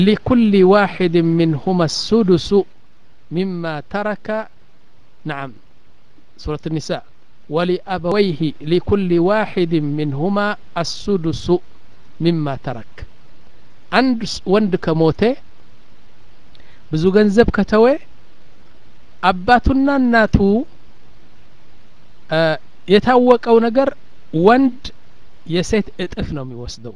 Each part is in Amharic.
لكل واحد منهما السدس مما ترك نعم سورة النساء ولأبويه لكل واحد منهما السدس مما ترك አንድ ወንድ ከሞተ ብዙ ገንዘብ ከተወ አባቱና እናቱ የታወቀው ነገር ወንድ የሴት እጥፍ ነው የሚወስደው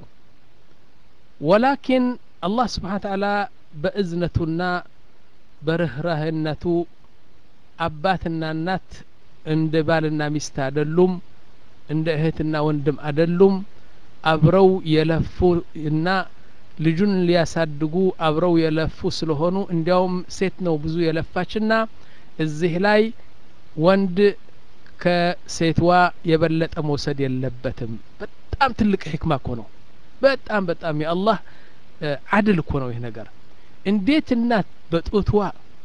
ወላኪን አላህ ስብሓን ተዓላ በእዝነቱና በርህራህነቱ አባትና እናት እንደ ባልና ሚስት አይደሉም እንደ እህትና ወንድም አይደሉም አብረው የለፉ እና ልጁን ሊያሳድጉ አብረው የለፉ ስለሆኑ እንዲያውም ሴት ነው ብዙ የለፋችና እዚህ ላይ ወንድ ከሴትዋ የበለጠ መውሰድ የለበትም በጣም ትልቅ ሕክማ እኮ ነው በጣም በጣም የአላህ አድል እኮ ነው ይህ ነገር እንዴት እናት በጡትዋ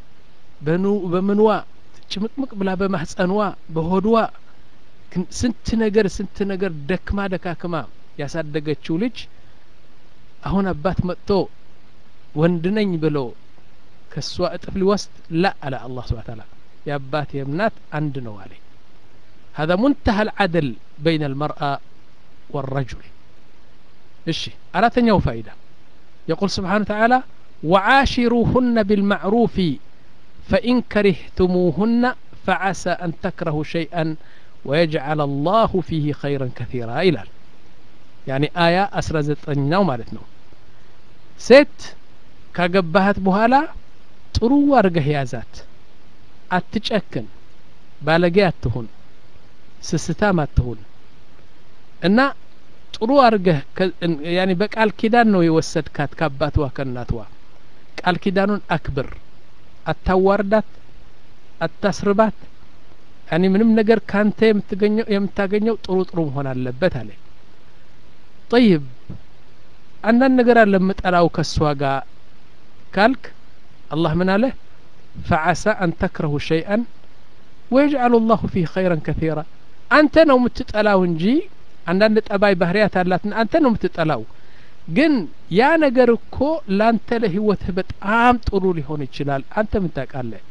በምንዋ ጭምቅምቅ ብላ በማህፀንዋ በሆድዋ ስንት ነገር ስንት ነገር ደክማ ደካክማ ያሳደገችው ልጅ አሁን አባት መጥቶ ወንድ ነኝ ብሎ ከእሷ እጥፍ ሊወስድ ላ አለ አላህ ስብሓ ታላ የአባት የእምናት አንድ ነው አለ هذا منتهى العدل بين المرأة والرجل እሺ አራተኛው ፋይዳ يقول سبحانه وتعالى وعاشروهن بالمعروف فإن كرهتموهن فعسى أن تكرهوا شيئا ويجعل الله فيه خيرا كثيرا إلى يعني آية أسرى زتناو مالتنا ሴት ካገባሃት በኋላ ጥሩ አርገህ ያዛት አትጨክን ባለጌ አትሁን ስስታም አትሁን እና ጥሩ አርገህ ያኒ በቃል ኪዳን ነው የወሰድካት ከአባትዋ ከእናትዋ ቃል ኪዳኑን አክብር አታዋርዳት አታስርባት ያኒ ምንም ነገር ካንተ የምታገኘው ጥሩ ጥሩ መሆን አለበት አለ ጠይብ አንዳንድ ነገር አለ የምጠላው ከእሷ ጋር ካልክ አላህ ምን አለ ፈዓሳ አን ተክረሁ ሸይአን ወየጅዓሉ ላሁ ፊህ ኸይረን ከثيራ አንተ ነው የምትጠላው እንጂ አንዳንድ ጠባይ ባህርያት አላትና አንተ ነው የምትጠላው ግን ያ ነገር እኮ ላንተ ለህይወትህ በጣም ጥሩ ሊሆን ይችላል አንተ ምን ታውቃለህ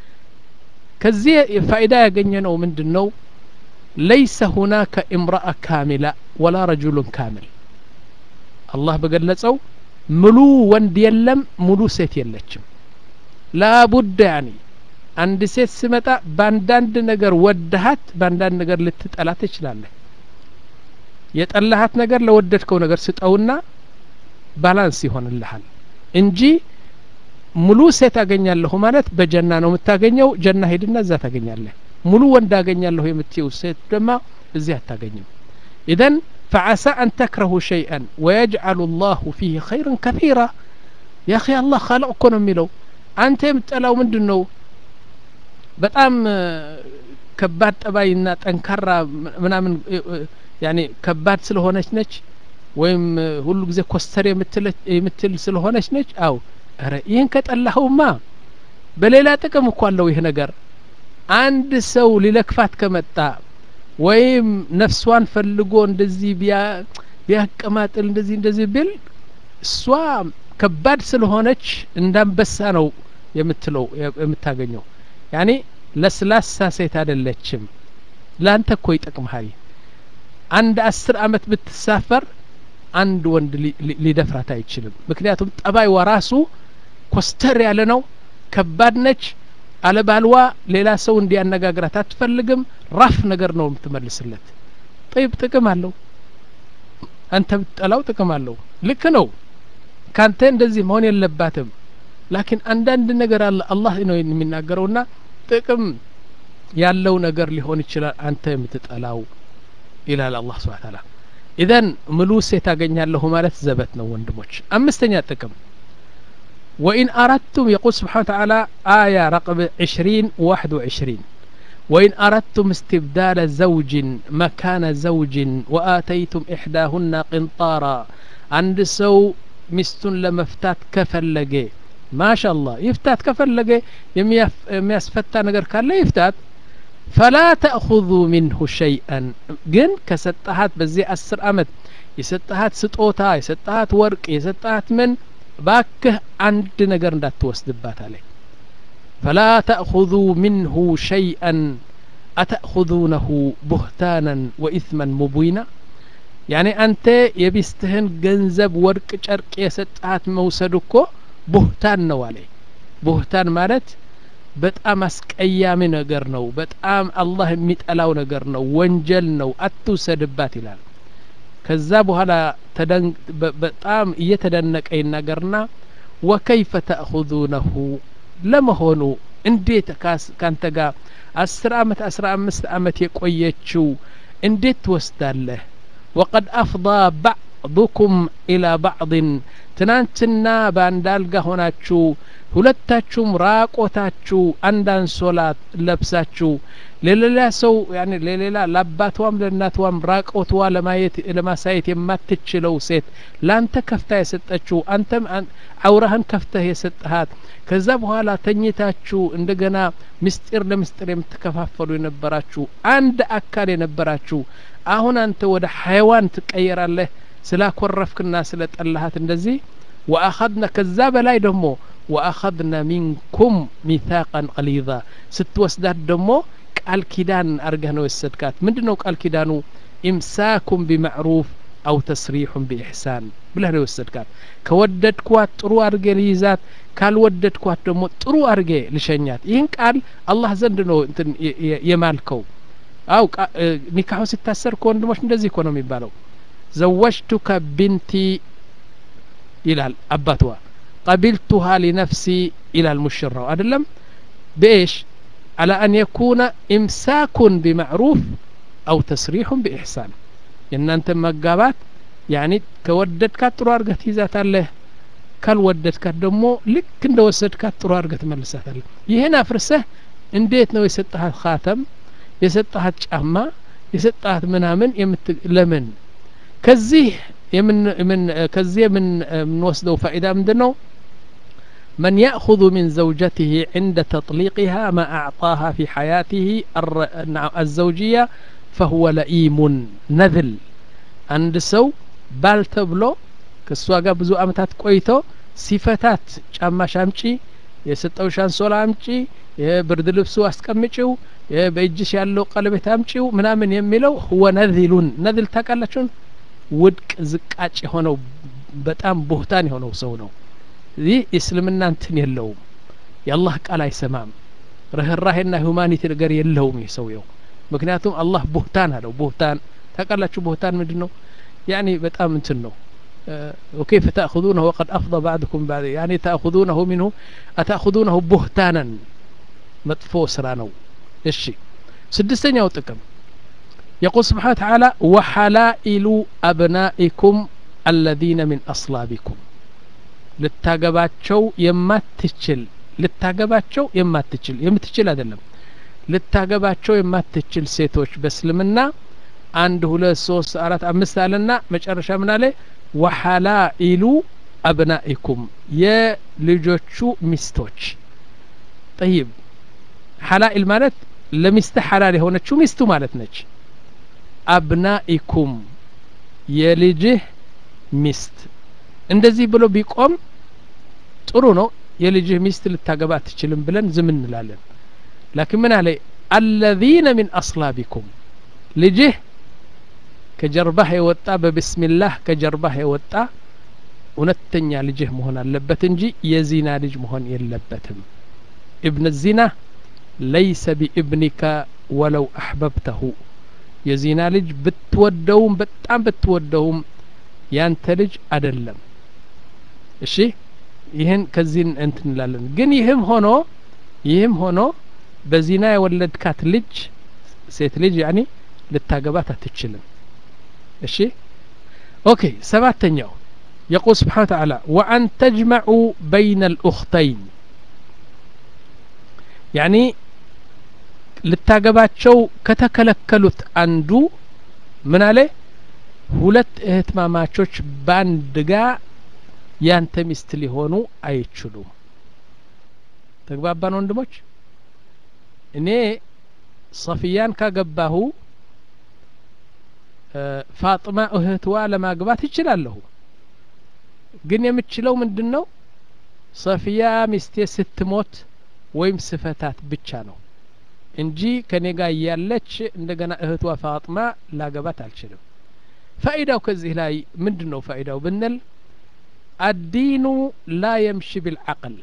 ከዚህ ፋይዳ ያገኘ ነው ምንድን ነው ለይሰ ሁናከ እምረአ ካሚላ ወላ ረጁሉን ካሚል አላህ በገለጸው ሙሉ ወንድ የለም ሙሉ ሴት የለችም ላቡድ ያኒ አንድ ሴት ስመጣ በአንዳንድ ነገር ወደሃት በአንዳንድ ነገር ልትጠላ ትችላለህ የጠላሃት ነገር ለወደድከው ነገር ስጠውና ባላንስ ይሆንልሃል እንጂ ሙሉ ሴት አገኛለሁ ማለት በጀና ነው የምታገኘው ጀና ሄድና እዛ ታገኛለህ ሙሉ ወንድ አገኛለሁ የምትየው ሴት ደማ እዚህ አታገኝም ኢዘን فعسى أن تكرهوا شيئا ويجعل الله فيه خيرا كثيرا يا أخي الله خلق كون ميلو أنت يمتلاو من دنو በጣም ከባድ ጠባይና ጠንካራ ምናምን ያኔ ከባድ ስለሆነች ነች ወይም ሁሉ ጊዜ ኮስተር የምትል ስለሆነች ነች አው ረ ይህን ከጠላኸውማ በሌላ ጥቅም እኮ አለው ይህ ነገር አንድ ሰው ሊለክፋት ከመጣ ወይም ነፍሷን ፈልጎ እንደዚህ ቢያቀማጥል እንደዚህ እንደዚህ ብል እሷ ከባድ ስለሆነች እንዳንበሳ ነው የምትለው የምታገኘው ያኔ ለስላሳ ሴት አይደለችም ላንተ እኮ ይጠቅምሃል አንድ አስር አመት ብትሳፈር አንድ ወንድ ሊደፍራት አይችልም ምክንያቱም ጠባይዋ ራሱ ኮስተር ያለ ነው ከባድ ነች አለባልዋ ሌላ ሰው እንዲያነጋግራት አትፈልግም ራፍ ነገር ነው የምትመልስለት ጠይብ ጥቅም አለው አንተ ብትጠላው ጥቅም አለው ልክ ነው ካንተ እንደዚህ መሆን የለባትም ላኪን አንዳንድ ነገር አለ አላህ ነው የሚናገረውና ጥቅም ያለው ነገር ሊሆን ይችላል አንተ የምትጠላው ይላል አላህ ስብሓ ታላ ኢዘን ምሉ ሴት አገኛለሁ ማለት ዘበት ነው ወንድሞች አምስተኛ ጥቅም وإن أردتم يقول سبحانه وتعالى آية رقم عشرين واحد وعشرين وإن أردتم استبدال زوج مكان زوج وآتيتم إحداهن قنطارا عند سو مستن لمفتات كفلقي ما شاء الله يفتات كفلقي يمياسفتا نقر كان لا يفتات فلا تأخذوا منه شيئا ግን ከሰጠሃት በዚህ አስር አመት የሰጠሃት ስጦታ የሰጠሃት ወርቅ የሰጠሃት ምን ባክህ አንድ ነገር እንዳትወስድባት አለ ፈላ ተእኹذ ምንሁ ሸይአን አተእኹذነሁ ቡህታናን ወኢትመን ሙቢና ያኔ አንተ የሚስትህን ገንዘብ ወርቅ ጨርቅ የሰጠሃት መውሰድ እኮ ቡህታን ነው አለ ቡህታን ማለት በጣም አስቀያሚ ነገር ነው በጣም አላህ የሚጠላው ነገር ነው ወንጀል ነው አትውሰድባት ይላል ከዛ በኋላ በጣም እየተደነቀ ይናገርና ወከይፈ ተእኹذነሁ ለመሆኑ እንዴት ካንተ ጋር አስር አመት አስራ አምስት አመት የቆየችው እንዴት ትወስዳለህ ወቀድ አፍضى ባዕضኩም ኢላ ባዕድን ትናንትና በአንድ አልጋ ሆናችሁ ሁለታችሁም ራቆታችሁ አንድ አንሶላ ለብሳችሁ ለሌላ ሰው ያኔ ለሌላ ለአባቷም ለእናቷም ራቆትዋ ለማየት ለማሳየት የማትችለው ሴት ላንተ ከፍታ የሰጠችው አንተም አውራህን ከፍተህ የሰጠሃት ከዛ በኋላ ተኝታችሁ እንደገና ምስጢር ለምስጢር የምትከፋፈሉ የነበራችሁ አንድ አካል የነበራችሁ አሁን አንተ ወደ ሀይዋን ትቀየራለህ ስላኮረፍክና ስለ ጠላሃት እንደዚህ ወአኸድና ከዛ በላይ ደግሞ ወአኸድና ሚንኩም ሚታቀን ቀሊዛ ስትወስዳት ደግሞ ቃል ኪዳን አርገህ ነው የወሰድካት ምንድን ነው ቃል ኪዳኑ ኢምሳኩም ቢማዕሩፍ አው ተስሪሑን ቢኢሕሳን ብለህ ነው የወሰድካት ከወደድኳት ጥሩ አድርጌ ልይዛት ካልወደድኳት ደግሞ ጥሩ አድርጌ ልሸኛት ይህን ቃል አላህ ዘንድ ነው እንትን የማልከው አው ኒካሁ ሲታሰር ከወንድሞች እንደዚህ እኮ ነው የሚባለው ዘወጅቱከ ቢንቲ ይላል አባትዋ ቀቢልቱሃ ሊነፍሲ ይላል ሙሽራው አይደለም በኤሽ على أن يكون إمساك بمعروف أو تسريح بإحسان የእናንተ መጋባት ያኒ ከወደድካት ጥሩ አድርገህ ትይዛታለህ ካልወደድካት ደግሞ ልክ እንደ ወሰድካት ጥሩ አድርገህ ትመልሳታለህ ይህን አፍርሰህ እንዴት ነው የሰጠሃት ካተም የሰጠሃት ጫማ የሰጠሃት ምናምን ለምን ከዚህ ከዚህ የምንወስደው ፋኢዳ ምንድን ነው من يأخذ من زوجته عند تطليقها ما أعطاها في حياته الزوجية فهو لئيم نذل عند سو ባል ተብሎ ከእሷ ጋር ብዙ አመታት ቆይቶ ሲፈታት ጫማሽ አምጪ የሰጠው ሻንሶላ አምጪ የብርድ ልብሱ አስቀምጪው በእጅሽ ያለው ቀለቤት አምጪው ምናምን የሚለው ሁወ ነዚሉን ነዝል ታውቃላችሁን ውድቅ ዝቃጭ የሆነው በጣም ቦህታን የሆነው ሰው ነው ይህ እስልምና እንትን የለውም የአላህ ቃል አይሰማም ርህራሄና ሁማኒቲ ነገር የለውም ይህ ሰውየው ምክንያቱም አላህ ቡህታን አለው ቡህታን ታውቃላችሁ ቡህታን ምንድን ነው ያኒ በጣም እንትን ነው وكيف تأخذونه وقد أفضى بعضكم بعد يعني تأخذونه منه أتأخذونه بهتانا مطفو سرانو الشي سدستين يو تكم يقول سبحانه وتعالى وحلائل أبنائكم الذين من أصلابكم ልታገባቸው የማትችል ልታገባቸው የማትችል የምትችል አይደለም ልታገባቸው የማትችል ሴቶች በእስልምና አንድ ሁለት ሶስት አራት አምስት አለና መጨረሻ ምን አለ ወሐላኢሉ አብናኢኩም የልጆቹ ሚስቶች ጠይብ ሐላኢል ማለት ለሚስት ሐላል የሆነችው ሚስቱ ማለት ነች አብናኢኩም የልጅህ ሚስት እንደዚህ ብሎ ቢቆም ጥሩ ነው የልጅህ ሚስት ልታገባ አትችልም ብለን ዝም እንላለን ላኪን ምን አለ አለዚነ ሚን አስላቢኩም ልጅህ ከጀርባህ የወጣ በብስሚላህ ከጀርባህ የወጣ እውነተኛ ልጅህ መሆን አለበት እንጂ የዚና ልጅ መሆን የለበትም እብን ዚና ለይሰ ቢእብኒካ ወለው አሕበብተሁ የዚና ልጅ ብትወደውም በጣም ብትወደውም ያንተ ልጅ አደለም እሺ ይህን ከዚህ እንትን እንላለን ግን ይህም ሆኖ ይህም ሆኖ በዚና የወለድካት ልጅ ሴት ልጅ ያኒ ልታገባት አትችልም እሺ ኦኬ ሰባተኛው يقول سبحانه وتعالى وأن تجمعوا بين الأختين يعني ልታገባቸው ከተከለከሉት አንዱ ምን አለ ሁለት እህትማማቾች በአንድ ጋ ያንተ ሚስት ሊሆኑ አይችሉም ተግባባን ወንድሞች እኔ ሰፊያን ካገባሁ ፋጥማ እህትዋ ለማግባት ይችላለሁ ግን የምችለው ምንድን ነው ሰፊያ ሚስቴ ስትሞት ወይም ስፈታት ብቻ ነው እንጂ ከኔ ጋር እያለች እንደገና እህቷ ፋጥማ ላገባት አልችልም ፋኢዳው ከዚህ ላይ ምንድን ነው ፋኢዳው ብንል አዲኑ ላ የምሺ ቢልዓቅል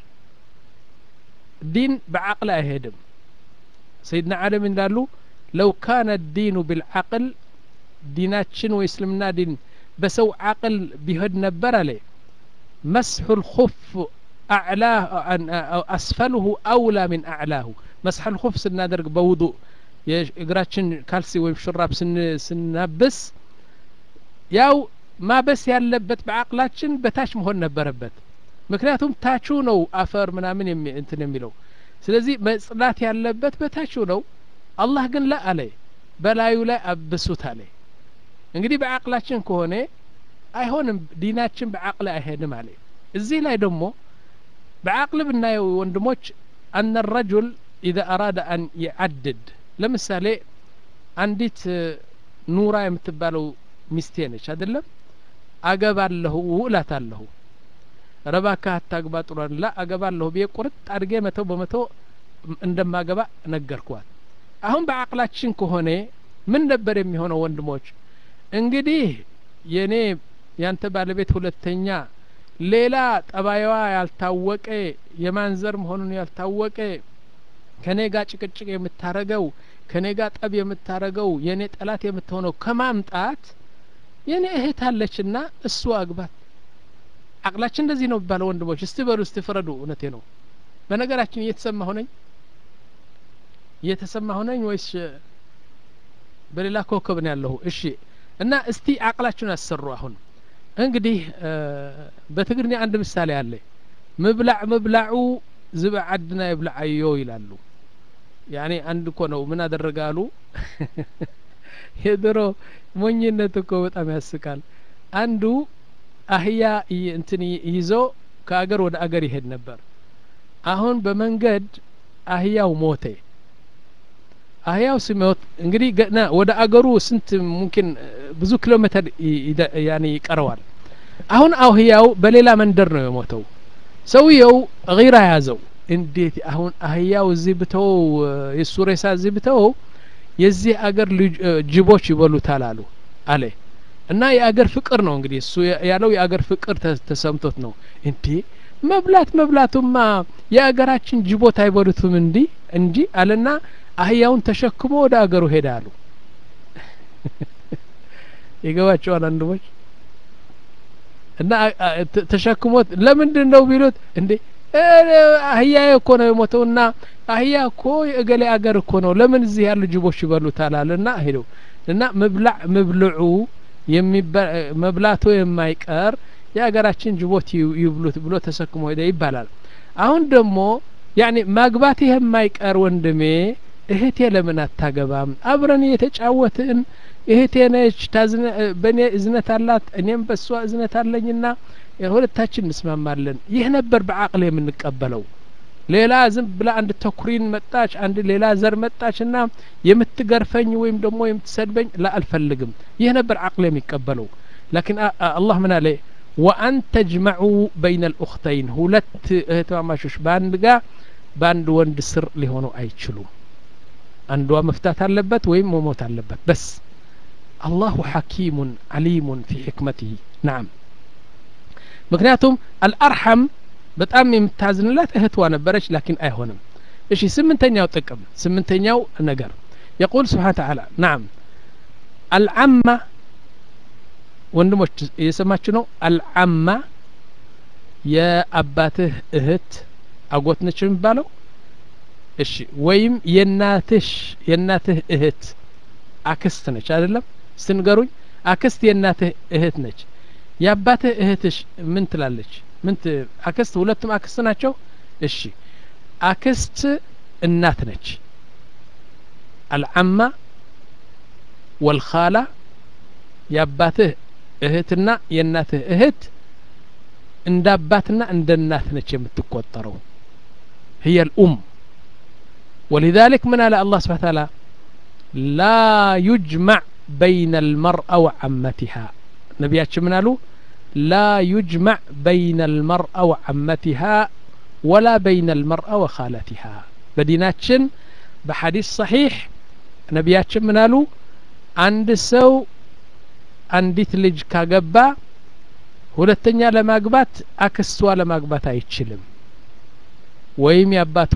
ዲን በዓቅል አይሄድም ሰይድና ዓለም እንዳሉ ለው ካነ ዲኑ ቢልዓቅል ዲናችን ወይ እስልምና ዲን በሰው ዓቅል ቢሄድ ነበር አለ መስሑ ልኹፍ أعلاه أسفله أولى من أعلاه مسح الخف سنادرق بوضوء እግራችን ካልሲ ወይም ሹራብ ስናብስ ያው ማበስ ያለበት በአቅላችን በታች መሆን ነበረበት ምክንያቱም ታቹ ነው አፈር ምናምን እንትን የሚለው ስለዚህ መጽዳት ያለበት በታቹ ነው አላህ ግን ላ አለ በላዩ ላይ አብሱት አለ እንግዲህ በአቅላችን ከሆነ አይሆንም ዲናችን በአቅል አይሄድም አለ እዚህ ላይ ደግሞ بعقل ብናየው ወንድሞች አነ ረጁል ኢዛ አራደ አን ይዓድድ ለምሳሌ አንዲት ኑራ የምትባለው ሚስቴ ነች አይደለም አገባለሁ እላታለሁ ረባካ አታግባ ጥሏን ላ አገባለሁ ብዬ ቁርጥ አድርጌ መቶ በመቶ እንደማገባ ነገርኳት አሁን በአቅላችን ከሆነ ምን ነበር የሚሆነው ወንድሞች እንግዲህ የኔ ያንተ ባለቤት ሁለተኛ ሌላ ጠባይዋ ያልታወቀ የማንዘር መሆኑን ያልታወቀ ከኔ ጋር ጭቅጭቅ የምታረገው ከኔ ጋር ጠብ የምታረገው የኔ ጠላት የምትሆነው ከማምጣት የኔ እህት አለችና እሱ አግባት አቅላችን እንደዚህ ነው የሚባለው ወንድሞች እስቲ በሉ እስቲ ፍረዱ እውነቴ ነው በነገራችን እየተሰማ ሆነኝ እየተሰማ ሆነኝ ወይስ በሌላ ኮከብ ነው ያለሁ እሺ እና እስቲ አቅላችሁን አሰሩ አሁን እንግዲህ በትግርኛ አንድ ምሳሌ አለ ምብላዕ ምብላዑ ዝብዕ ዓድና የብላዓዮ ይላሉ ያኔ አንድ እኮ ነው ምን አደረጋሉ የድሮ ሞኝነት እኮ በጣም ያስቃል አንዱ አህያ እንትን ይዞ ከአገር ወደ አገር ይሄድ ነበር አሁን በመንገድ አህያው ሞተ አህያው ሲሞት እንግዲህ ገና ወደ አገሩ ስንት ሙምኪን ብዙ ኪሎ ሜትር ያኔ ይቀረዋል አሁን አህያው በሌላ መንደር ነው የሞተው ሰውየው ጊራ ያዘው እንዴት አሁን አህያው እዚህ ብተወው የሱ ሬሳ እዚህ ብተወው የዚህ አገር ጅቦች ይበሉታል አሉ አለ እና የአገር ፍቅር ነው እንግዲህ እሱ ያለው የአገር ፍቅር ተሰምቶት ነው እንዴ መብላት መብላቱማ የአገራችን ጅቦት አይበሉትም እንዲ እንጂ አለና አህያውን ተሸክሞ ወደ አገሩ ሄዳሉ ይገባቸዋል አንድሞች እና ተሸክሞት ለምንድን ነው ቢሉት እንዴ አህያ እኮ ነው የሞተው እና አህያ እኮ የእገሌ አገር እኮ ነው ለምን እዚህ ያሉ ጅቦች ይበሉታል አለ እና ሄደው እና መብላዕ መብልዑ መብላቱ የማይቀር የሀገራችን ጅቦት ይብሉት ብሎ ተሰክሞ ሄደ ይባላል አሁን ደግሞ ያኔ ማግባትህ የማይቀር ወንድሜ እህቴ ለምን አታገባም አብረን እየተጫወትን እህቴ ነች በእኔ እዝነት አላት እኔም በእሷ እዝነት አለኝና ሁለታችን እንስማማለን ይህ ነበር በአቅል የምንቀበለው ሌላ ዝም ብላ አንድ ተኩሪን መጣች አንድ ሌላ ዘር መጣች ና የምትገርፈኝ ወይም ደግሞ የምትሰድበኝ ላ አልፈልግም ይህ ነበር አቅል የሚቀበለው ላኪን አላህ ምን አለ ወአን ተጅመዑ በይነ ልኡክተይን ሁለት እህትማማሾች በአንድ ጋ በአንድ ወንድ ስር ሊሆኑ አይችሉም አንዷ መፍታት አለበት ወይም መሞት አለበት በስ አላሁ ሐኪሙን አሊሙን ፊ ሕክመትህ ናም ምክንያቱም አልአርሐም በጣም የምታዝንላት እህትዋ ነበረች ላኪን አይሆንም እሺ ስምንተኛው ጥቅም ስምንተኛው ነገር የቁል ስብሓን ተዓላ ናም አልዓማ ወንድሞች እየሰማችሁ ነው አልዓማ የአባትህ እህት አጎት ነች የሚባለው እሺ ወይም የናትሽ የናትህ እህት አክስት ነች አይደለም ስንገሩኝ አክስት የእናትህ እህት ነች የአባትህ እህትሽ ምን ትላለች ምን አክስት ሁለቱም አክስት ናቸው እሺ አክስት እናት ነች አልዓማ ወልኻላ የአባትህ እህትና የእናትህ እህት እንደ አባትና እንደ እናት ነች የምትቆጠረው هي الأم ولذلك من على الله سبحانه وتعالى لا يجمع بين المرأة وعمتها نبياتش من قالوا لا يجمع بين المرأة وعمتها ولا بين المرأة وخالتها بديناتشن بحديث صحيح ነቢያችን ምን አሉ አንድ ሰው አንዲት ልጅ ካገባ ሁለተኛ ለማግባት አክስቷ ለማግባት አይችልም ወይም የአባቷ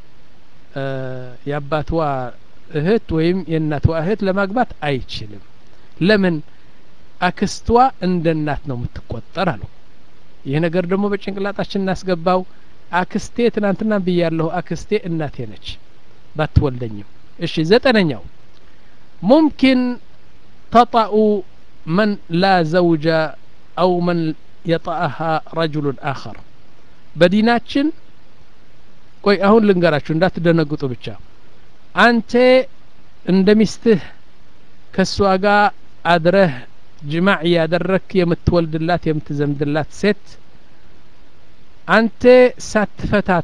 የአባቷ እህት ወይም የእናቷ እህት ለማግባት አይችልም ለምን አክስቷ እንደ እናት ነው የምትቆጠር አሉ ይህ ነገር ደግሞ በጭንቅላጣችን እናስገባው አክስቴ ትናንትና ብያለሁ አክስቴ እናቴ ነች ባትወልደኝም እሺ ዘጠነኛው ሙምኪን ተጣኡ መን ላ ዘውጀ አው መን የጣአሃ ረጅሉን አኸር በዲናችን ቆይ አሁን ልንገራችሁ እንዳትደነግጡ ብቻ አንተ እንደ ሚስትህ ከእሷ ጋር አድረህ ጅማዕ እያደረክ የምትወልድላት የምትዘምድላት ሴት አንተ ሳትፈታት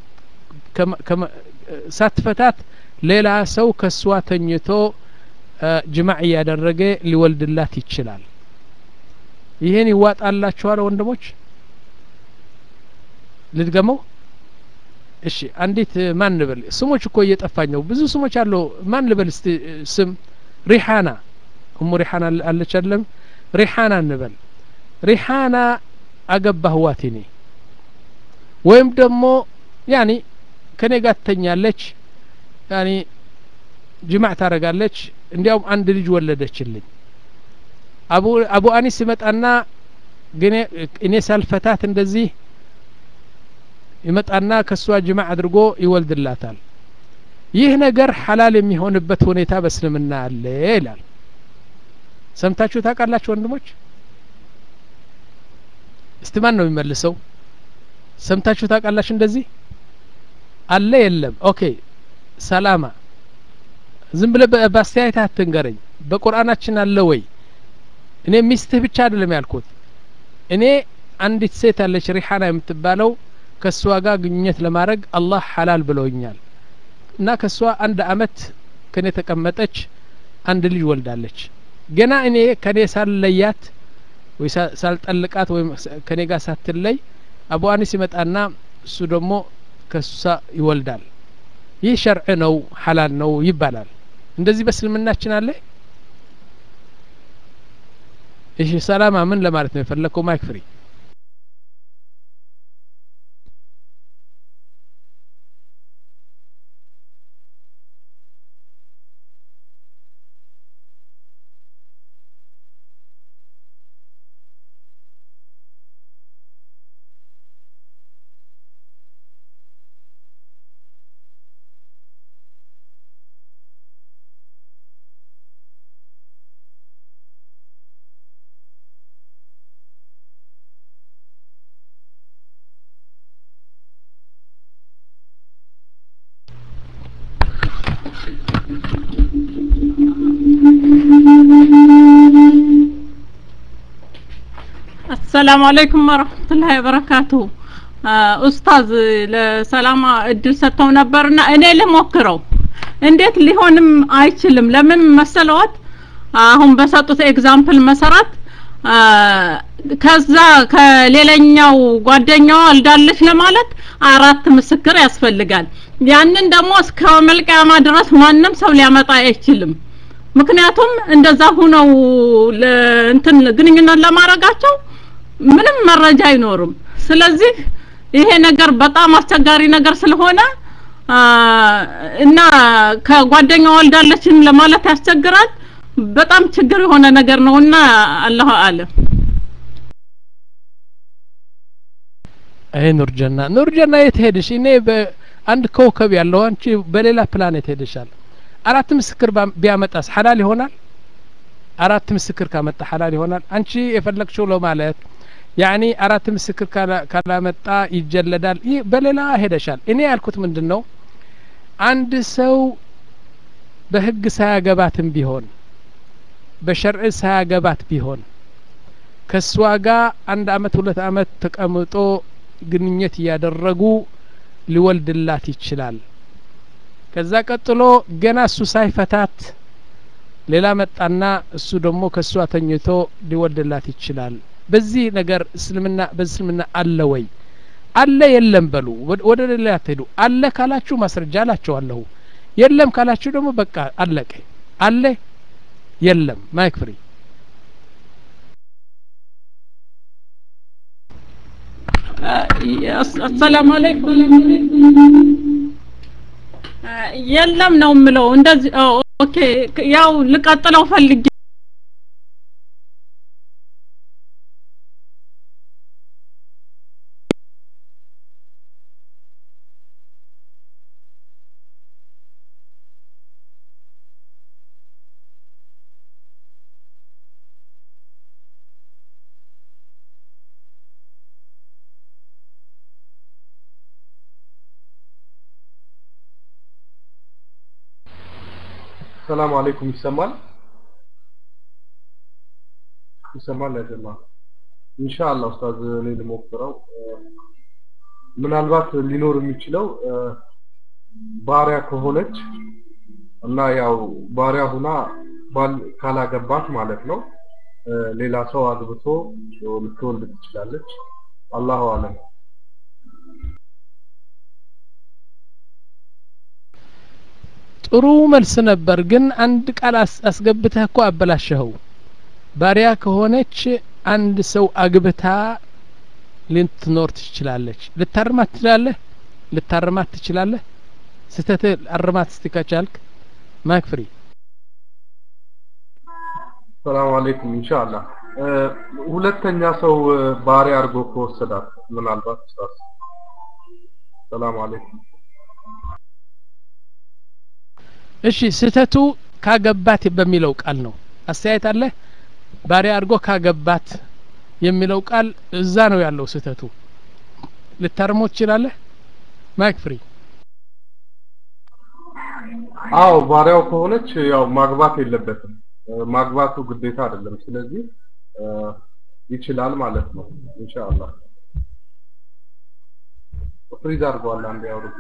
ሳትፈታት ሌላ ሰው ከእሷ ተኝቶ ጅማዕ እያደረገ ሊወልድላት ይችላል ይህን ይዋጣላችኋል ወንድሞች ልድገመው እሺ አንዲት ማን ልበል ስሞች እኮ እየጠፋኝ ነው ብዙ ስሞች አለው ማን ልበል እስቲ ስም ሪሓና እሙ ሪሓና አለች አለም ሪሓና እንበል ሪሓና አገባህዋት እኔ ወይም ደግሞ ያኒ ከኔ ጋር ትተኛለች ያኒ ጅማዕ ታረጋለች እንዲያውም አንድ ልጅ ወለደችልኝ አቡ አቡ አኒስ ይመጣና ግን እኔ ሳልፈታት እንደዚህ ይመጣና ከእሷ ጅማዕ አድርጎ ይወልድላታል ይህ ነገር ሐላል የሚሆንበት ሁኔታ በእስልምና አለ ይላል ሰምታችሁ ታውቃላችሁ ወንድሞች እስቲ ማን ነው የሚመልሰው ሰምታችሁ ታውቃላችሁ እንደዚህ አለ የለም ኦኬ ሰላማ ዝም ብለ በአስተያየት አትንገረኝ በቁርአናችን አለ ወይ እኔ ሚስትህ ብቻ አይደለም ያልኩት እኔ አንዲት ሴት አለች ሪሓና የምትባለው ከእሷ ጋር ግንኙነት ለማድረግ አላህ ሐላል ብለውኛል እና ከእሷ አንድ አመት ከኔ ተቀመጠች አንድ ልጅ ወልዳለች ገና እኔ ከኔ ሳልለያት ወይ ሳልጠልቃት ወይም ከኔ ጋር ሳትለይ አቡ አኒስ ይመጣና እሱ ደግሞ ከሷ ይወልዳል ይህ ሸርዕ ነው ሐላል ነው ይባላል እንደዚህ በእስልምናችን አለ እሺ ሰላማ ምን ለማለት ነው የፈለግከው ማይክ ፍሪ አሰላሙ አለይኩም ወረህመቱላሂ ወበረካቱሁ ኡስታዝ ለሰላማ እድል ሰጥተው ነበርና እኔ ልሞክረው እንዴት ሊሆንም አይችልም ለምን መሰለዎት አሁን በሰጡት ኤግዛምፕል መሰረት ከዛ ከሌላኛው ጓደኛዋ ወልዳለች ለማለት አራት ምስክር ያስፈልጋል ያንን ደግሞ እስከ መልቀያማ ድረስ ማንም ሰው ሊያመጣ አይችልም ምክንያቱም እንደዛ ሁነው እንትን ግንኙነት ለማድረጋቸው ምንም መረጃ አይኖርም ስለዚህ ይሄ ነገር በጣም አስቸጋሪ ነገር ስለሆነ እና ከጓደኛ ወልዳለችን ለማለት ያስቸግራል በጣም ችግር የሆነ ነገር ነውና አላሁ አለም ይሄ ኑርጀና ኑርጀና የት ሄድሽ እኔ በአንድ ኮከብ ያለው አንቺ በሌላ ፕላኔት ሄደሻል አራት ምስክር ቢያመጣስ ሐላል ይሆናል አራት ምስክር ካመጣ ሐላል ይሆናል አንቺ የፈለግሽው ለማለት ያኒ አራት ምስክር ካላመጣ ይጀለዳል ይህ በሌላ ሄደሻል እኔ ያልኩት ምንድን ነው አንድ ሰው በህግ ሳያገባትም ቢሆን በሸርዕ ሳያገባት ቢሆን ከእሷ ጋር አንድ አመት ሁለት አመት ተቀምጦ ግንኙነት እያደረጉ ሊወልድላት ይችላል ከዛ ቀጥሎ ገና እሱ ሳይፈታት ሌላ መጣና እሱ ደግሞ ከእሷ ተኝቶ ሊወልድላት ይችላል በዚህ ነገር እስልምና በእስልምና አለ ወይ አለ የለም በሉ ወደ ሌላ አትሄዱ አለ ካላችሁ ማስረጃ አላችኋለሁ የለም ካላችሁ ደግሞ በቃ አለቀ አለ የለም ማይክ ፍሪ አሰላሙ አለይኩም የለም ነው የምለው እንደዚህ ኦኬ ያው ልቀጥለው ፈልጌ ሰላም አለይኩም ይሰማል ይሰማል አይደማ ኢንሻአላህ ኡስታዝ እኔ ልሞክረው ምናልባት ሊኖር የሚችለው ባሪያ ከሆነች እና ያው ባሪያ ሁና ባል ካላገባት ማለት ነው ሌላ ሰው አግብቶ ልትወልድ ትችላለች አላሁ አለም ጥሩ መልስ ነበር ግን አንድ ቃል አስገብተህ እኮ አበላሸኸው ባሪያ ከሆነች አንድ ሰው አግብታ ልትኖር ትችላለች ልታርማት ትችላለህ ልታርማት ትችላለህ ስተት አርማት እስቲ ከቻልክ ማይክ ፍሪ ሰላም አለይኩም ኢንሻአላህ ሁለተኛ ሰው ባሪያ አድርጎ ከወሰዳት ምናልባት ሰላም አለይኩም እሺ ስህተቱ ካገባት በሚለው ቃል ነው አስተያየት አለ ባሪያ አድርጎ ካገባት የሚለው ቃል እዛ ነው ያለው ስህተቱ ልታርሞ ትችላለህ ማይክ ፍሪ አዎ ባሪያው ከሆነች ያው ማግባት የለበትም ማግባቱ ግዴታ አይደለም ስለዚህ ይችላል ማለት ነው ኢንሻአላህ ፍሪዝ አድርገዋል አንዴ አውርዱ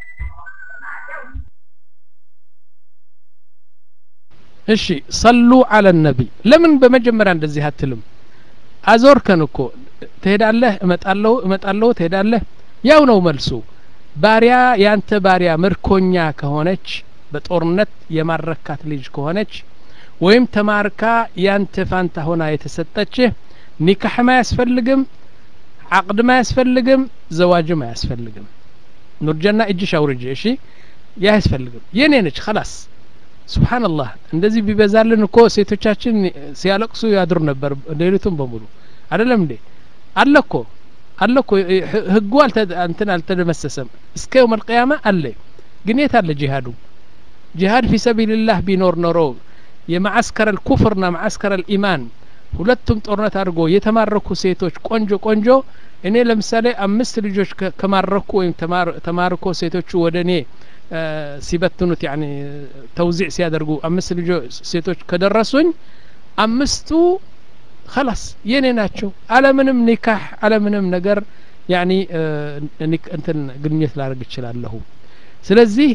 እሺ ሰሉ አለ ነቢ ለምን በመጀመሪያ እንደዚህ አትልም አዞርከን እኮ ትሄዳለህ እመጣለሁ እመጣለሁ ትሄዳለህ ያው ነው መልሱ ባሪያ ያንተ ባሪያ ምርኮኛ ከሆነች በጦርነት የማረካት ልጅ ከሆነች ወይም ተማርካ ያንተ ፋንታ ሆና የተሰጠችህ ኒካሕም አያስፈልግም አቅድም አያስፈልግም ዘዋጅም አያስፈልግም ኑርጀና እጅሽ አውርጅ እሺ ያ አያስፈልግም የኔ ነች ከላስ ስብሓንላህ እንደዚህ ቢበዛልን እኮ ሴቶቻችን ሲያለቅሱ ያድሩ ነበር ሌሊቱን በሙሉ አይደለም እንዴ አለ እኮ አለ እኮ ህጉ እንትን አልተደመሰሰም እስከ የውም አልቅያማ አለ ግን የት አለ ጂሃዱ ጂሃድ ፊ ሰቢልላህ ቢኖር ኖሮ የማዓስከረ ልኩፍርና ማዓስከረ ልኢማን ሁለቱም ጦርነት አድርጎ የተማረኩ ሴቶች ቆንጆ ቆንጆ እኔ ለምሳሌ አምስት ልጆች ከማረኩ ወይም ተማርኮ ሴቶቹ ወደ እኔ ሲበትኑት ያኒ ተውዚዕ ሲያደርጉ አምስት ልጆች ሴቶች ከደረሱኝ አምስቱ خلاص የኔ ናቸው አለምንም ኒካህ አለምንም ነገር ያኒ እንትን ግንኙነት ላደርግ እችላለሁ ስለዚህ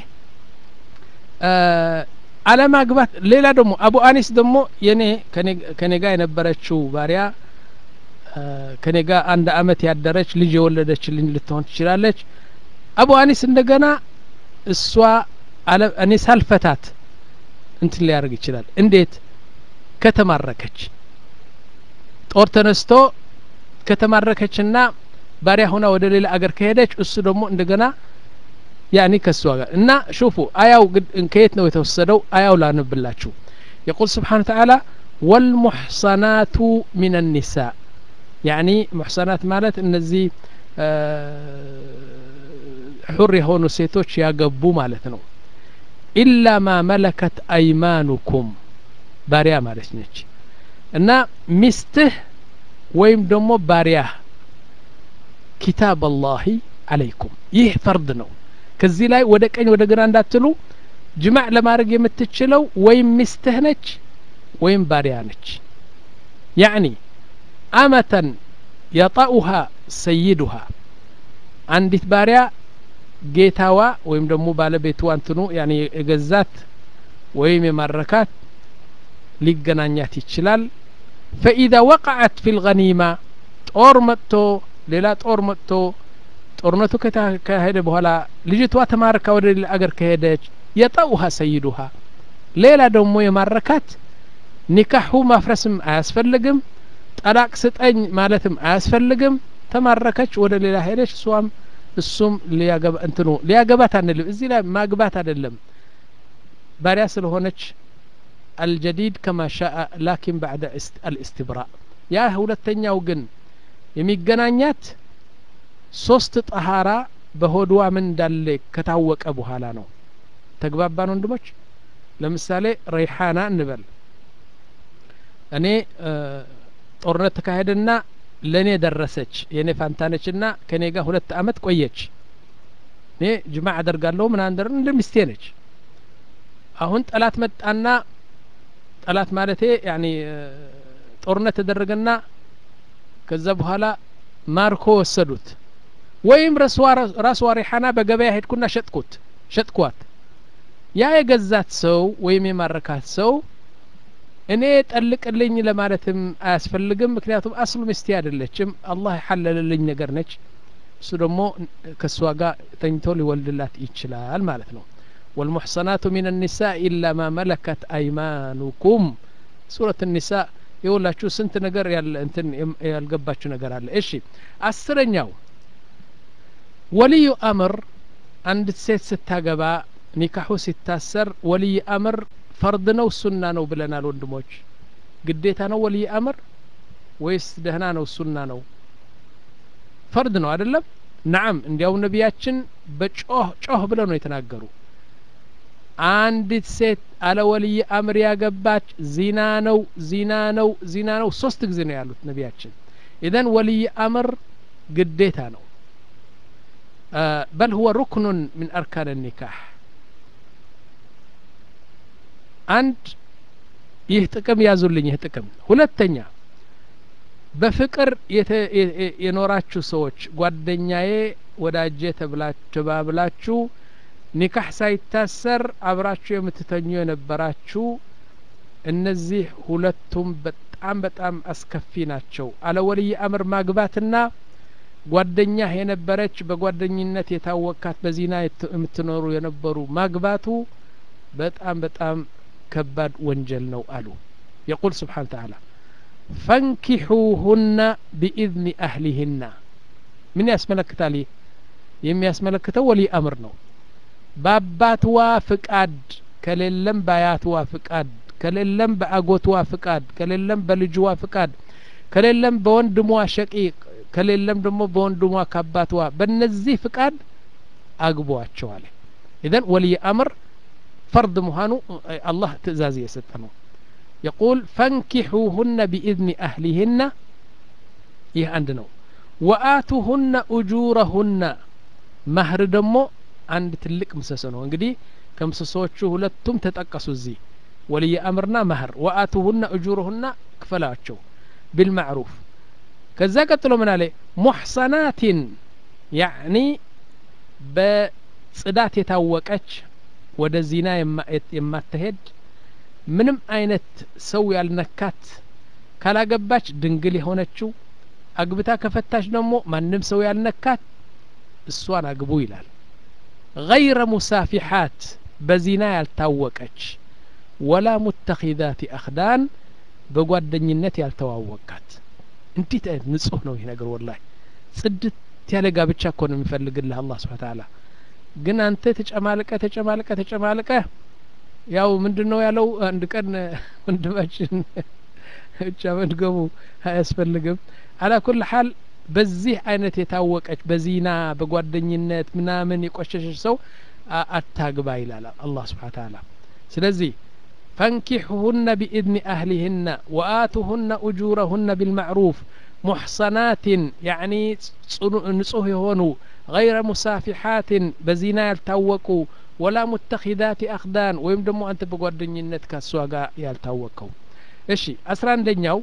አለማግባት ሌላ ደግሞ አቡ አኒስ ደግሞ የኔ ከኔ ጋር የነበረችው ባሪያ ከኔ ጋር አንድ አመት ያደረች ልጅ የወለደችልኝ ልትሆን ትችላለች አቡ አኒስ እንደገና እሷ እኔ ሳልፈታት እንትን ሊያደርግ ይችላል እንዴት ከተማረከች ጦር ተነስቶ ከተማረከችና ባሪያ ሆና ወደ ሌላ አገር ከሄደች እሱ ደግሞ እንደገና ያኒ ከሷ ጋር እና ሹፉ አያው ከየት ነው የተወሰደው አያው ላንብላችሁ يقول سبحانه وتعالى والمحصنات من النساء يعني محصنات مالت እነዚህ ሑር የሆኑ ሴቶች ያገቡ ማለት ነው ኢላ ማ መለከት አይማኑኩም ባሪያ ማለት ነች እና ሚስትህ ወይም ደግሞ ባሪያህ ኪታብ አላሂ አለይኩም ይህ ፈርድ ነው ከዚህ ላይ ወደ ቀኝ ወደ ግራ እንዳትሉ ጅማዕ ለማድረግ የምትችለው ወይም ሚስትህ ነች ወይም ባሪያ ነች ያዕኒ አመተን የጣኡሃ ሰይዱሃ አንዲት ባሪያ ጌታዋ ወይም ደግሞ ባለቤቱ አንትኑ ያኔ የገዛት ወይም የማረካት ሊገናኛት ይችላል ፈኢዛ ወቀዐት ፊ ልገኒማ ጦር መጥቶ ሌላ ጦር መጥቶ ጦርነቱ ከተካሄደ በኋላ ልጅቷ ተማርካ ወደ ሌላ አገር ከሄደች የጠውሃ ሰይዱሃ ሌላ ደግሞ የማረካት ኒካሑ ማፍረስም አያስፈልግም ጠላቅ ስጠኝ ማለትም አያስፈልግም ተማረከች ወደ ሌላ ሄደች እሷም እሱም ሊያገባ እንትኑ ሊያገባት አንልም እዚህ ላይ ማግባት አይደለም ባሪያ ስለሆነች አልጀዲድ ከማ ሻአ ላኪን ባዕደ አልእስትብራ ያ ሁለተኛው ግን የሚገናኛት ሶስት ጠሃራ በሆድዋ ምን እንዳለ ከታወቀ በኋላ ነው ተግባባን ወንድሞች ለምሳሌ ረይሓና እንበል እኔ ጦርነት ተካሄደና ለእኔ ደረሰች የእኔ ፋንታነች ና ከእኔ ጋር ሁለት አመት ቆየች እኔ ጅማ አደርጋለሁ ምን አንደር እንደ ሚስቴ ነች አሁን ጠላት መጣና ጠላት ማለቴ ያኒ ጦርነት ተደረገና ከዛ በኋላ ማርኮ ወሰዱት ወይም ራስዋ ሪሓና በገበያ ሄድኩና ሸጥኩት ሸጥኳት ያ የገዛት ሰው ወይም የማረካት ሰው እኔ ጠልቅልኝ ለማለትም አያስፈልግም ምክንያቱም አስሉ ሚስቴ አይደለችም አላህ የሐለለልኝ ነገር ነች እሱ ደግሞ ከእሷ ጋር ተኝቶ ሊወልድላት ይችላል ማለት ነው والمحصنات من النساء إلا ما ملكت أيمانكم سورة النساء የውላችሁ ስንት ነገር ያለ እንትን ያልገባችሁ ነገር አለ እሺ አስረኛው ወልዩ አምር አንድ ሴት ስታገባ ኒካሑ ሲታሰር ወልይ አምር ፈርድ ነው ሱና ነው ብለናል ወንድሞች ግዴታ ነው ወልይ አምር ወይስ ደህና ነው ሱና ነው ፈርድ ነው አይደለም ናም እንዲያው ነቢያችን በጮህ ጮህ ብለው ነው የተናገሩ አንዲት ሴት አለ ወልይ አምር ያገባች ዚና ነው ዚና ነው ዚና ነው ሶስት ጊዜ ነው ያሉት ነቢያችን ኢዘን ወልይ አምር ግዴታ ነው በል ሁወ ሩክኑን ምን አርካን ኒካህ አንድ ይህ ጥቅም ያዙልኝ ይህ ጥቅም ሁለተኛ በፍቅር የኖራችሁ ሰዎች ጓደኛዬ ወዳጄ ተባብላችሁ ኒካህ ሳይታሰር አብራችሁ የምትተኙ የነበራችሁ እነዚህ ሁለቱም በጣም በጣም አስከፊ ናቸው አለ ወልይ አምር ማግባትና ጓደኛህ የነበረች በጓደኝነት የታወካት በዚና የምትኖሩ የነበሩ ማግባቱ በጣም በጣም ከባድ ወንጀል ነው አሉ የቁል ስብሓን ተዓላ ፈንኪሑሁና ቢኢዝኒ አህሊህና ምን ያስመለክታል ይህ የሚያስመለክተው ወልይ አምር ነው በአባትዋ ፍቃድ ከሌለም በአያትዋ ፍቃድ ከሌለም በአጎትዋ ፍቃድ ከሌለም በልጅዋ ፍቃድ ከሌለም በወንድሟ ሸቂቅ ከሌለም ደግሞ በወንድሟ ከአባትዋ በእነዚህ ፍቃድ አግቧቸዋል ኢዘን ወልይ አምር فرض مهانو الله تزازي يستنو يقول فانكحوهن بإذن أهلهن يه عندنا وآتوهن أجورهن مهر دمو عند تلك مسسنو انقدي ከምሰሶቹ ሁለቱም ተጠቀሱ እዚህ ወልይ አምርና መህር ወአቱሁነ እጁሩሁና ክፈላቸው ቢልማዕሩፍ ከዛ ቀጥሎ ምን አለ ሙሕሰናቲን ያዕኒ በጽዳት የታወቀች ወደ ዚና የማትሄድ ምንም አይነት ሰው ያልነካት ካላገባች ድንግል የሆነችው አግብታ ከፈታች ደግሞ ማንም ሰው ያልነካት እሷን አግቡ ይላል ገይረ ሙሳፊሓት በዚና ያልታወቀች ወላ ሙተኪዛት አክዳን በጓደኝነት ያልተዋወቃት እንዴት አይነት ንጹህ ነው ይህ ነገር ወላሂ ጽድት ያለ ጋብቻ እኮ ነው የሚፈልግልህ አላህ ስብሓ ተዓላ ግን አንተ ተጨማልቀ ተጨማልቀ ተጨማልቀ ያው ምንድን ነው ያለው አንድ ቀን ወንድማችን ብቻ መድገሙ አያስፈልግም አላ ኩል ሀል በዚህ አይነት የታወቀች በዚና በጓደኝነት ምናምን የቆሸሸች ሰው አታግባ ይላል አላህ ስብሓ ተዓላ ስለዚህ ፈንኪሑሁነ ቢኢዝኒ አህሊህነ ወአቱሁነ እጁረሁነ ቢልማዕሩፍ ሙሕሰናትን ያዕኒ ንጹህ የሆኑ ገይረ ሙሳፊሓትን በዚና ያልታወቁ ወላ ሙተኪዛት አክዳን ወይም ደግሞ አንተ በጓደኝነት ከእሷ ጋር ያልታወቀው እሺ አስራ አንደኛው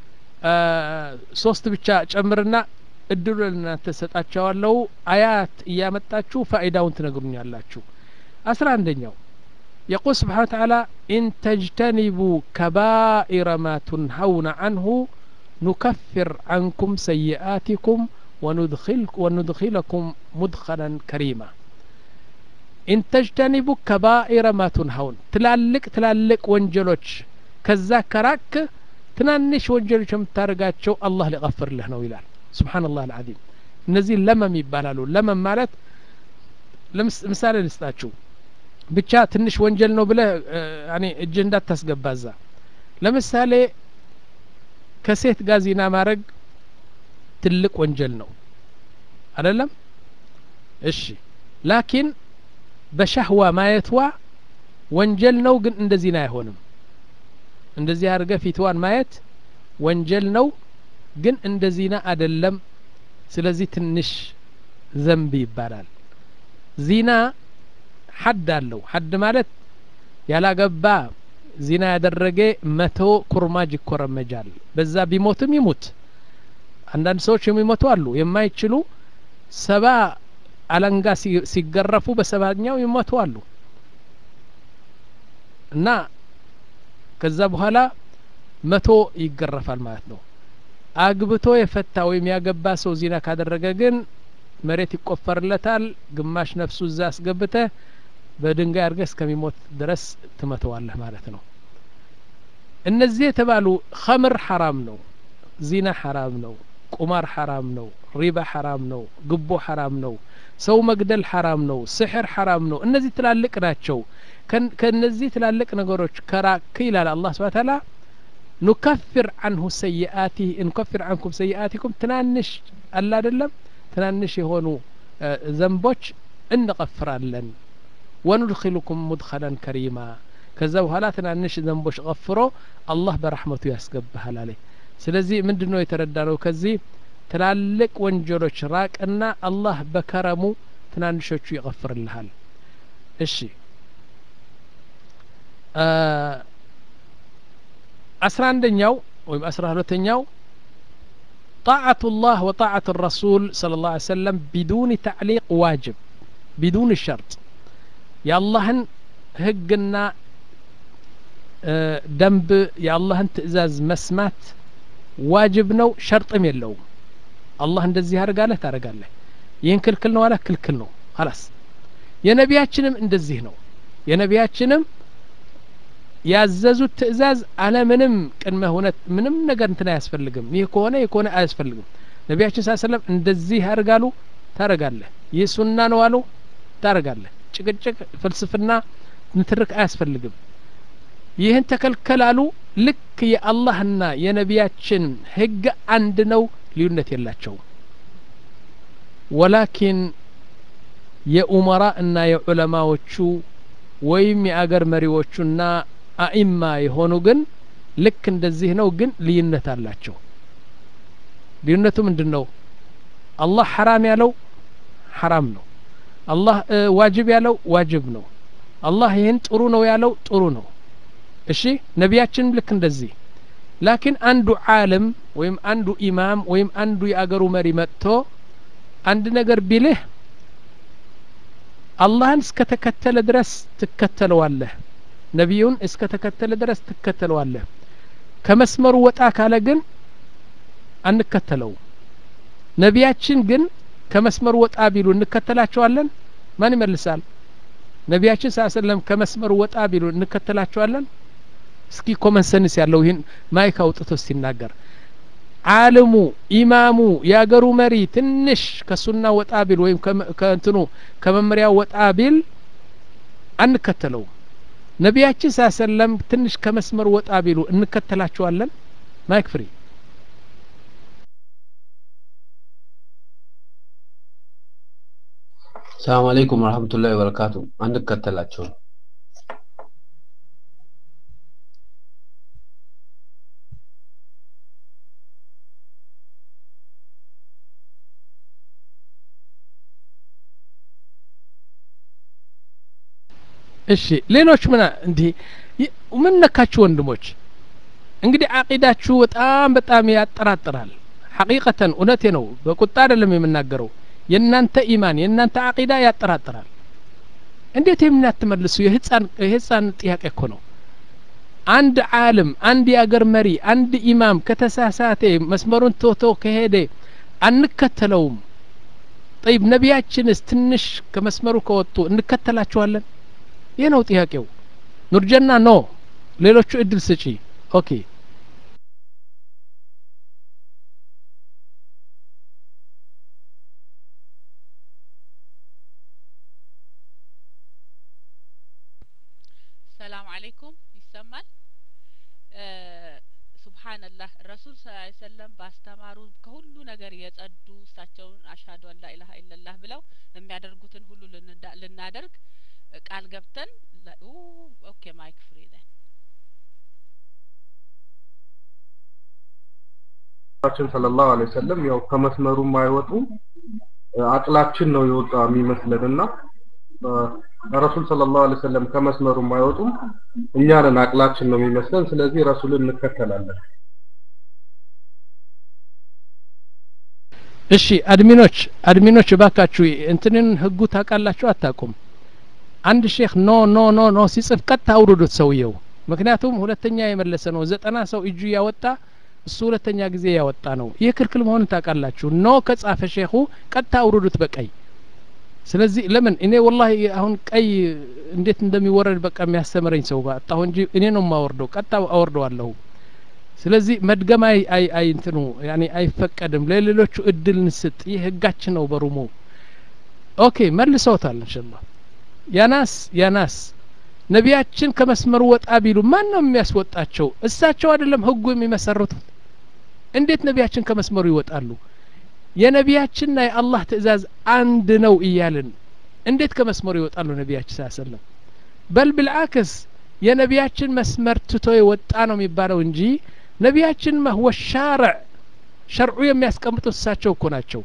ሶስት ብቻ ጨምርና እድሉ ለእናንተ ሰጣቸዋለሁ አያት እያመጣችሁ ፋይዳውን ትነግሩኛላችሁ አስራ አንደኛው يقول سبحانه وتعالى إن تجتنبوا كبائر ما تنهون عنه نكفر عنكم سيئاتكم وندخل وندخلكم مدخلا كريما إن تجتنبوا كبائر ما تنهون تلالك تلالك ወንጀሎች ከዛ ከራክ ትናንሽ ወንጀሎች የምታደርጋቸው አላህ ሊቀፍርልህ ነው ይላል ስብሓንላህ አልዓዚም እነዚህ ለመም ይባላሉ ለመም ማለት ምሳሌ ልስጣችሁ ብቻ ትንሽ ወንጀል ነው ብለህ ያኔ እጅህ እንዳታስገባ እዛ ለምሳሌ ከሴት ጋር ዚና ማድረግ ትልቅ ወንጀል ነው አይደለም እሺ ላኪን በሻህዋ ማየትዋ ወንጀል ነው ግን እንደ ዚና አይሆንም እንደዚህ አድርገ ፊትዋን ማየት ወንጀል ነው ግን እንደ ዚና አደለም ስለዚህ ትንሽ ዘንብ ይባላል ዚና ሐድ አለው ሐድ ማለት ያላገባ ዚና ያደረገ መቶ ኩርማጅ ይኮረመጃል በዛ ቢሞትም ይሙት አንዳንድ ሰዎች የሚሞቱ አሉ የማይችሉ ሰባ አለንጋ ሲገረፉ በሰባኛው ይሞቱ አሉ እና ከዛ በኋላ መቶ ይገረፋል ማለት ነው አግብቶ የፈታ ወይም ያገባ ሰው ዚና ካደረገ ግን መሬት ይቆፈርለታል ግማሽ ነፍሱ እዛ አስገብተ በድንጋይ አድርገህ እስከሚሞት ድረስ ትመተዋለህ ማለት ነው እነዚህ የተባሉ ኸምር ሐራም ነው ዚና ሐራም ነው ቁማር ሐራም ነው ሪባ ሐራም ነው ግቦ ሐራም ነው ሰው መግደል ሐራም ነው ስሕር ሐራም ነው እነዚህ ትላልቅ ናቸው ከእነዚህ ትላልቅ ነገሮች ከራክ ይላል አላህ ስብሓ ታላ ኑከፍር አንሁ ሰይአቲህ እንከፍር አንኩም ሰይአቲኩም ትናንሽ አለ አይደለም ትናንሽ የሆኑ ዘንቦች እንቀፍራለን ወኑድኪልኩም ሙድኸለን ከሪማ ከዛ በኋላ ትናንሽ ዘንቦች ቀፍሮ አላህ በረሕመቱ ያስገባሃል አለ ስለዚህ ምንድን ነው የተረዳ ነው ከዚህ ትላልቅ ወንጀሎች ራቅና አላህ በከረሙ ትናንሾቹ ይቀፍርልሃል እሺ አስራ አንደኛው ወይም አስራ ሁለተኛው طاعة الله وطاعة الرسول صلى الله عليه وسلم بدون تعليق واجب بدون الشرط يا الله هقنا ደንብ የአላህን ትእዛዝ መስማት ዋጅብ ነው ሸርጥም የለውም አላህ እንደዚህ አድርጋለህ ታደርጋለህ ይህን ክልክል ነው አለ ክልክል ነው ላስ የነቢያችንም እንደዚህ ነው የነቢያችንም ያዘዙት ትእዛዝ አለምንም ቅድመ ሁነት ምንም ነገር እንትን አያስፈልግም ይህ ከሆነ ይህ ከሆነ አያስፈልግም ነቢያችን ስ ሰለም እንደዚህ ያደርጋሉ ታረጋለህ ይህ ሱና ነው አሉ ታረጋለህ ጭቅጭቅ ፍልስፍና ንትርክ አያስፈልግም ይህን ተከልከላሉ ልክ የአላህና የነቢያችን ህግ አንድ ነው ልዩነት የላቸውም ወላኪን የኡመራ እና የዑለማዎቹ ወይም የአገር መሪዎቹና አኢማ የሆኑ ግን ልክ እንደዚህ ነው ግን ልዩነት አላቸው ልዩነቱ ምንድን ነው አላህ ሐራም ያለው ሐራም ነው አላህ ዋጅብ ያለው ዋጅብ ነው አላህ ይህን ጥሩ ነው ያለው ጥሩ ነው እሺ ነቢያችንም ልክ እንደዚህ ላኪን አንዱ ዓለም ወይም አንዱ ኢማም ወይም አንዱ የአገሩ መሪ መጥቶ አንድ ነገር ቢልህ አላህን እስከ ተከተለ ድረስ ትከተለዋለህ ነቢዩን እስከ ተከተለ ድረስ ትከተለዋለህ ከመስመሩ ወጣ ካለ ግን አንከተለው ነቢያችን ግን ከመስመሩ ወጣ ቢሉ እንከተላቸዋለን ማን ይመልሳል ነቢያችን ስ ሰለም ከመስመሩ ወጣ ቢሉ እንከተላቸዋለን እስኪ ኮመን ሰንስ ያለው ይህን ማይክ አውጥቶ ሲናገር አልሙ ኢማሙ የአገሩ መሪ ትንሽ ከሱና ወጣ ቢል ወይም ከእንትኑ ከመመሪያው ወጣ ቢል አንከተለውም ነቢያችን ሳ ሰለም ትንሽ ከመስመር ወጣ ቢሉ እንከተላቸዋለን ማይክ ፍሪ ሰላም አለይኩም ወረህመቱላሂ ወበረካቱ አንከተላቸውም እሺ ሌሎች ምን እንዲህ ምን ነካችሁ ወንድሞች እንግዲህ አቂዳችሁ በጣም በጣም ያጠራጥራል ሐቂቀተን እውነቴ ነው በቁጣ አይደለም የምናገረው የእናንተ ኢማን የእናንተ አቂዳ ያጠራጥራል እንዴት የምን አትመልሱ የህፃን የህፃን ጥያቄ እኮ ነው አንድ ዓለም አንድ የአገር መሪ አንድ ኢማም ከተሳሳተ መስመሩን ቶቶ ከሄደ አንከተለውም ጠይብ ነቢያችንስ ትንሽ ከመስመሩ ከወጡ እንከተላቸዋለን ይህ ነው ጥያቄው ኑርጀና ኖ ሌሎቹ እድል ስጪ ኦኬ ሰላም አለይኩም ይሰማል ሱብሃንላህ ረሱል ስ ሰለም ባስተማሩ ከሁሉ ነገር የጸዱ እሳቸውን አሽሀዱ አን ላኢላሀ ኢለላህ ብለው የሚያደርጉትን ሁሉ ልናደርግ ቃል ገብተን ኦኬ ማይክ ፍሪ ዘን ችን ሰለላሁ ዐለይሂ ወሰለም ያው ከመስመሩም አይወጡም አቅላችን ነው የወጣ የሚመስለን እና ረሱል ሰለላሁ ዐለይሂ ወሰለም ከመስመሩም አይወጡም እኛ ነን አቅላችን ነው የሚመስለን ስለዚህ ረሱልን እንከተላለን እሺ አድሚኖች አድሚኖች እባካችሁ እንትንን ህጉ ታውቃላችሁ አታውቁም አንድ ሼክ ኖ ኖ ኖ ኖ ሲጽፍ ቀጥታ አውርዱት ሰውየው ምክንያቱም ሁለተኛ የመለሰ ነው ዘጠና ሰው እጁ ያወጣ እሱ ሁለተኛ ጊዜ ያወጣ ነው ይህ ክልክል መሆኑን ታውቃላችሁ ኖ ከጻፈ ሼኹ ቀጥታ አውርዱት በቀይ ስለዚህ ለምን እኔ ወላሂ አሁን ቀይ እንዴት እንደሚወረድ በቃ የሚያስተምረኝ ሰው ባጣሁ እንጂ እኔ ነው የማወርደው ቀጥታ አወርደዋለሁ ስለዚህ መድገም አይ አይ አይ እንትኑ ያኔ አይፈቀድም ለሌሎቹ እድል እንስጥ ይህ ህጋችን ነው በሩሙ ኦኬ መልሰውታል ኢንሻአላህ ያናስ ያናስ ነቢያችን ከመስመሩ ወጣ ቢሉ ማን ነው የሚያስወጣቸው እሳቸው አይደለም ህጉ የሚመሰርቱት እንዴት ነቢያችን ከመስመሩ ይወጣሉ የነቢያችንና የአላህ ትእዛዝ አንድ ነው እያልን እንዴት ከመስመሩ ይወጣሉ ነቢያችን ስ ሰለም በል ብልአክስ የነቢያችን መስመር ትቶ የወጣ ነው የሚባለው እንጂ ነቢያችን መህወ ሻርዕ ሸርዑ የሚያስቀምጡት እሳቸው እኮ ናቸው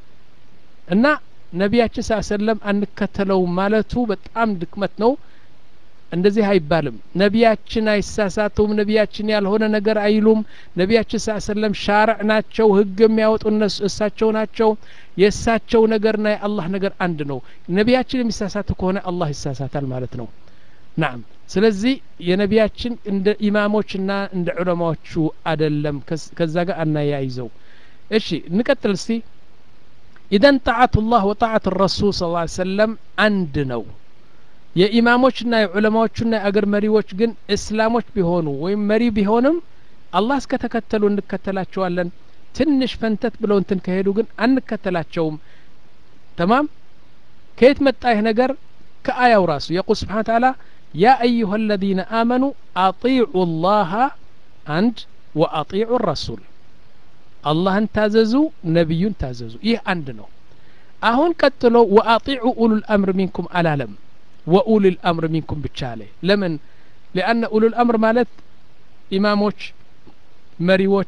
እና ነቢያችን ስ ሰለም አንከተለውም ማለቱ በጣም ድክመት ነው እንደዚህ አይባልም ነቢያችን አይሳሳቱም ነቢያችን ያልሆነ ነገር አይሉም ነቢያችን ስ ሰለም ሻርዕ ናቸው ህግ የሚያወጡ እነሱ እሳቸው ናቸው የእሳቸው ነገርና የአላህ ነገር አንድ ነው ነቢያችን የሚሳሳቱ ከሆነ አላህ ይሳሳታል ማለት ነው ናም ስለዚህ የነቢያችን እንደ ኢማሞችና እንደ ዑለማዎቹ አደለም ከዛ ጋር አናያይዘው እሺ እንቀጥል እስቲ ኢዘን ጣዓቱ ላህ ወጣዓት ረሱል ስ ሰለም አንድ ነው የኢማሞችና የዑለማዎቹና የአገር መሪዎች ግን እስላሞች ቢሆኑ ወይም መሪ ቢሆንም አላህ እስከተከተሉ እንከተላቸዋለን ትንሽ ፈንተት ብለው እንትን ከሄዱ ግን አንከተላቸውም ተማም ከየት መጣ ይህ ነገር ከአያው ራሱ የቁል ስብሓን ተዓላ ያ አዩሀ አለዚነ አመኑ አጢዑ ላሀ አንድ ወአጢዑ ረሱል አላህን ታዘዙ ነቢዩን ታዘዙ ይህ አንድ ነው አሁን ቀጥሎ ወአጢዑ ኡሉል አምር ሚንኩም አላለም ወኡል ልአምር ሚንኩም ብቻ አለ ለምን ሊአነ ኡሉ ልአምር ማለት ኢማሞች መሪዎች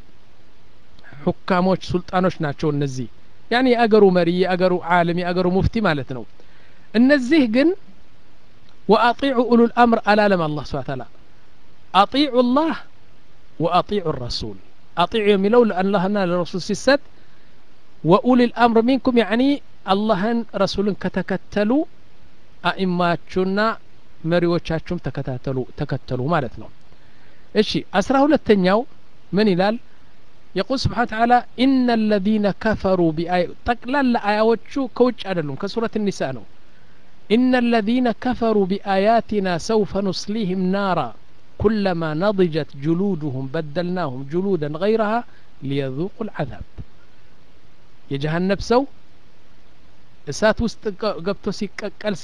ሑካሞች ሱልጣኖች ናቸው እነዚህ ያኒ የአገሩ መሪ የአገሩ ዓለም የአገሩ ሙፍቲ ማለት ነው እነዚህ ግን ወአጢዑ ኡሉ ልአምር አላለም አላህ ስብሓ ታላ አጢዑ ላህ ወአጢዑ ረሱል አጢዑ የሚለው ለአላህና ለረሱል ሲሰጥ ወኡል ልአምር ሚንኩም ያኒ አላህን ረሱልን ከተከተሉ አኢማችሁና መሪዎቻችሁም ተከታተሉ ተከተሉ ማለት ነው እሺ አስራ ሁለተኛው ምን ይላል የቁል ስብሓን ተዓላ ኢነ ለዚነ ከፈሩ ቢአይ ጠቅላላ አያዎቹ ከውጭ አይደሉም ከሱረት ኒሳ ነው ኢነ ለዚነ ከፈሩ ቢአያቲና ሰውፈ ኑስሊህም ናራ ኩለማ ነضጀት ጅሉድሁም በደልናሁም ጅሉደን ገይረሃ ሊየذوቁ العذاب የጀሃነብ ሰው እሳት ውስጥ ገብቶ ሲቀቀል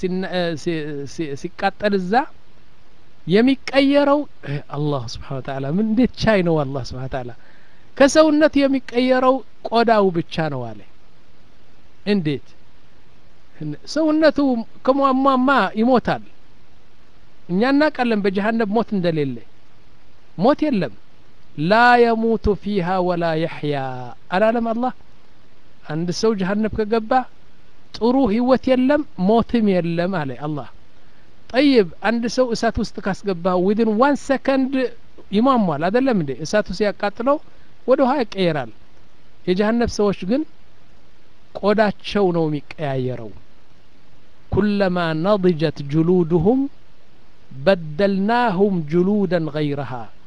ሲቃጠል እዛ የሚቀየረው አላህ ስብሓን ወተዓላ ምን እንዴት ቻይ ነው አላህ ስብሓን ወተዓላ ከሰውነቱ የሚቀየረው ቆዳው ብቻ ነው አለ እንዴት ሰውነቱ ከሟሟማ ይሞታል እኛ እናውቃለን በጀሃነብ ሞት እንደሌለ ሞት የለም ላ የሙቱ ፊሃ ወላ የሕያ አላለም አላህ አንድ ሰው ጀሃነብ ከገባ ጥሩ ህይወት የለም ሞትም የለም አለ አላህ ጠይብ አንድ ሰው እሳት ውስጥ ካስገባ ዊድን ዋን ሰከንድ ይሟሟል አደለም እንዴ እሳቱ ሲያቃጥለው ወደ ውሃ ይቀየራል የጀሀነብ ሰዎች ግን ቆዳቸው ነው የሚቀያየረው ኩለማ ነضጀት ጅሉድሁም በደልናሁም ጅሉደን ገይረሃ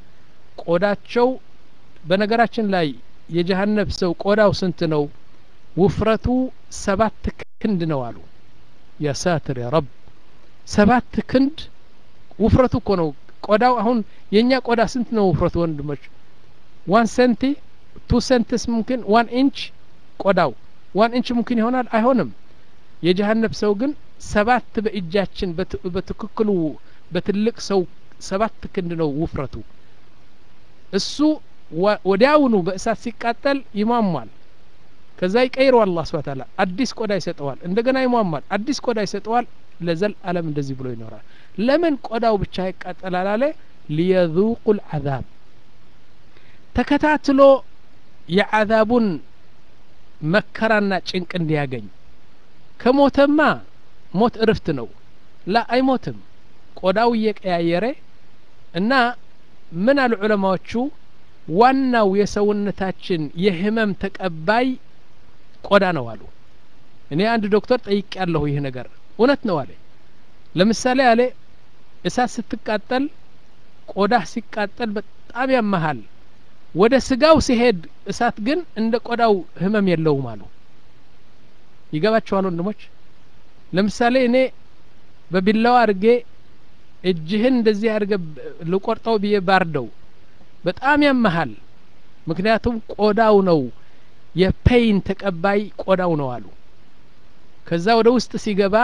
ቆዳቸው በነገራችን ላይ የጀሀነብ ሰው ቆዳው ስንት ነው ውፍረቱ ሰባት ክንድ ነው አሉ ያ ሳትር ያ ረብ ሰባት ክንድ ውፍረቱ እኮ ነው ቆዳው አሁን የእኛ ቆዳ ስንት ነው ውፍረቱ ወንድሞች ዋን ሰንቲ ቱ ሰንትስ ሙምኪን ዋን ኢንች ቆዳው ዋን ኢንች ሙምኪን ይሆናል አይሆንም የጀሀነብ ሰው ግን ሰባት በእጃችን በትክክሉ በትልቅ ሰው ሰባት ክንድ ነው ውፍረቱ እሱ ወዲያውኑ በእሳት ሲቃጠል ይሟሟል ከዛ ይቀይረዋል አላህ ስብሐ ተዓላ አዲስ ቆዳ ይሰጠዋል እንደገና ይሟሟል አዲስ ቆዳ ይሰጠዋል ለዘል አለም እንደዚህ ብሎ ይኖራል ለምን ቆዳው ብቻ ይቃጠላል አለ ሊየذوቁ العذاب ተከታትሎ የዓዛቡን መከራና ጭንቅ እንዲያገኝ ከሞተማ ሞት እርፍት ነው ላ አይሞትም ቆዳው እየቀያየረ እና ምን አሉ ዑለማዎቹ ዋናው የሰውነታችን የህመም ተቀባይ ቆዳ ነው አሉ እኔ አንድ ዶክተር ጠይቅ ያለሁ ይህ ነገር እውነት ነው አለ ለምሳሌ አለ እሳት ስትቃጠል ቆዳህ ሲቃጠል በጣም ያመሃል ወደ ስጋው ሲሄድ እሳት ግን እንደ ቆዳው ህመም የለውም አሉ ይገባቸዋል ወንድሞች ለምሳሌ እኔ በቢላዋ አድርጌ እጅህን እንደዚህ አድርገ ልቆርጠው ብዬ ባርደው በጣም ያመሃል ምክንያቱም ቆዳው ነው የፔይን ተቀባይ ቆዳው ነው አሉ ከዛ ወደ ውስጥ ሲገባ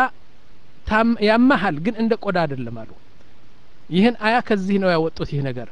ያመሃል ግን እንደ ቆዳ አይደለም አሉ ይህን አያ ከዚህ ነው ያወጡት ይህ ነገር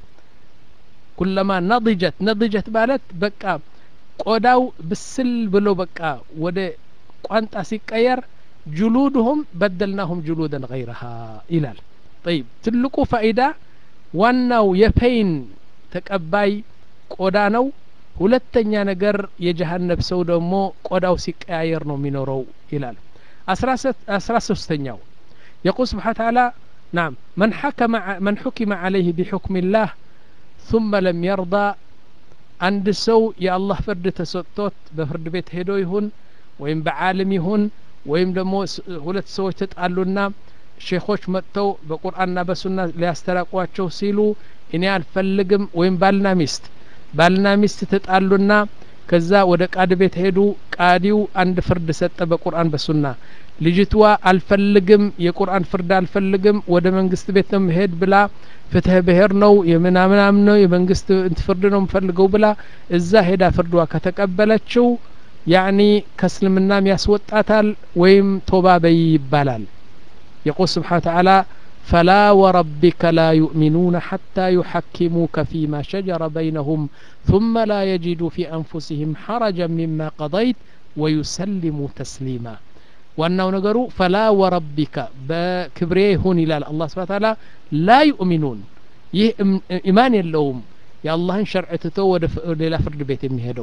ኩለማ ነضጀት ነضጀት ማለት በቃ ቆዳው ብስል ብሎ በቃ ወደ ቋንጣ ሲቀየር ጅሉድሁም በደልናሁም ጅሉደን ገይረሃ ይላል ጠይብ ትልቁ ፋኢዳ ዋናው የፔይን ተቀባይ ቆዳ ነው ሁለተኛ ነገር የጀሀነብ ሰው ደግሞ ቆዳው ሲቀያየር ነው የሚኖረው ይላል አስራ ሶስተኛው የቁል ስብሓን ተዓላ ናም መን ሐከመ መን ሑኪመ ዓለይህ ቢሑክም ላህ ثم لم يرضى አንድ ሰው የአላህ ፍርድ ተሰጥቶት በፍርድ ቤት ሄዶ ይሁን ወይም በዓለም ይሁን ወይም ደግሞ ሁለት ሰዎች ተጣሉና ሼኾች መጥተው በቁርአንና በሱና ሊያስተራቋቸው ሲሉ እኔ አልፈልግም ወይም ባልና ሚስት ባልና ሚስት ተጣሉና ከዛ ወደ ቃድ ቤት ሄዱ ቃዲው አንድ ፍርድ ሰጠ በቁርአን በሱና ልጅቷ አልፈልግም የቁርአን ፍርድ አልፈልግም ወደ መንግስት ቤት ነው መሄድ ብላ ፍትህ ብሄር ነው የምናምናም ነው የመንግስት ፍርድ ነው የምፈልገው ብላ እዛ ሄዳ ፍርዷ ከተቀበለችው ያኒ ከእስልምናም ያስወጣታል ወይም ቶባ በይ ይባላል يقول سبحانه وتعالى فلا وربك لا يؤمنون حتى يحكموك فيما شجر بينهم ثم لا يجدوا في أنفسهم حرجا مما قضيت ويسلموا تسليما وأنه نقروا فلا وربك بكبريهن إلى الله سبحانه وتعالى لا يؤمنون يه إيمان اللوم يا الله شرع تتو ሌላ ፍርድ ቤት የሚሄደው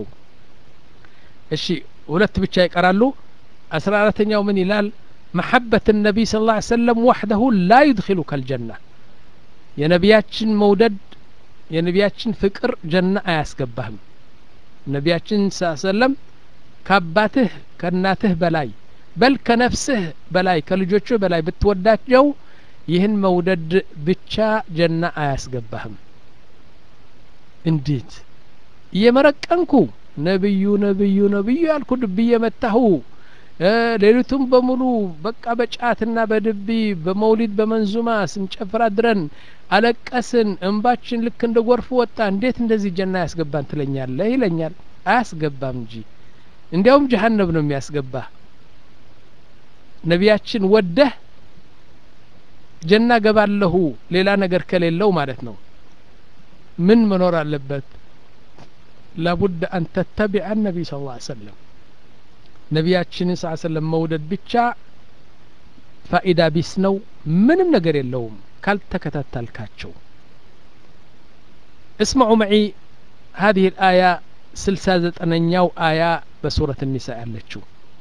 እሺ ሁለት ብቻ ይቀራሉ አስራ አራተኛው ምን ይላል محبة النبي صلى الله عليه وسلم وحده لا يدخلك الجنة የነቢያችን መውደድ የነቢያችን ፍቅር ጀና አያስገባህም ነቢያችን ስ ሰለም ከአባትህ ከእናትህ በላይ በል ከነፍስህ በላይ ከልጆችህ በላይ ብትወዳቸው ይህን መውደድ ብቻ ጀና አያስገባህም እንዴት እየመረቀንኩ ነብዩ ነብዩ ነብዩ ያልኩ ድብ እየመታሁ ሌሊቱም በሙሉ በቃ በጫትና በድቢ በመውሊድ በመንዙማ ስንጨፍር አድረን አለቀስን እንባችን ልክ እንደ ጎርፍ ወጣ እንዴት እንደዚህ ጀና ያስገባን ትለኛለህ ይለኛል አያስገባም እንጂ እንዲያውም ጀሀነብ ነው የሚያስገባ ነቢያችን ወደህ ጀና ገባለሁ ሌላ ነገር ከሌለው ማለት ነው ምን መኖር አለበት ላቡድ አን ተተቢዐ ነቢይ ስ ላ ሰለም ነቢያችንን ስ ሰለም መውደድ ብቻ ፋኢዳ ቢስ ነው ምንም ነገር የለውም ካልተከታተልካቸው እስمعوا معي هذه الآية سلسة زتنኛው آية በሱረት النساء ያለችው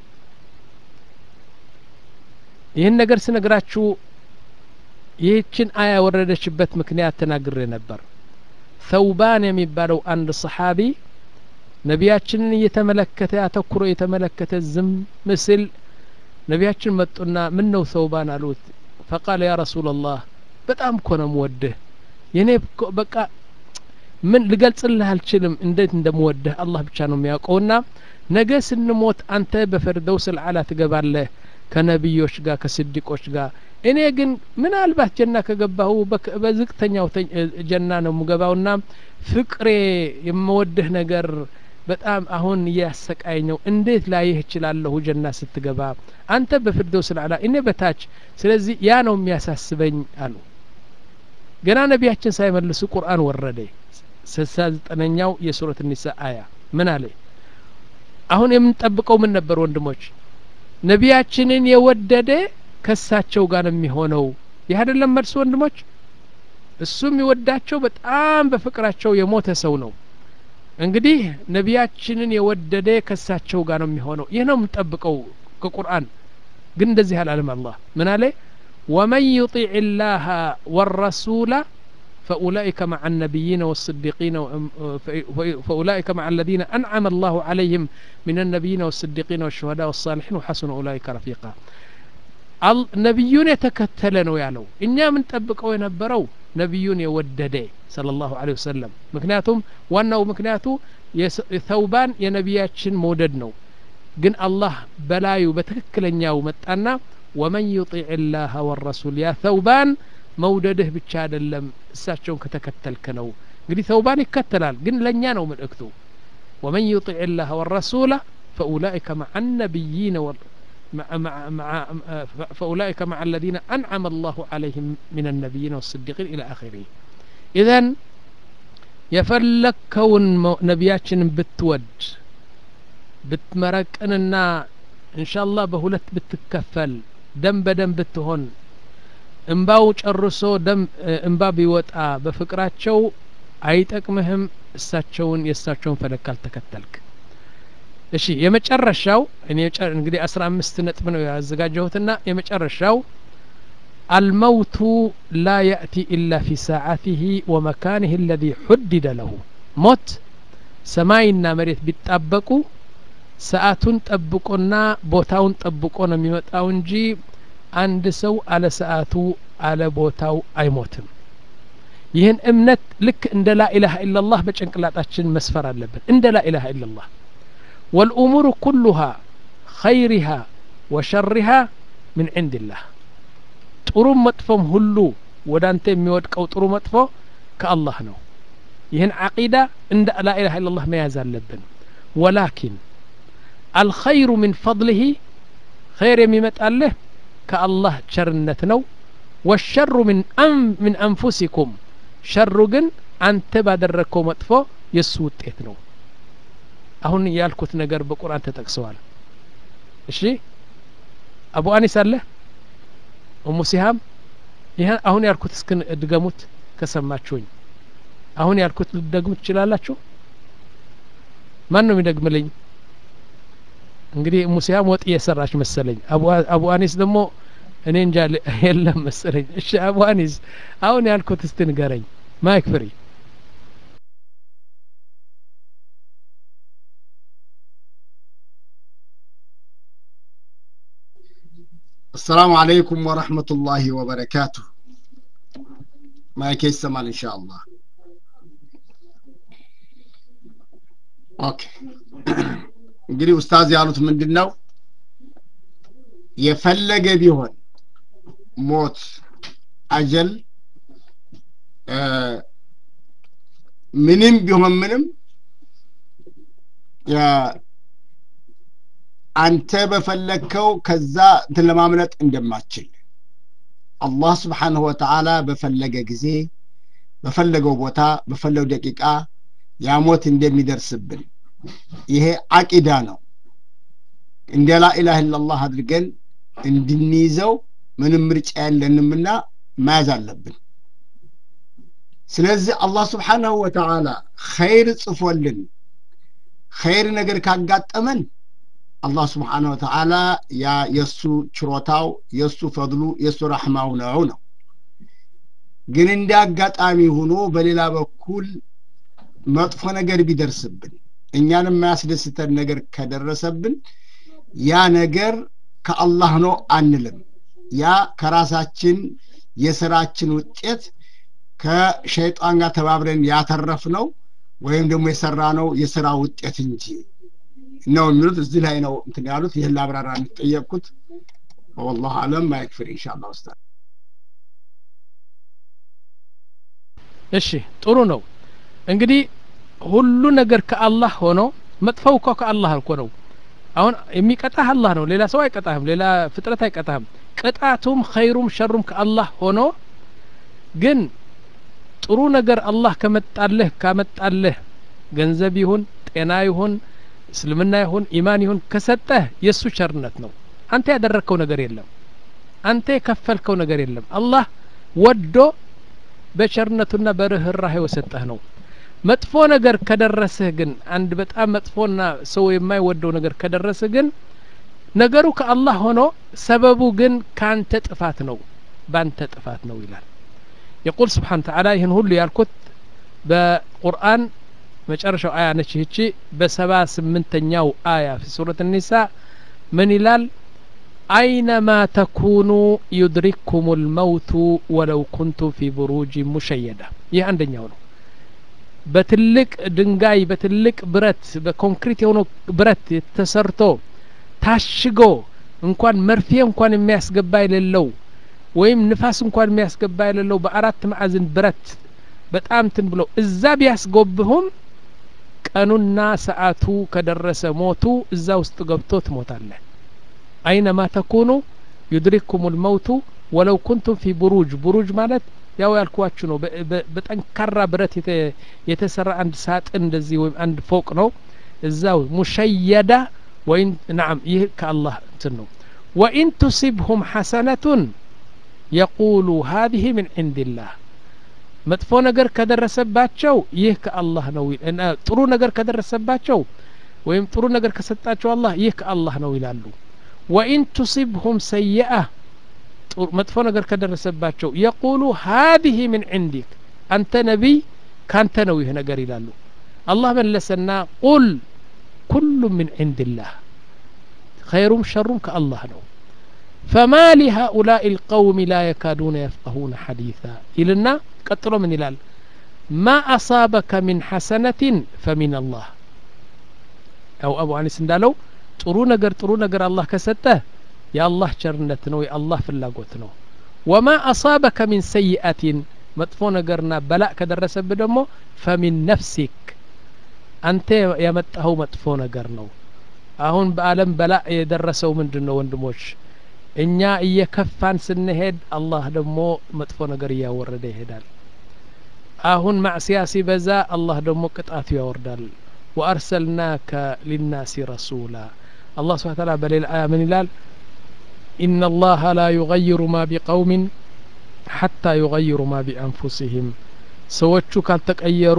ይህን ነገር ስነግራችሁ ይህችን አያ የወረደችበት ምክንያት ተናግሬ ነበር ሰውባን የሚባለው አንድ ሰሓቢ ነቢያችንን እየተመለከተ አተኩሮ የተመለከተ ዝም ምስል ነቢያችን መጡና ምን ነው ሰውባን አሉት ፈቃለ ያ ረሱላላህ በጣም እኮ ነው ምወድህ የኔ እኮ በቃ ምን ልገልጽልህ አልችልም እንዴት እንደምወድህ አላህ ብቻ ነው የሚያውቀውና ነገ ስንሞት አንተ በፈርደውስ ልዓላ ትገባለህ ከነቢዮች ጋር ከስዲቆች ጋር እኔ ግን ምናልባት ጀና ከገባሁ በዝቅተኛው ጀና ነው የምገባውና ፍቅሬ የምወድህ ነገር በጣም አሁን እያሰቃይ ነው እንዴት ላይህ እችላለሁ ጀና ስትገባ አንተ በፍርደውስ ልዓላ እኔ በታች ስለዚህ ያ ነው የሚያሳስበኝ አሉ ገና ነቢያችን ሳይመልሱ ቁርአን ወረደ ስልሳ ዘጠነኛው የሱረት ኒሳ አያ ምን አለ አሁን የምንጠብቀው ምን ነበር ወንድሞች ነቢያችንን የወደደ ከሳቸው ጋር ነው የሚሆነው ይህ አይደለም መልሱ ወንድሞች እሱ የሚወዳቸው በጣም በፍቅራቸው የሞተ ሰው ነው እንግዲህ ነቢያችንን የወደደ ከሳቸው ጋር ነው የሚሆነው ይህ ነው የምንጠብቀው ከቁርአን ግን እንደዚህ አላለም አላህ ምን አለ ወመን ዩጢዕ ላህ ወረሱላ فأولئك مع النبيين والصديقين فأولئك مع الذين أنعم الله عليهم من النبيين والصديقين والشهداء والصالحين وحسن أولئك رفيقا ነቢዩን የተከተለ ነው ያለው እኛ የምንጠብቀው የነበረው ነቢዩን የወደደ صلى الله عليه وسلم ምክንያቱም ዋናው ምክንያቱ ተውባን የነቢያችን መውደድ ነው ግን አላህ በላዩ በትክክለኛው መጣና ወመን ዩጢዕ ላህ ወረሱል ያ ተውባን መውደድህ ብቻ አይደለም እሳቸውን ከተከተልክ ነው እንግዲህ ተውባን ይከተላል ግን ለእኛ ነው መልእክቱ ወመን ዩጢዕ ላህ ወረሱላ ፈኡላئከ መዓ ነቢይነ مع مع مع فأولئك مع الذين أنعم الله عليهم من النبيين والصديقين إلى آخره إذا የፈለግከውን ነቢያችንን ብትወድ ብትመረቅንና እንሻላህ በሁለት ብትከፈል ደም በደም ብትሆን እንባው ጨርሶ ደም እንባ ቢወጣ በፍቅራቸው አይጠቅምህም እሳቸውን የእሳቸውን ፈለግ ካልተከተልክ እሺ የመጨረሻው እኔ እንግዲህ አስራ አምስት ነጥብ ነው ያዘጋጀሁትና የመጨረሻው አልመውቱ ላ ያእቲ ኢላ ፊ ሰዓቲህ ወመካንህ አለዚ ሑድደ ለሁ ሞት ሰማይና መሬት ቢጣበቁ ሰዓቱን ጠብቆና ቦታውን ጠብቆ ነው የሚመጣው እንጂ አንድ ሰው አለ ሰዓቱ አለ ቦታው አይሞትም ይህን እምነት ልክ እንደ ላኢላሃ ኢላላህ በጭንቅላጣችን መስፈር አለብን እንደ ላኢላሃ ኢላላህ ወልኡሙሩ ኩሉሃ ኸይሪሃ ወሸሪሃ ምን ዕንድላህ ጥሩም መጥፎም ሁሉ ወደ አንተ የሚወድቀው ጥሩ መጥፎ ከአላህ ነው ይህን ዓቂዳ እንደ ላኢላሃ ኢላላህ መያዝ አለብን ወላኪን አልኸይሩ ምን ፈضልህ ኸይር የሚመጣልህ ከአላህ ቸርነት ነው ወሸሩ ምን አንፉሲኩም ሸሩ ግን አንተ ባደረግከው መጥፎ የእሱ ውጤት ነው አሁን ያልኩት ነገር በቁርአን ተጠቅሰዋል እሺ አቡ አኒስ አለ እሙ ሲሃም ይህ አሁን ያልኩት እስክ ድገሙት ከሰማችሁኝ አሁን ያልኩት ልትደግሙት ትችላላችሁ ማን ነው የሚደግምልኝ እንግዲህ እሙ ሲሃም ወጥ እየሰራች መሰለኝ አቡ አኒስ ደግሞ እኔ እንጃ የለም መሰለኝ እሺ አቡ አኒስ አሁን ያልኩት እስቲ ንገረኝ ማይክ ፍሪ السلام عليكم ورحمة الله وبركاته ما يسمع إن شاء الله ኦኬ እንግዲህ ኡስታዝ ያሉት ምንድን ነው የፈለገ ቢሆን ሞት አጀል ምንም ቢሆን ምንም አንተ በፈለግከው ከዛ እንትን ለማምለጥ እንደማትችል አላህ ስብሓንሁ ወተዓላ በፈለገ ጊዜ በፈለገው ቦታ በፈለገው ደቂቃ ያሞት እንደሚደርስብን ይሄ አቂዳ ነው እንደ ላኢላህ ኢላላህ አድርገን እንድንይዘው ምንም ምርጫ የለንምና መያዝ አለብን ስለዚህ አላህ ስብሓንሁ ወተዓላ ኸይር ጽፎልን ኸይር ነገር ካጋጠመን አላህ ስብሓን ወተዓላ ያ የእሱ ችሮታው የእሱ ፈድሉ የእሱ ረሕማው ነው ነው ግን እንደ አጋጣሚ ሆኖ በሌላ በኩል መጥፎ ነገር ቢደርስብን እኛን የማያስደስተን ነገር ከደረሰብን ያ ነገር ከአላህ ነው አንልም ያ ከራሳችን የስራችን ውጤት ከሸይጣን ጋር ተባብረን ያተረፍ ነው ወይም ደግሞ የሰራ ነው የስራ ውጤት እንጂ ነው የሚሉት እዚህ ላይ ነው እንትን ያሉት ይህን ላብራራ እንጠየቅኩት ወላሁ አለም ማይክፍር ኢንሻአላ ኡስታዝ እሺ ጥሩ ነው እንግዲህ ሁሉ ነገር ከአላህ ሆኖ መጥፈው እኮ ከአላህ እኮ ነው አሁን የሚቀጣህ አላህ ነው ሌላ ሰው አይቀጣህም ሌላ ፍጥረት አይቀጣህም ቅጣቱም ኸይሩም ሸሩም ከአላህ ሆኖ ግን ጥሩ ነገር አላህ ከመጣልህ ካመጣልህ ገንዘብ ይሁን ጤና ይሁን እስልምና ይሁን ኢማን ይሁን ከሰጠህ የእሱ ቸርነት ነው አንተ ያደረግከው ነገር የለም አንተ የከፈልከው ነገር የለም አላህ ወዶ በቸርነቱና በርህራሄ የሰጠህ ነው መጥፎ ነገር ከደረስህ ግን አንድ በጣም መጥፎና ሰው የማይወደው ነገር ከደረስህ ግን ነገሩ ከአላህ ሆኖ ሰበቡ ግን ካንተ ጥፋት ነው ባንተ ጥፋት ነው ይላል የቁል ስብሓን ተዓላ ይህን ሁሉ ያልኩት በቁርአን መጨረሻው አያ ነች ይህቺ በሰባ ስምንተኛው አያ ፊ ሱረት ኒሳ ምን ይላል አይነማ ተኩኑ ዩድሪክኩም ልመውቱ ወለው ኩንቱም ፊ ብሩጅ ሙሸየዳ ይህ አንደኛው ነው በትልቅ ድንጋይ በትልቅ ብረት በኮንክሪት የሆነ ብረት ተሰርቶ ታሽጎ እንኳን መርፌ እንኳን የሚያስገባ የሌለው ወይም ንፋስ እንኳን የሚያስገባ የሌለው በአራት ማዕዝን ብረት በጣም ትን ብለው እዛ ቢያስጎብሁም ቀኑና ሰዓቱ ከደረሰ ሞቱ እዛ ውስጥ ገብቶ ትሞታለህ አይነማ ተኩኑ ዩድሪክኩም ልመውቱ ወለው ኩንቱም ፊ ቡሩጅ ቡሩጅ ማለት ያው ያልኳችሁ ነው በጠንካራ ብረት የተሰራ አንድ ሳጥን እንደዚህ ወይም አንድ ፎቅ ነው እዛው ሙሸየዳ ወይም ናም ይህ ከአላህ እንትን ነው ወኢን ቱሲብሁም ሐሰነቱን የቁሉ ሀዚህ ምን ዕንድላህ መጥፎ ነገር ከደረሰባቸው ይህ ከአላህ ነው ጥሩ ነገር ከደረሰባቸው ወይም ጥሩ ነገር ከሰጣቸው አላህ ይህ ከአላህ ነው ይላሉ ወኢን ቱሲብሁም ሰይአ መጥፎ ነገር ከደረሰባቸው የቁሉ ሀዚህ ምን ዕንዲክ አንተ ነቢይ ካንተ ነው ይህ ነገር ይላሉ አላህ መለሰና ቁል ኩሉ ምን ዕንድላህ ኸይሩም ሸሩም ከአላህ ነው فما لهؤلاء القوم لا يكادون يفقهون حديثا إلنا قتلوا من إلال ما أصابك من حسنة فمن الله أو أبو أنس እንዳለው ጥሩ ነገር ጥሩ ነገር አላህ ከሰጠህ የአላህ ቸርነት ነው የአላህ ፍላጎት ነው ወማ አሳበከ ሚን ሰይአቲን መጥፎ ነገርና በላእ ከደረሰብህ ደግሞ ፈሚን ነፍሲክ አንተ ያመጣኸው መጥፎ ነገር ነው አሁን በአለም በላእ የደረሰው ምንድን ነው ወንድሞች እኛ እየከፋን ስንሄድ አላህ ደግሞ መጥፎ ነገር እያወረደ ይሄዳል አሁን ማዕስያ ሲበዛ አላህ ደግሞ ቅጣቱ ያወርዳል ወአርሰልናከ ሊናሲ ረሱላ አላህ ስብሓ ታላ በሌላ አያ ምን ይላል إن الله لا يغير ما بقوم حتى يغير ما بأنفسهم ሰዎቹ ካልተቀየሩ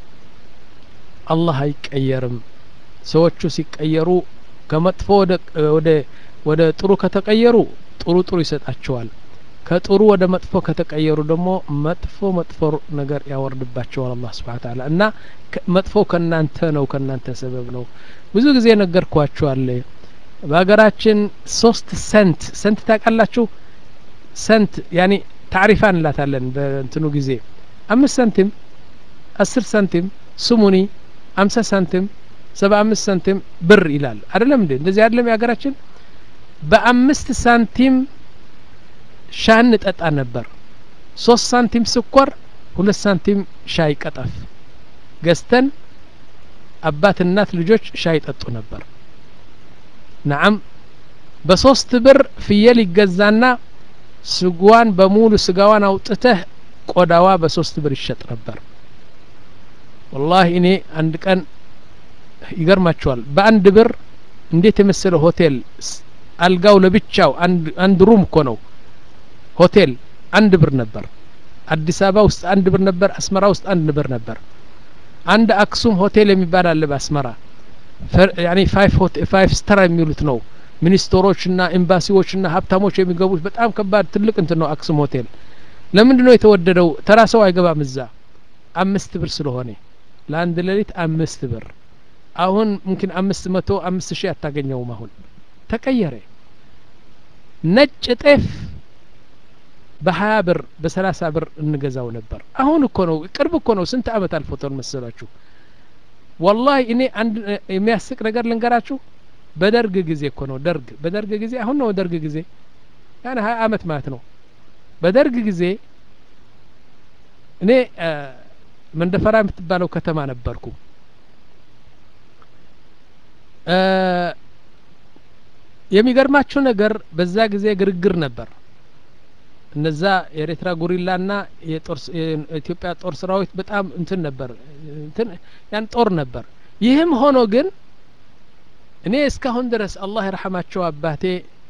አላህ አይቀየርም ሰዎቹ ሲቀየሩ ከመጥፎ ወደ ወደ ጥሩ ከተቀየሩ ጥሩ ጥሩ ይሰጣቸዋል ከጥሩ ወደ መጥፎ ከተቀየሩ ደግሞ መጥፎ መጥፎ ነገር ያወርድባቸዋል አላህ ስብሓን ታላ እና መጥፎ ከእናንተ ነው ከእናንተ ሰበብ ነው ብዙ ጊዜ ነገርኳችኋል በሀገራችን ሶስት ሰንት ሰንት ታውቃላችሁ ሰንት ያኒ ታሪፋ እንላታለን በእንትኑ ጊዜ አምስት ሳንቲም አስር ሳንቲም ስሙኒ አምሳ ሳንቲም ሰባ አምስት ሳንቲም ብር ይላል አይደለም እንዴ እንደዚህ አይደለም የሀገራችን በአምስት ሳንቲም ሻይ እንጠጣ ነበር ሶስት ሳንቲም ስኳር ሁለት ሳንቲም ሻይ ቀጠፍ ገዝተን አባት እናት ልጆች ሻይ ጠጡ ነበር ነዓም በሶስት ብር ፍየል ይገዛና ስጓን በሙሉ ስጋዋን አውጥተህ ቆዳዋ በሶስት ብር ይሸጥ ነበር ወላሂ እኔ አንድ ቀን ይገርማቸዋል በአንድ ብር እንዴት የመሰለ ሆቴል አልጋው ለብቻው አንድ ሩም እኮ ነው ሆቴል አንድ ብር ነበር አዲስ አበባ ውስጥ አንድ ብር ነበር አስመራ ውስጥ አንድ ብር ነበር አንድ አክሱም ሆቴል የሚባል አለ በአስመራ ያኒ ፋይቭ ስተር የሚሉት ነው ሚኒስትሮችና ኤምባሲዎችና ሀብታሞች የሚገቡት በጣም ከባድ ትልቅ እንትን ነው አክሱም ሆቴል ለምንድን ነው የተወደደው ተራ ሰው አይገባም እዛ አምስት ብር ስለሆነ ለአንድ ሌሊት አምስት ብር አሁን ሙምኪን አምስት መቶ አምስት ሺህ አታገኘውም አሁን ተቀየረ ነጭ ጤፍ በሀያ ብር በሰላሳ ብር እንገዛው ነበር አሁን እኮ ነው ቅርብ እኮ ነው ስንት አመት አልፎታል መሰላችሁ ወላሂ እኔ አንድ የሚያስቅ ነገር ልንገራችሁ በደርግ ጊዜ እኮ ነው ደርግ በደርግ ጊዜ አሁን ነው ደርግ ጊዜ ያን ሀያ አመት ማለት ነው በደርግ ጊዜ እኔ መንደፈራ የምትባለው ከተማ ነበርኩ የሚገርማችሁ ነገር በዛ ጊዜ ግርግር ነበር እነዛ የኤርትራ ጉሪላና የኢትዮጵያ ጦር ሰራዊት በጣም እንትን ነበር እንትን ያን ጦር ነበር ይህም ሆኖ ግን እኔ እስካሁን ድረስ አላህ ይርሐማቸው አባቴ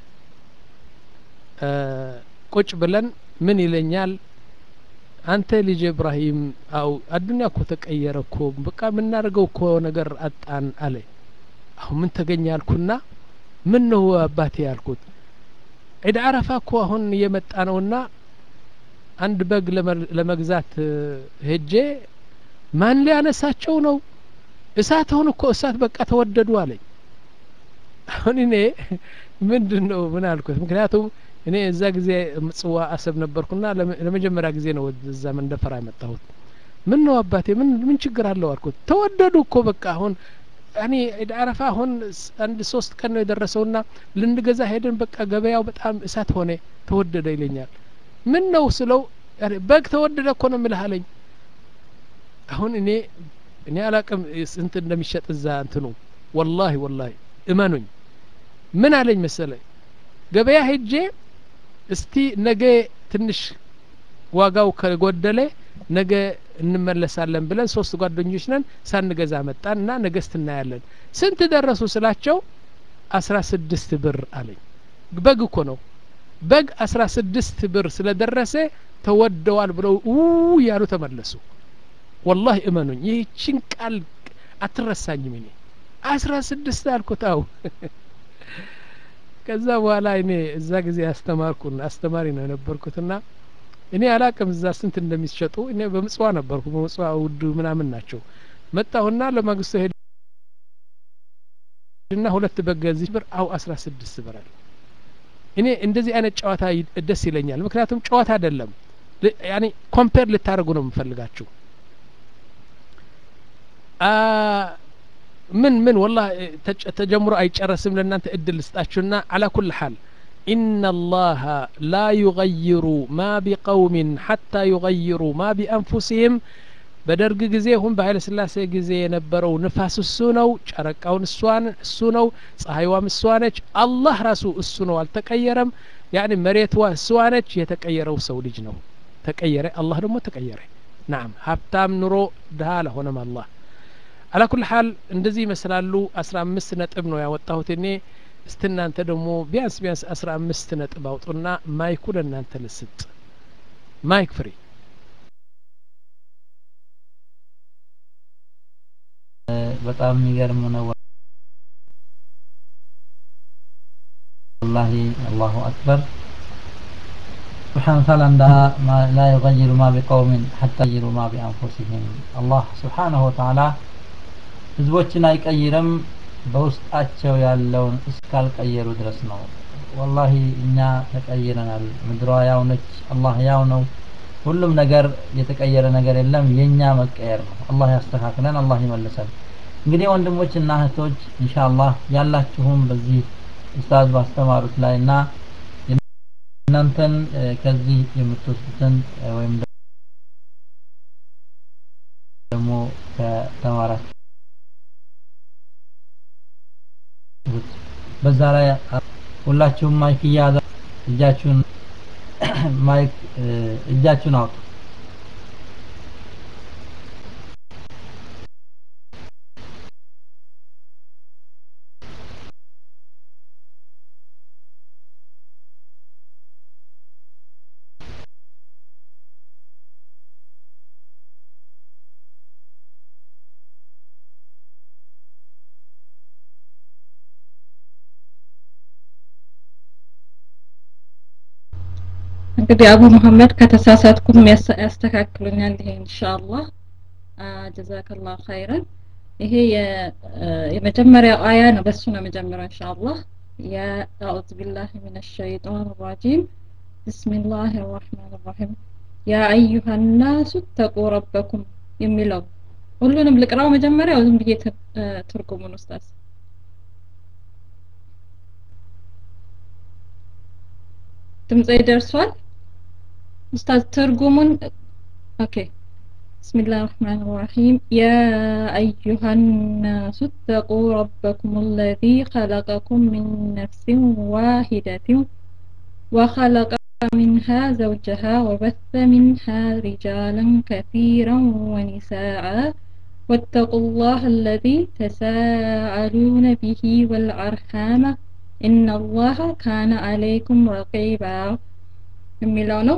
ቁጭ ብለን ምን ይለኛል አንተ ልጅ ኢብራሂም አው አዱኒያ እኮ ተቀየረ እኮ በቃ የምናደርገው እኮ ነገር አጣን አለ አሁን ምን ተገኘ አልኩና ምን ነው አባቴ ያልኩት ዒድ አረፋ እኮ አሁን እየመጣ ነውና አንድ በግ ለመግዛት ሄጄ ማን ሊያነሳቸው ነው እሳት አሁን እኮ እሳት በቃ ተወደዱ አለኝ አሁን እኔ ምንድን ነው ምን አልኩት ምክንያቱም እኔ እዛ ጊዜ ምጽዋ አሰብ ነበርኩና ለመጀመሪያ ጊዜ ነው እዛ መንደፈራ የመጣሁት ምን ነው አባቴ ምን ምን ችግር አለው አልኩት ተወደዱ እኮ በቃ አሁን እኔ ዒድ አረፋ አሁን አንድ ሶስት ቀን ነው የደረሰውና ልንገዛ ሄደን በቃ ገበያው በጣም እሳት ሆነ ተወደደ ይለኛል ምን ነው ስለው በግ ተወደደ እኮ ነው ምልህ አለኝ አሁን እኔ እኔ አላቅም ስንት እንደሚሸጥ እዛ እንትኑ ወላሂ ወላሂ እመኑኝ ምን አለኝ መሰለ ገበያ ሄጄ እስቲ ነገ ትንሽ ዋጋው ከጎደለ ነገ እንመለሳለን ብለን ሶስት ጓደኞች ነን ሳንገዛ መጣን እና ነገስት እናያለን ስንት ደረሱ ስላቸው አስራ ስድስት ብር አለኝ በግ እኮ ነው በግ አስራ ስድስት ብር ስለደረሰ ተወደዋል ብለው ው እያሉ ተመለሱ ወላሂ እመኑኝ ይህችን ቃል አትረሳኝም እኔ አስራ ስድስት አልኩት አው ከዛ በኋላ እኔ እዛ ጊዜ አስተማርኩን አስተማሪ ነው የነበርኩትና እኔ አላቅም እዛ ስንት እንደሚሸጡ እኔ በምጽዋ ነበርኩ በምጽዋ ውድ ምናምን ናቸው መጣሁና ለማግስቱ ሄድና ሁለት በገዚች ብር አው አስራ ስድስት ብር አለ እኔ እንደዚህ አይነት ጨዋታ ደስ ይለኛል ምክንያቱም ጨዋታ አይደለም ያኔ ኮምፔር ልታደርጉ ነው የምፈልጋችሁ ምን ምን ወላ ተጀምሮ አይጨረስም ለእናንተ እድል ልስጣችሁና አላ ኩል ሓል إن الله لا يغير ما بقوم حتى يغيروا ما بأنفسهم በደርግ ጊዜ ሁን በኃይለ ስላሴ ጊዜ የነበረው ንፋስ እሱ ነው ጨረቃውን እሷን እሱ ነው ፀሐይዋም እሷ ነች አላህ ራሱ እሱ ነው አልተቀየረም ያኒ መሬትዋ እሷ ነች የተቀየረው ሰው ልጅ ነው ተቀየረ አላህ ደግሞ ተቀየረ ናም ሀብታም ኑሮ ድሀ አልሆነም አላህ አላ ኩል ሓል እንደዚህ ይመስላሉ አስራ አምስት ነጥብ ነው ያወጣሁት እኔ እስቲ እናንተ ደግሞ ቢያንስ ቢያንስ አስራ አምስት ነጥብ አውጡና ማይኩ ለእናንተ ልስጥ ማይክ ፍሪ በጣም የሚገርም ነው ወላሂ አላሁ አክበር سبحانه وتعالى عندها ما لا يغير ما بقوم حتى يغيروا ما بأنفسهم الله سبحانه وتعالى ህዝቦችን አይቀይርም በውስጣቸው ያለውን እስካልቀየሩ ድረስ ነው ወላሂ እኛ ተቀይረናል ምድሯ ያው ነች አላህ ያው ነው ሁሉም ነገር የተቀየረ ነገር የለም የኛ መቀየር ነው አላህ ያስተካክለን አላህ ይመልሰን እንግዲህ ወንድሞችና እህቶች ኢንሻአላህ ያላችሁም በዚህ ኡስታዝ ባስተማሩት ላይ እና እናንተን ከዚህ የምትወስዱትን ወይም ደግሞ ከተማራችሁ በዛ ላይ ሁላችሁም ማይክ እያያዛ እጃችሁን ማይክ እጃችሁን አውጡ እንግዲህ አቡ መሐመድ ከተሳሳትኩም ያስተካክሉኛል ይሄ ኢንሻአላህ ጀዛከላሁ ኸይረን ይሄ የመጀመሪያው አያ ነው በሱ ነው መጀመሪያው ኢንሻአላህ يا أعوذ بالله من الشيطان الرجيم بسم الله الرحمن الرحيم يا أيها الناس اتقوا ربكم የሚለው ሁሉንም ልቅራው መጀመሪያ ዝም ብዬ ትርጉሙን ኡስታዝ ድምጼ ደርሷል ኡስታዝ ትርጉሙን ኦኬ بسم الله الرحمن الرحيم يا أيها الناس اتقوا ربكم الذي خلقكم من نفس واحدة وخلق منها زوجها وبث منها رجالا كثيرا ونساء واتقوا الله الذي تساءلون به والأرحام إن الله كان عليكم رقيبا የሚለው ነው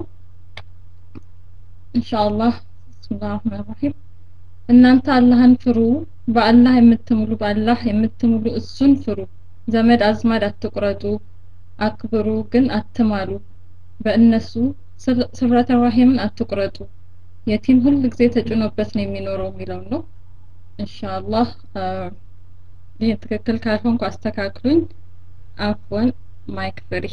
ኢንሻአላህ ብስሚላህ ረህማን ረሂም እናንተ አላህን ፍሩ በአላህ የምትምሉ በአላህ የምትምሉ እሱን ፍሩ ዘመድ አዝማድ አትቁረጡ አክብሩ ግን አትማሉ በእነሱ ስብረተ ራሂምን አትቁረጡ የቲም ሁል ጊዜ ተጭኖበት ነው የሚኖረው የሚለው ነው ኢንሻአላህ ይህ ትክክል ካልሆንኩ አስተካክሉኝ አፍወን ማይክ ፍሪ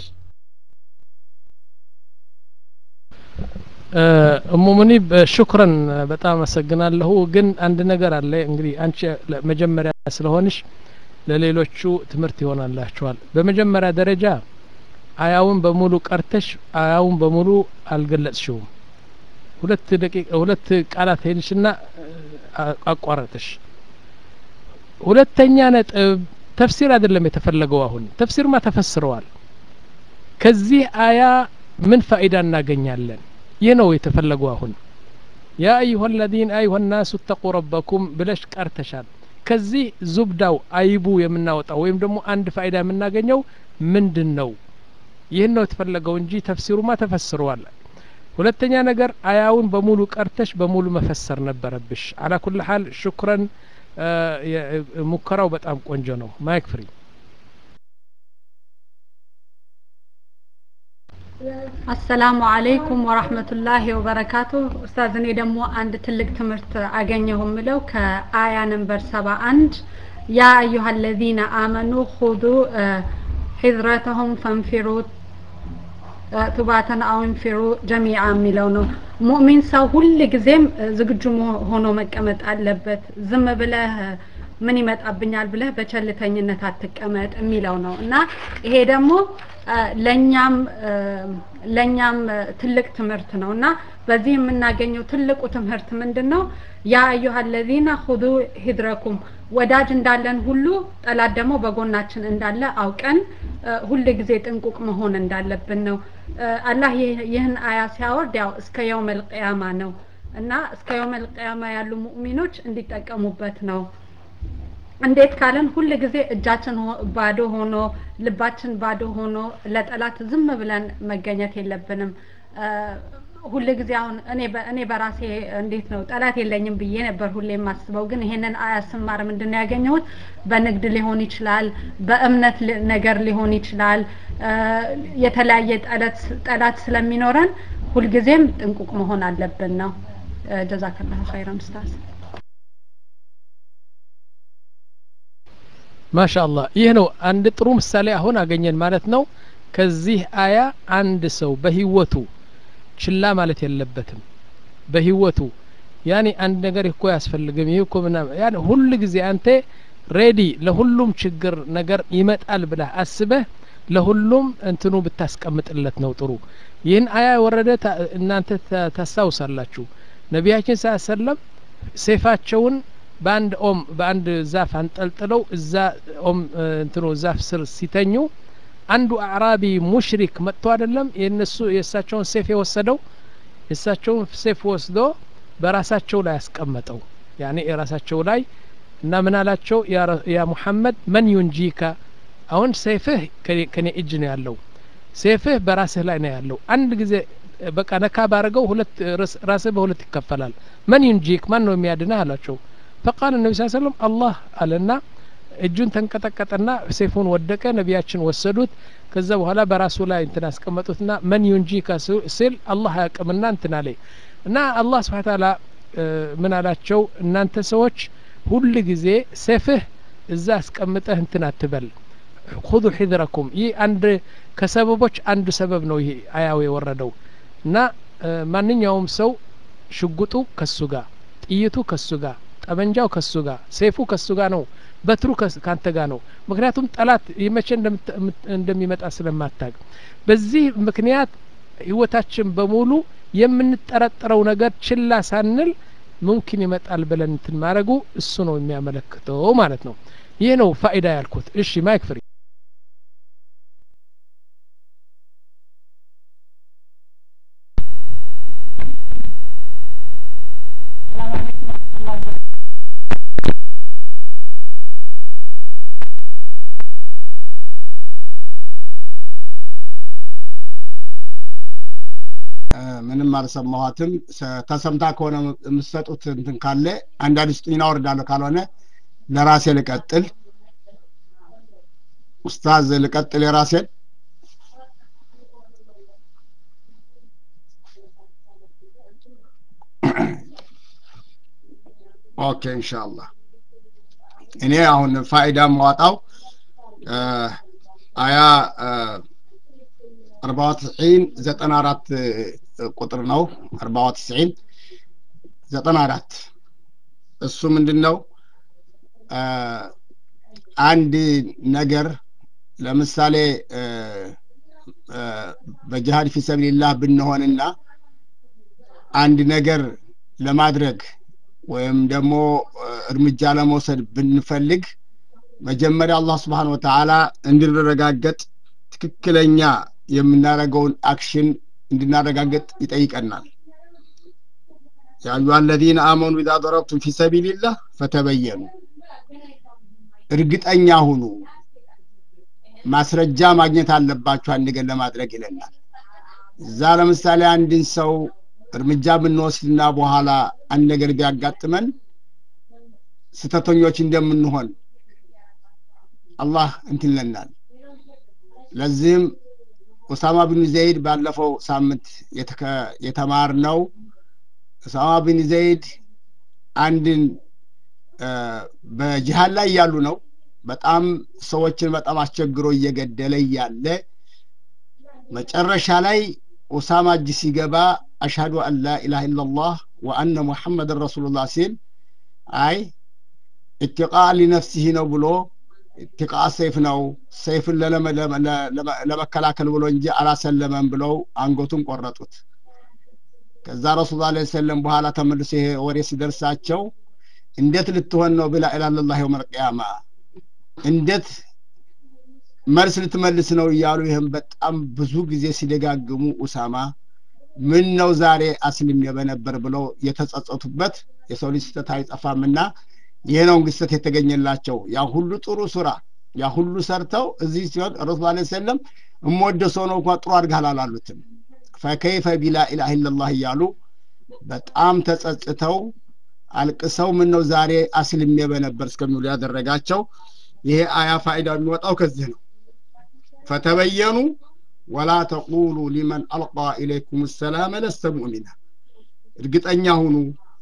እሙ ሙኒብ ሽኩረን በጣም አመሰግናለሁ ግን አንድ ነገር አለ እንግዲህ አንቺ መጀመሪያ ስለሆንሽ ለሌሎቹ ትምህርት ይሆናላችኋል በመጀመሪያ ደረጃ አያውን በሙሉ ቀርተሽ አያውን በሙሉ አልገለጽሽውም ሁለት ደቂቃ ሁለት ቃላት ሄድሽና አቋረጥሽ ሁለተኛ ነጥብ ተፍሲር አይደለም የተፈለገው አሁን ተፍሲርማ ተፈስረዋል ከዚህ አያ ምን ፋይዳ እናገኛለን ይህ ነው የተፈለገው አሁን ያ አዩሀ ለዚነ አዩሀ ናሱ እተቁ ረበኩም ብለሽ ቀርተሻል ከዚህ ዙብዳው አይቡ የምናወጣው ወይም ደግሞ አንድ ፋይዳ የምናገኘው ምንድን ነው ይህን ነው የተፈለገው እንጂ ተፍሲሩማ ተፈስረዋል ሁለተኛ ነገር አያውን በሙሉ ቀርተሽ በሙሉ መፈሰር ነበረብሽ አላ ኩል ሀል ሽኩረን ሙከራው በጣም ቆንጆ ነው ማይክ ፍሪ አሰላሙ አለይኩም ወራህመቱላሂ ወበረካቱ ኡስታዝ እኔ ደግሞ አንድ ትልቅ ትምህርት አገኘሁ ምለው ከአያ ነንበር ሰባ አንድ ያ አዩሀ ለዚነ አመኑ ሁዱ ሒዝረተሁም ፈንፊሩ ቱባተን አው እንፊሩ ጀሚዓ የሚለው ነው ሙእሚን ሰው ሁል ጊዜም ዝግጁ ሆኖ መቀመጥ አለበት ዝም ብለህ ምን ይመጣብኛል ብለህ በቸልተኝነት አትቀመጥ የሚለው ነው እና ይሄ ደግሞ ለኛም ለኛም ትልቅ ትምህርት ነው እና በዚህ የምናገኘው ትልቁ ትምህርት ምንድን ነው ያ አዩሀ ለዚነ ሁዱ ሂድረኩም ወዳጅ እንዳለን ሁሉ ጠላት ደግሞ በጎናችን እንዳለ አውቀን ሁል ጊዜ ጥንቁቅ መሆን እንዳለብን ነው አላህ ይህን አያ ሲያወርድ ያው እስከ የውመል ቅያማ ነው እና እስከ የውመል ቅያማ ያሉ ሙእሚኖች እንዲጠቀሙበት ነው እንዴት ካለን ሁል ጊዜ እጃችን ባዶ ሆኖ ልባችን ባዶ ሆኖ ለጠላት ዝም ብለን መገኘት የለብንም ሁል ጊዜ አሁን እኔ እኔ በራሴ እንዴት ነው ጠላት የለኝም ብዬ ነበር ሁሌ የማስበው ግን ይሄንን አያ ስማር ምንድን ነው ያገኘሁት በንግድ ሊሆን ይችላል በእምነት ነገር ሊሆን ይችላል የተለያየ ጠላት ስለሚኖረን ሁልጊዜም ጥንቁቅ መሆን አለብን ነው ጀዛከላሁ ኸይረን ኡስታዝ ማሻአላህ ይህ ነው አንድ ጥሩ ምሳሌ አሁን አገኘን ማለት ነው ከዚህ አያ አንድ ሰው በህይወቱ ችላ ማለት የለበትም በህይወቱ ያኔ አንድ ነገር እኮ ያስፈልግም ይህ እኮ ምናምን ያኔ ሁል ጊዜ አንተ ሬዲ ለሁሉም ችግር ነገር ይመጣል ብለህ አስበህ ለሁሉም እንትኑ ብታስቀምጥለት ነው ጥሩ ይህን አያ የወረደ እናንተ ታስታውሳላችሁ ነቢያችን ስ ሰለም ሴፋቸውን በአንድ ኦም በአንድ ዛፍ አንጠልጥለው እዛ ኦም እንትኑ ዛፍ ስር ሲተኙ አንዱ አዕራቢ ሙሽሪክ መጥቶ አይደለም የነሱ የእሳቸውን ሴፍ የወሰደው የእሳቸውን ሴፍ ወስዶ በራሳቸው ላይ ያስቀመጠው ያኔ የራሳቸው ላይ እና ምን አላቸው ያ ሙሐመድ መን ዩንጂካ አሁን ሴፍህ ከኔ እጅ ነው ያለው ሴፍህ በራስህ ላይ ነው ያለው አንድ ጊዜ በቃ ነካ ባረገው ሁለት ራስህ በሁለት ይከፈላል መን ዩንጂክ ማን ነው የሚያድነህ አላቸው ፈቃል ነቢ ስ ሰለም አላህ አለና እጁን ተንቀጠቀጠና ሴፉን ወደቀ ነቢያችን ወሰዱት ከዛ በኋላ በራሱ ላይ እንትን አስቀመጡትና መን ዩንጂካ ሲል አላህ አያቅምና እንትን አለ እና አላህ ስብሓን ታላ ምን አላቸው እናንተ ሰዎች ሁል ጊዜ ሴፍህ እዛ አስቀምጠህ እንትን አትበል ሁዙ ሒዝረኩም ይህ አንድ ከሰበቦች አንዱ ሰበብ ነው ይሄ አያው የወረደው እና ማንኛውም ሰው ሽጉጡ ከሱ ጋር ጥይቱ ከሱ ጋር ጠመንጃው ከሱ ጋር ሴፉ ከሱ ጋር ነው በትሩ ካንተ ጋር ነው ምክንያቱም ጠላት መቼ እንደሚመጣ ስለማታቅ በዚህ ምክንያት ህይወታችን በሙሉ የምንጠረጠረው ነገር ችላ ሳንል ሙምኪን ይመጣል ብለን እንትን ማድረጉ እሱ ነው የሚያመለክተው ማለት ነው ይህ ነው ፋይዳ ያልኩት እሺ ማይክ ፍሪ ምንም አልሰማኋትም ተሰምታ ከሆነ የምትሰጡት እንትን ካለ አንዳንድ ስጡኝ አወርዳለሁ ካልሆነ ለራሴ ልቀጥል ኡስታዝ ልቀጥል የራሴን ኦኬ ኢንሻአላህ እኔ አሁን ፋይዳ ማዋጣው አያ አርባ ወትስዒን ዘጠና አራት ቁጥር ነው አርባ ወትስዒን ዘጠና አራት እሱ ምንድን ነው አንድ ነገር ለምሳሌ በጅሃድ ፊ ሰቢልላህ ብንሆንና አንድ ነገር ለማድረግ ወይም ደግሞ እርምጃ ለመውሰድ ብንፈልግ መጀመሪያ አላህ ስብሓን ወተዓላ እንድንረጋገጥ ትክክለኛ የምናደርገውን አክሽን እንድናረጋገጥ ይጠይቀናል ያዩ አለዚነ አመኑ ኢዛ ደረብቱም ፊ ሰቢልላህ ፈተበየኑ እርግጠኛ ሁኑ ማስረጃ ማግኘት አለባችሁ አንድ ነገር ለማድረግ ይለናል እዛ ለምሳሌ አንድን ሰው እርምጃ ብንወስድና በኋላ አንድ ነገር ቢያጋጥመን ስተተኞች እንደምንሆን አላህ እንትንለናል ለዚህም ኡሳማ ብን ዘይድ ባለፈው ሳምንት የተማርነው ኡሳማ ብን ዘይድ አንድን በጅሃድ ላይ እያሉ ነው በጣም ሰዎችን በጣም አስቸግሮ እየገደለ እያለ መጨረሻ ላይ ኡሳማ እጅ ሲገባ አሽሀዱ አን ላ ኢላሃ ኢላላህ ወአነ ሙሐመድን ረሱሉላህ ሲል አይ ኢትቃ ሊነፍሲህ ነው ብሎ ኢትቃ ሰይፍ ነው ሰይፍን ለመከላከል ብሎ እንጂ አላሰለመም ብለው አንገቱን ቆረጡት ከዛ ረሱል ላ ሰለም በኋላ ተመልሶ ይሄ ወሬ ሲደርሳቸው እንዴት ልትሆን ነው ብላ ኢላላህ የውም አልቅያማ እንዴት መልስ ልትመልስ ነው እያሉ ይህም በጣም ብዙ ጊዜ ሲደጋግሙ ኡሳማ ምን ነው ዛሬ አስልም በነበር ብለው የተጸጸቱበት የሰው ልጅ ስህተት አይጠፋምና ይህ ነው እንግስተት የተገኘላቸው ያ ሁሉ ጥሩ ስራ ያ ሁሉ ሰርተው እዚህ ሲሆን ረሱል ላ ሰለም እምወደ ሰው ነው እንኳ ጥሩ አድርጋል አላሉትም ፈከይፈ ቢላ ኢላህ ኢላላህ እያሉ በጣም ተጸጽተው አልቅሰው ምን ነው ዛሬ አስልሜ በነበር እስከሚሉ ያደረጋቸው ይሄ አያ ፋይዳ የሚወጣው ከዚህ ነው ፈተበየኑ ወላ ተቁሉ ሊመን አልቃ ኢለይኩም ሰላመ ለስተ ሙእሚና እርግጠኛ ሁኑ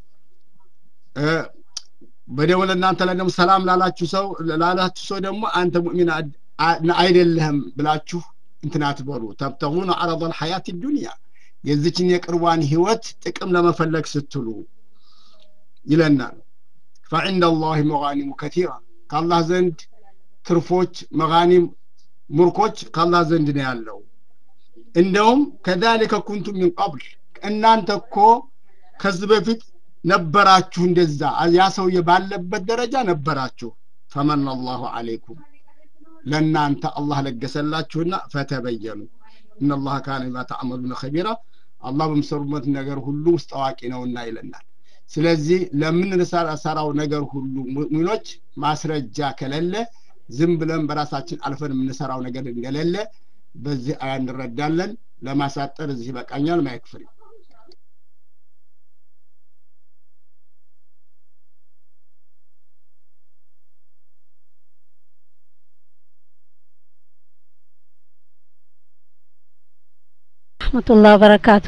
በደው ለእናንተ ላይ ደግሞ ሰላም ላላችሁ ሰው ላላችሁ ሰው ደግሞ አንተ ሙእሚን አይደለህም ብላችሁ እንትን አትበሉ ተብተጉነ አረض ልሐያት ዱንያ የዚችን የቅርቧን ህይወት ጥቅም ለመፈለግ ስትሉ ይለናል ፈዕንደ ላህ መጋኒሙ ከቲራ ከአላህ ዘንድ ትርፎች መጋኒም ሙርኮች ከአላህ ዘንድ ነው ያለው እንደውም ከዛሊከ ኩንቱም ሚን ቀብል እናንተ እኮ ከዚህ በፊት ነበራችሁ እንደዛ ያ ሰውዬ ባለበት ደረጃ ነበራችሁ ፈመን አላሁ አለይኩም ለእናንተ አላህ ለገሰላችሁና ፈተበየኑ እነላህ ካነ ቢማ ተዕመሉነ ከቢራ አላህ በምሰሩበት ነገር ሁሉ ውስጥ አዋቂ ነውና ይለናል ስለዚህ ለምንሰራው ነገር ሁሉ ሙሚኖች ማስረጃ ከሌለ ዝም ብለን በራሳችን አልፈን የምንሰራው ነገር እንደሌለ በዚህ አያ እንረዳለን ለማሳጠር እዚህ ይበቃኛል ማይክፍሪ ረህመቱላህ በረካቱ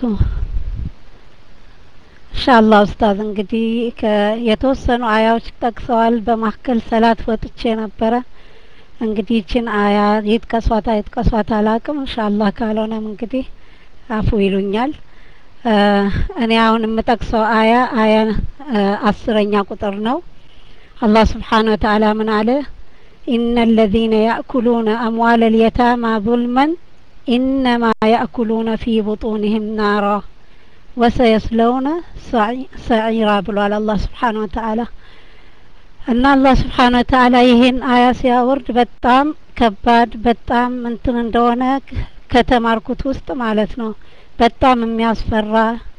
ኢንሻአላህ ኡስታዝ እንግዲህ የተወሰኑ አያዎች ጠቅሰዋል በማካከል ሰላት ወጥቼ ነበረ እንግዲህ ይችን አያ ይጥቀሷት አይጥቀሷት አላቅም ኢንሻአላህ ካልሆነም እንግዲህ አፉ ይሉኛል እኔ አሁን የምጠቅሰው አያ አያ አስረኛ ቁጥር ነው አላህ ስብሓን ወተዓላ ምን አለ ኢነ አለዚነ ያእኩሉነ አምዋል ልየታማ ظልመን ኢነማ ያእኩሉነ ፊ ቡጡንህም ናራ ወሰየስለውነ ሰዒራ ብሏል አላህ ስብሓን ወተዓላ እና አላህ ስብሓን ወተዓላ ይሄን አያ ሲያወርድ በጣም ከባድ በጣም እንትን እንደሆነ ከተማርኩት ውስጥ ማለት ነው በጣም የሚያስፈራ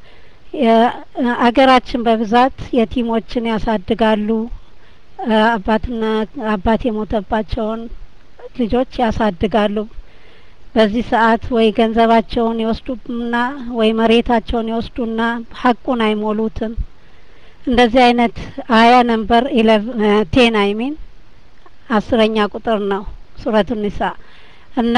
አገራችን በብዛት የቲሞችን ያሳድጋሉ አባትና አባት የሞተባቸውን ልጆች ያሳድጋሉ በዚህ ሰዓት ወይ ገንዘባቸውን ይወስዱና ወይ መሬታቸውን ይወስዱና ሀቁን አይሞሉትም እንደዚህ አይነት አያ ነምበር ቴን አይሚን አስረኛ ቁጥር ነው ሱረቱ ኒሳ እና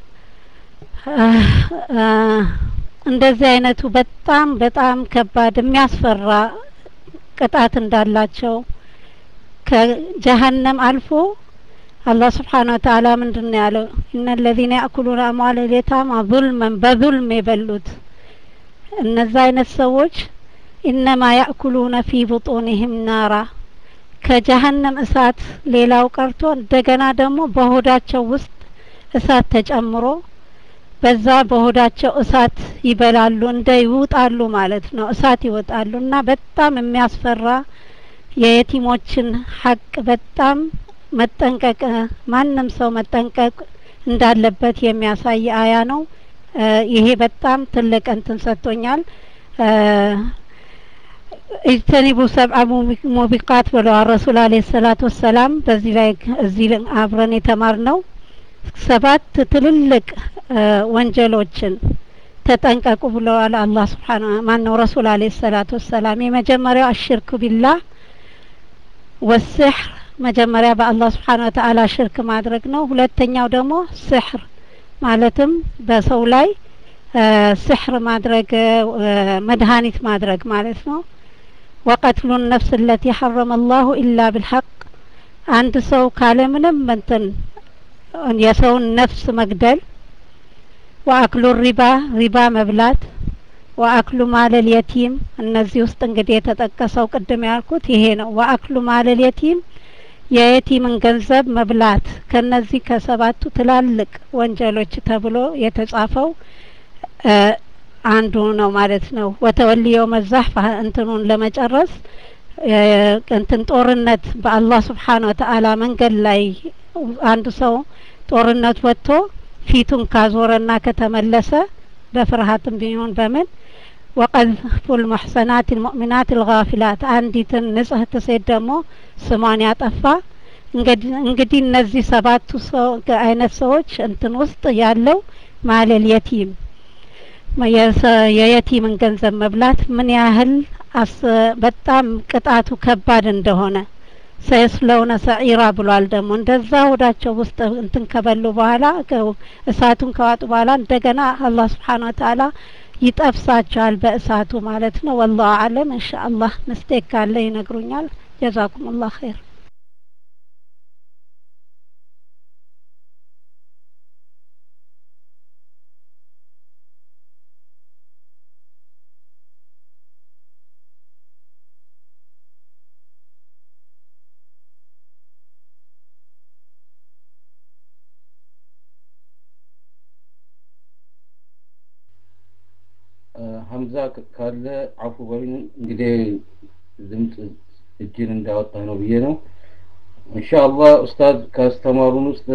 እንደዚህ አይነቱ በጣም በጣም ከባድ የሚያስፈራ ቅጣት እንዳላቸው ከጀሀነም አልፎ አላህ ስብሓን ወተአላ ምንድን ነው ያለው እነ ለዚነ ያእኩሉነ አምዋል ልየታማ ዙልመን በዙልም የበሉት እነዛ አይነት ሰዎች ኢነማ ያእኩሉነ ፊ ቡጡንህም ናራ ከጀሀነም እሳት ሌላው ቀርቶ እንደገና ደግሞ በሆዳቸው ውስጥ እሳት ተጨምሮ በዛ በሆዳቸው እሳት ይበላሉ እንደ ይውጣሉ ማለት ነው እሳት ይወጣሉ እና በጣም የሚያስፈራ የየቲሞችን ሀቅ በጣም መጠንቀቅ ማንም ሰው መጠንቀቅ እንዳለበት የሚያሳይ አያ ነው ይሄ በጣም ትልቅ እንትን ሰጥቶኛል ኢጅተኒቡ ሰብአ ሙቢቃት ብለዋል ረሱል አለ ሰላት ወሰላም በዚህ ላይ እዚህ አብረን የተማር ነው ሰባት ትልልቅ ወንጀሎችን ተጠንቀቁ ብለዋል አላህ ስብሓን ማን ነው ረሱል አለ ሰላት ወሰላም የመጀመሪያው አሽርክ ቢላህ ወስሕር መጀመሪያ በአላህ ስብሓን ወተአላ ሽርክ ማድረግ ነው ሁለተኛው ደግሞ ስሕር ማለትም በሰው ላይ ስሕር ማድረግ መድኃኒት ማድረግ ማለት ነው ወቀትሉ ነፍስ ለቲ ሐረመ አላሁ ኢላ ብልሐቅ አንድ ሰው ካለምንም እንትን የሰውን ነፍስ መግደል ወአክሉ ሪባ ሪባ መብላት ወአክሉ ማለል የቲም እነዚህ ውስጥ እንግዲህ የተጠቀሰው ቅድም ያልኩት ይሄ ነው ወአክሉ ማለል የቲም የየቲምን ገንዘብ መብላት ከነዚህ ከሰባቱ ትላልቅ ወንጀሎች ተብሎ የተጻፈው አንዱ ነው ማለት ነው ወተወልየው መዛህ እንትኑን ለመጨረስ እንትን ጦርነት በአላህ ስብሓን ወተአላ መንገድ ላይ አንድ ሰው ጦርነት ወጥቶ ፊቱን ካዞረና ከተመለሰ በፍርሃትም ቢሆን በምን ወቀዝፉ ልሙሕሰናት ልሙእሚናት ልጋፊላት አንዲትን ንጽህት ሴት ደግሞ ስሟን ያጠፋ እንግዲህ እነዚህ ሰባቱ ሰው አይነት ሰዎች እንትን ውስጥ ያለው ማለል የቲም የየቲምን ገንዘብ መብላት ምን ያህል በጣም ቅጣቱ ከባድ እንደሆነ ሰየስለውነ ሰዒራ ብሏል ደግሞ እንደዛ ሆዳቸው ውስጥ እንትን ከበሉ በኋላ እሳቱን ከዋጡ በኋላ እንደገና አላህ ስብሓን ወተአላ ይጠብሳቸዋል በእሳቱ ማለት ነው ወላሁ አለም እንሻ አላህ ምስቴክ ካለ ይነግሩኛል ጀዛኩም ላህ ኸይር ሀምዛ ካለ አፉ በሉኝ እንግዲህ ድምፅ እጅን እንዳወጣ ነው ብዬ ነው ኢንሻአላህ ኡስታዝ ካስተማሩን ውስጥ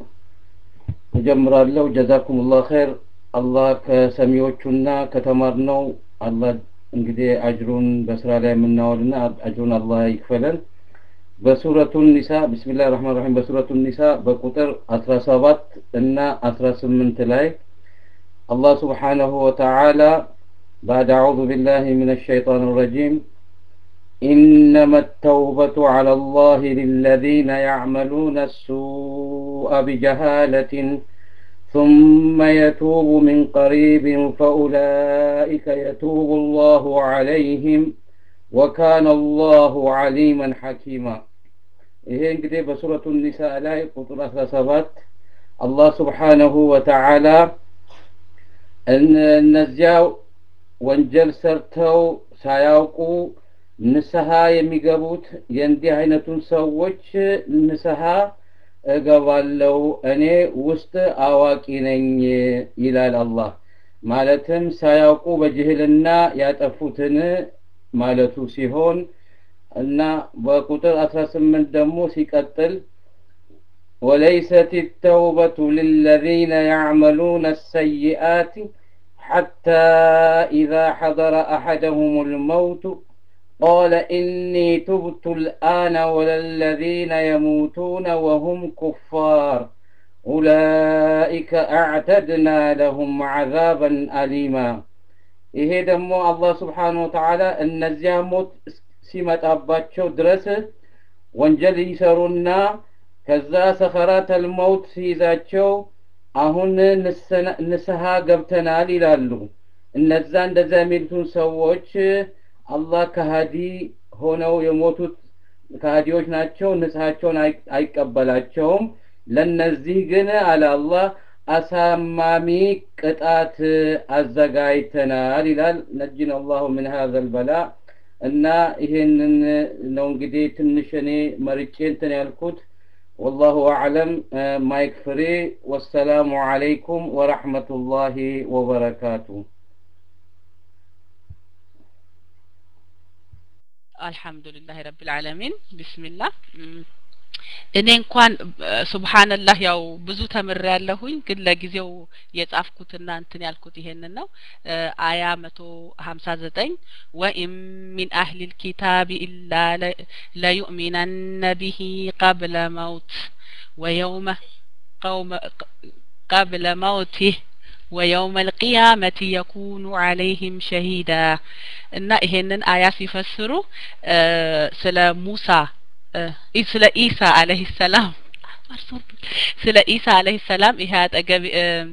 እጀምራለሁ ጀዛኩም ላህ ኸይር አላህ ከሰሚዎቹና ከተማርነው አላህ እንግዲህ አጅሩን በስራ ላይ የምናወልና አጅሩን አላህ ይክፈለን በሱረቱ ኒሳ ቢስሚላህ ረህማን ረሂም በሱረቱ ኒሳ በቁጥር 17 እና 18 ላይ الله سبحانه وتعالى بعد أعوذ بالله من الشيطان الرجيم إنما التوبة على الله للذين يعملون السوء بجهالة ثم يتوب من قريب فأولئك يتوب الله عليهم وكان الله عليما حكيما ይሄ እንግዲህ በሱረቱ ኒሳ ላይ ቁጥር 17 አላህ ስብሓነሁ ወተዓላ እነዚያ ወንጀል ሰርተው ሳያውቁ ንስሐ የሚገቡት የእንዲህ አይነቱን ሰዎች ንስሐ እገባለው እኔ ውስጥ አዋቂ ነኝ ይላል አላህ። ማለትም ሳያውቁ በጅህልና ያጠፉትን ማለቱ ሲሆን እና በቁጥር 18 ደግሞ ሲቀጥል وليست التوبة للذين يعملون السيئات حتى إذا حضر أحدهم الموت قال إني تبت الآن ولا الذين يموتون وهم كفار أولئك أعتدنا لهم عذابا أليما ይሄ ደግሞ አላህ ስብሓን ወተዓላ እነዚያ ሞት ሲመጣባቸው ድረስ ወንጀል ይሰሩና ከዛ ሰኸራተል መውት ሲይዛቸው አሁን ንስሐ ገብተናል ይላሉ። እነዛ እንደዛ የሚሉትን ሰዎች አላህ ከሃዲ ሆነው የሞቱት ከሃዲዎች ናቸው፣ ንስሐቸውን አይቀበላቸውም። ለነዚህ ግን አለ አላህ አሳማሚ ቅጣት አዘጋጅተናል ይላል። ነጅን አላሁ ምን ሀዘል በላ እና ይሄንን ነው እንግዲህ ትንሽ እኔ መርጬ እንትን ያልኩት። والله أعلم مايك فري والسلام عليكم ورحمة الله وبركاته الحمد لله رب العالمين بسم الله እኔ እንኳን ሱብሃንላህ ያው ብዙ ተምሬ ያለሁኝ ግን ለጊዜው የጻፍኩትና እንትን ያልኩት ይሄንን ነው አያ መቶ ሀምሳ ዘጠኝ ወኢን ሚን አህሊ ልኪታብ ኢላ ለዩእሚነነ ቢሂ ቀብለ መውት ወየውመ ቀውመ ቀብለ መውቲህ ወየውመ ልቅያመቲ የኩኑ አለይህም ሸሂዳ እና ይሄንን አያ ሲፈስሩ ስለ ሙሳ ስለ ኢሳ አለህ ሰላም ስለ ኢሳ አለህ ሰላም ይሄ አጠገብ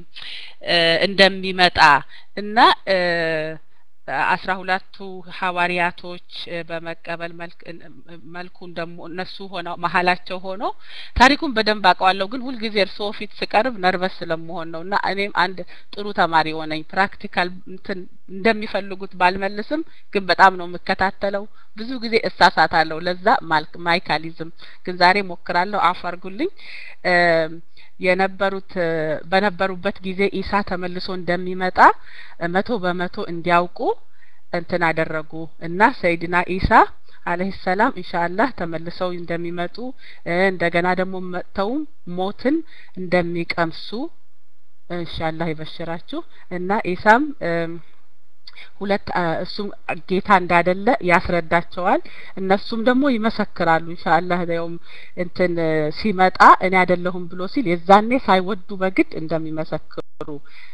እንደሚመጣ እና አስራ ሁለቱ ሐዋርያቶች በመቀበል መልኩን ደግሞ እነሱ ሆነው መሀላቸው ሆኖ ታሪኩን በደንብ አውቀዋለሁ፣ ግን ሁልጊዜ እርስዎ ፊት ስቀርብ ነርቨስ ስለመሆን ነው እና እኔም አንድ ጥሩ ተማሪ ሆነኝ። ፕራክቲካል እንትን እንደሚፈልጉት ባልመልስም ግን በጣም ነው የምከታተለው። ብዙ ጊዜ እሳሳታለሁ። ለዛ ማይካሊዝም ግን ዛሬ ሞክራለሁ። አፍ አርጉልኝ። የነበሩት በነበሩበት ጊዜ ኢሳ ተመልሶ እንደሚመጣ መቶ በመቶ እንዲያውቁ እንትን አደረጉ እና ሰይድና ኢሳ አለህ ሰላም ኢንሻአላህ ተመልሰው እንደሚመጡ እንደገና ደግሞ መጥተውም ሞትን እንደሚቀምሱ ኢንሻአላህ ይበሽራችሁ እና ኢሳም ሁለት እሱም ጌታ እንዳደለ ያስረዳቸዋል። እነሱም ደግሞ ይመሰክራሉ። ኢንሻአላህ ያውም እንትን ሲመጣ እኔ አይደለሁም ብሎ ሲል የዛኔ ሳይወዱ በግድ እንደሚመሰክሩ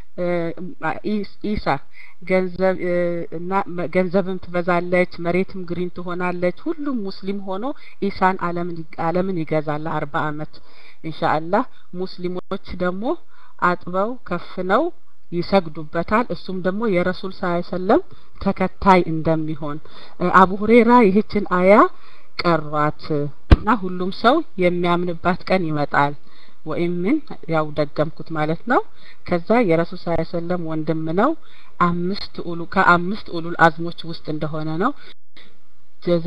ኢሳ ገንዘብ እና ገንዘብም ትበዛለች፣ መሬትም ግሪን ትሆናለች። ሁሉም ሙስሊም ሆኖ ኢሳን አለምን አለምን ይገዛል አርባ አመት ኢንሻአላህ። ሙስሊሞች ደግሞ አጥበው ከፍነው ይሰግዱበታል። እሱም ደግሞ የረሱል ሰለም ተከታይ እንደሚሆን አቡ ሁሬራ ይህችን አያ ቀሯት እና ሁሉም ሰው የሚያምንባት ቀን ይመጣል። ወይም ምን ያው ደገምኩት ማለት ነው። ከዛ የረሱል ሰለም ወንድም ነው። አምስት ኡሉ ከአምስት ኡሉል አዝሞች ውስጥ እንደሆነ ነው። ጀዛ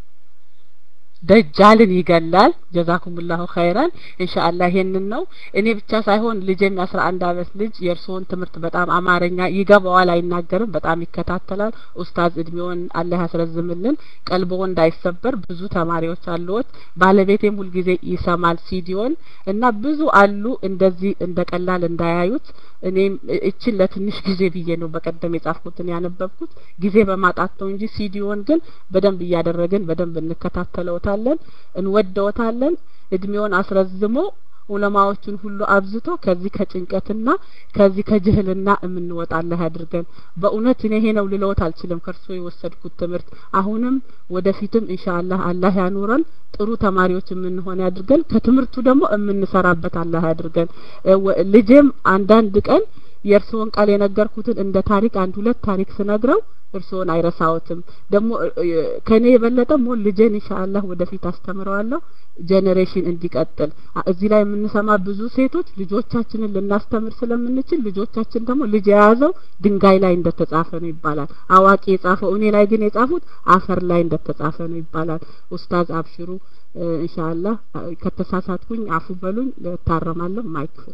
ደጃልን ይገላል። ጀዛኩሙላሁ ኸይራን ኢንሻአላህ ይሄንን ነው። እኔ ብቻ ሳይሆን ልጄም የአስራ አንድ አመት ልጅ የእርስዎን ትምህርት በጣም አማርኛ ይገባዋል፣ አይናገርም፣ በጣም ይከታተላል። ኡስታዝ እድሜውን አላህ ያስረዝምልን፣ ቀልቦ እንዳይሰበር ብዙ ተማሪዎች አሉት። ባለቤቴም ሁልጊዜ ይሰማል ሲዲዮን እና ብዙ አሉ እንደዚህ እንደ ቀላል እንዳያዩት። እኔም እችን ለትንሽ ጊዜ ብዬ ነው በቀደም የጻፍኩትን ያነበብኩት ጊዜ በማጣት ነው እንጂ ሲዲዮን ግን በደንብ እያደረግን በደንብ እንከታተለውታለን፣ እንወደውታለን። እድሜውን አስረዝሞ ዑለማዎቹን ሁሉ አብዝቶ ከዚህ ከጭንቀትና ከዚህ ከጅህልና የምንወጣ አላህ ያድርገን። በእውነት እኔ ይሄ ነው ልለውት አልችልም ከእርሶ የወሰድኩት ትምህርት። አሁንም ወደፊትም ኢንሻአላህ አላህ ያኑረን፣ ጥሩ ተማሪዎች የምንሆን ያድርገን። ከትምህርቱ ደግሞ የምንሰራበት አላህ ያድርገን። ልጄም አንዳንድ ቀን የእርስዎን ቃል የነገርኩትን እንደ ታሪክ አንድ ሁለት ታሪክ ስነግረው እርስዎን አይረሳዎትም። ደግሞ ከኔ የበለጠ ሞ ልጄን ኢንሻአላህ ወደፊት አስተምረዋለሁ ጄኔሬሽን እንዲቀጥል። እዚህ ላይ የምንሰማ ብዙ ሴቶች ልጆቻችንን ልናስተምር ስለምንችል ልጆቻችን ደግሞ ልጅ የያዘው ድንጋይ ላይ እንደተጻፈ ነው ይባላል። አዋቂ የጻፈው እኔ ላይ ግን የጻፉት አፈር ላይ እንደተጻፈ ነው ይባላል። ኡስታዝ አብሽሩ ኢንሻአላህ ከተሳሳትኩኝ አፉ በሉኝ፣ እታረማለሁ። ማይክ ፍሪ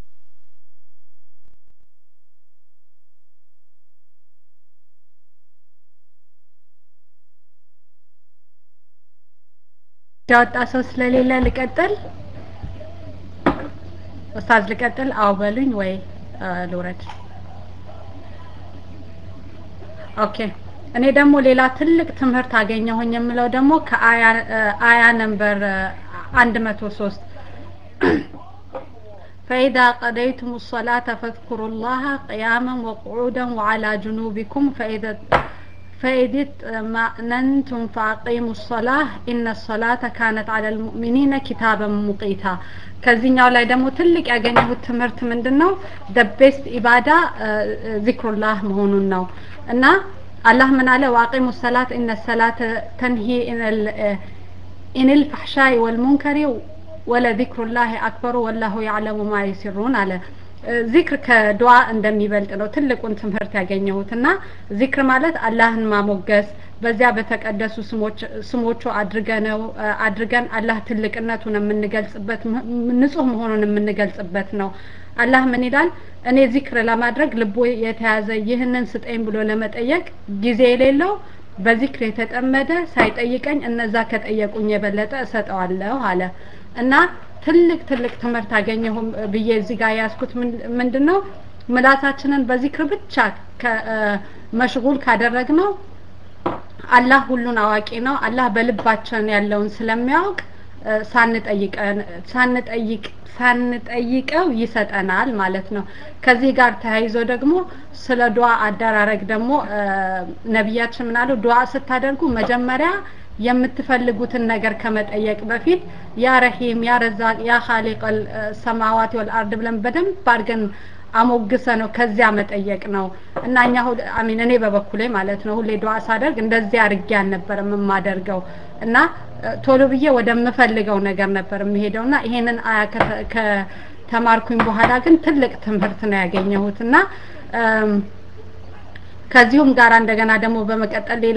ያወጣ ሰው ስለሌለ ልቀጥል። ኡስታዝ ልቀጥል? አዎ በሉኝ ወይ ልውረድ? ኦኬ። እኔ ደግሞ ሌላ ትልቅ ትምህርት አገኘሁኝ የምለው ደግሞ ከአያ አያ ነምበር አንድ መቶ ሶስት فإذا قضيتم الصلاة فاذكروا الله قياما وقعودا وعلى جنوبكم فإذا فإذا اطمأننتم فأقيموا الصلاة إن الصلاة كانت على المؤمنين كتابا مقيتا ከዚህኛው ላይ ደግሞ ትልቅ ያገኘሁት ትምህርት ምንድን ነው? ደ ቤስት ኢባዳ ዚክሩላህ መሆኑን ነው እና አላህ ምን አለ? ዋቂሙ ሰላት ኢነ ሰላተ ተንሂ ኢንል ፈሕሻይ ወልሙንከሪ ወለዚክሩላህ አክበሩ ወላሁ ያዕለሙ ማ ዩሲሩን አለ። ዚክር ከዱዓ እንደሚበልጥ ነው ትልቁን ትምህርት ያገኘሁት እና ዚክር ማለት አላህን ማሞገስ በዚያ በተቀደሱ ስሞች ስሞቹ አድርገነው አድርገን አላህ ትልቅነቱን የምንገልጽበት ንጹህ መሆኑን የምንገልጽበት ነው። አላህ ምን ይላል? እኔ ዚክር ለማድረግ ልቦ የተያዘ ይህንን ስጠኝ ብሎ ለመጠየቅ ጊዜ የሌለው በዚክር የተጠመደ ሳይጠይቀኝ እነዛ ከጠየቁኝ የበለጠ እሰጠዋለሁ አለ እና ትልቅ ትልቅ ትምህርት አገኘሁ ብዬ እዚህ ጋር ያዝኩት ምንድን ነው ምላሳችንን በዚክር ብቻ መሽጉል ካደረግነው አላህ ሁሉን አዋቂ ነው። አላህ በልባችን ያለውን ስለሚያውቅ ሳንጠይቀን ሳንጠይቅ ሳንጠይቀው ይሰጠናል ማለት ነው። ከዚህ ጋር ተያይዞ ደግሞ ስለ ዱዓ አደራረግ ደግሞ ነቢያችን ምናሉ ዱዓ ስታደርጉ መጀመሪያ የምትፈልጉትን ነገር ከመጠየቅ በፊት ያ ረሂም ያ ረዛቅ ያ ኻሊቀል ሰማዋት ወልአርድ ብለን በደንብ አድርገን አሞግሰ ነው ከዚያ መጠየቅ ነው እና እኛ አሚን እኔ በበኩሌ ማለት ነው ሁሌ ዱዓ ሳደርግ እንደዚህ አድርጌ አልነበረም የማደርገው እና ቶሎ ብዬ ወደምፈልገው ነገር ነበር የሚሄደው እና ይሄንን አያ ከተማርኩኝ በኋላ ግን ትልቅ ትምህርት ነው ያገኘሁት እና ከዚሁም ጋር እንደገና ደግሞ በመቀጠል ሌላ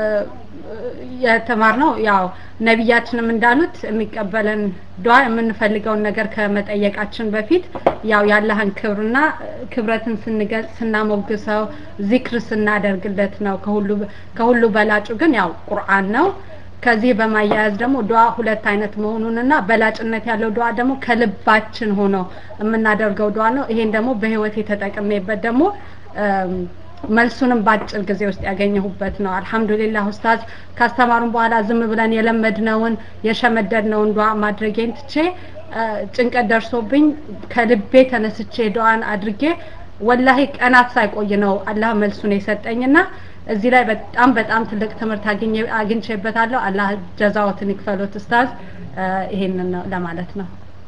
የተማርነው ያው ነቢያችንም እንዳሉት የሚቀበለን ዱዓ የምንፈልገውን ነገር ከመጠየቃችን በፊት ያው ያለህን ክብርና ክብረትን ስንገልጽ ስናሞግሰው ዚክር ስናደርግለት ነው። ከሁሉ ከሁሉ በላጩ ግን ያው ቁርአን ነው። ከዚህ በማያያዝ ደግሞ ዱዓ ሁለት አይነት መሆኑንና በላጭነት ያለው ዱዓ ደግሞ ከልባችን ሆኖ የምናደርገው ዱዓ ነው። ይሄን ደግሞ በህይወት የተጠቀሜበት ደግሞ መልሱንም በአጭር ጊዜ ውስጥ ያገኘሁበት ነው። አልሐምዱሊላህ ኡስታዝ ካስተማሩን በኋላ ዝም ብለን የለመድነውን የሸመደድነውን ዱዓ ማድረጌን ትቼ ጭንቀት ደርሶብኝ ከልቤ ተነስቼ ዱዓን አድርጌ ወላሂ ቀናት ሳይቆይ ነው አላህ መልሱን የሰጠኝና እዚህ ላይ በጣም በጣም ትልቅ ትምህርት አግኝቼበታለሁ። አላህ ጀዛዎትን ይክፈሎት ኡስታዝ። ይሄንን ነው ለማለት ነው።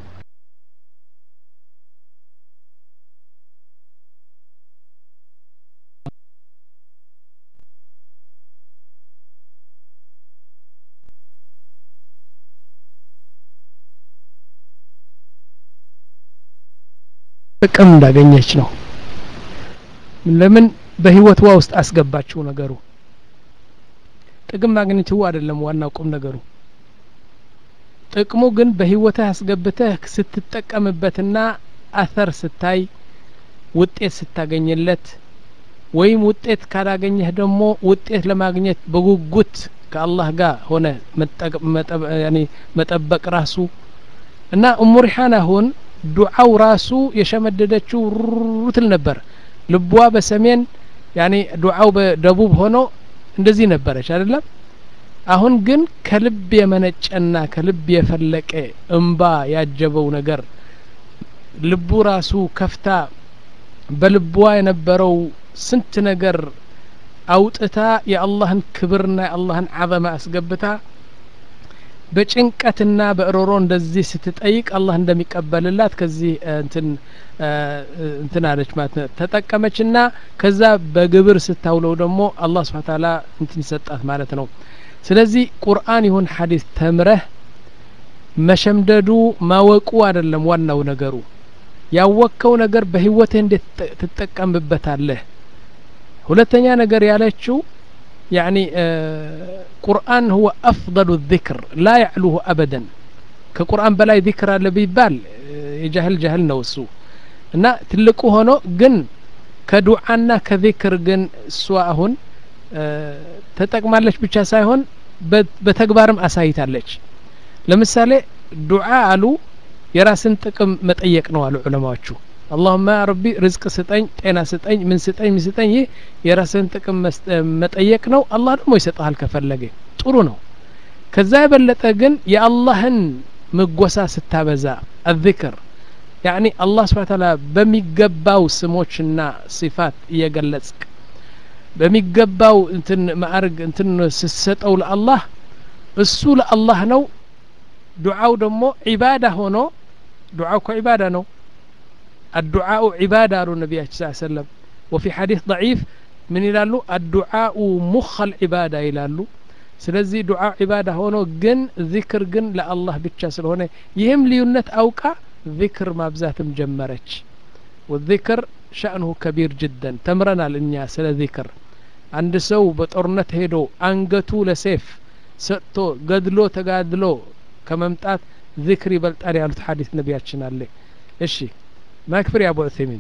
ጥቅም እንዳገኘች ነው። ለምን በህይወቷ ውስጥ አስገባችው ነገሩ። ጥቅም ማግኘቱ አይደለም ዋናው ቁም ነገሩ። ጥቅሙ ግን በህይወትህ አስገብተህ ስትጠቀምበትና አተር ስታይ ውጤት ስታገኝለት ወይም ውጤት ካላገኘህ ደግሞ ውጤት ለማግኘት በጉጉት ከአላህ ጋር ሆነ መጠበቅ ራሱ እና እሙ ሪሓን አሁን ዱዓው ራሱ የሸመደደችው ሩትል ነበር። ልቧ በሰሜን ያኔ ዱዓው በደቡብ ሆኖ እንደዚህ ነበረች አይደለም። አሁን ግን ከልብ የመነጨና ከልብ የፈለቀ እምባ ያጀበው ነገር ልቡ ራሱ ከፍታ በልቧ የነበረው ስንት ነገር አውጥታ የአላህን ክብርና የአላህን አዘማ አስገብታ በጭንቀትና በእሮሮ እንደዚህ ስትጠይቅ አላህ እንደሚቀበልላት ከዚህ እንትን እንትን አለች ማለት ነው ተጠቀመችና ከዛ በግብር ስታውለው ደግሞ አላህ ስብሐ ተዓላ እንትን ይሰጣት ማለት ነው ስለዚህ ቁርአን ይሁን ሐዲስ ተምረህ መሸምደዱ ማወቁ አይደለም ዋናው ነገሩ ያወቅከው ነገር በህይወትህ እንዴት ትጠቀምበታለህ ሁለተኛ ነገር ያለችው يعني قرآن هو أفضل الذكر لا يعلوه أبدا كقرآن بلاي ذكر اللي بيبال يجهل جهل نوسو እና ትልቁ ሆኖ ግን ከዱዓና ከዚክር ግን እሷ አሁን ተጠቅማለች ብቻ ሳይሆን በተግባርም አሳይታለች ለምሳሌ ዱዓ አሉ የራስን ጥቅም መጠየቅ ነው አሉ ዑለማዎቹ አላሁማ ረቢ ርዝቅ ስጠኝ ጤና ስጠኝ ምን ስጠኝ ምን ስጠኝ ይህ የራስን ጥቅም መጠየቅ ነው አላህ ደግሞ ይሰጠሃል ከፈለገ ጥሩ ነው ከዛ የበለጠ ግን የአላህን ምጎሳ ስታበዛ አذክር ያኒ አላህ ስብሓ ታላ በሚገባው ስሞችና ሲፋት እየገለጽክ በሚገባው እንትን ማዕርግ እንትን ስትሰጠው ለአላህ እሱ ለአላህ ነው ዱዓው ደግሞ ዒባዳ ሆኖ ዱዓው እኮ ዒባዳ ነው الدعاء عبادة قالوا النبي صلى الله عليه وسلم وفي حديث ضعيف من يلالو الدعاء مخ العبادة يلالو ስለዚህ ዱዓ ዒባዳ ሆኖ ግን ዚክር ግን ለአላህ ብቻ ስለሆነ ይህም ልዩነት አውቃ ዚክር ማብዛትም ጀመረች ወዚክር ሸእንሁ ከቢር ጅደን ተምረናል እኛ ስለ ዚክር አንድ ሰው በጦርነት ሄዶ አንገቱ ለሴፍ ሰጥቶ ገድሎ ተጋድሎ ከመምጣት ዚክር ይበልጣል ያሉት ሐዲስ ነቢያችን አለ እሺ ما يكفر يا أبو عثيمين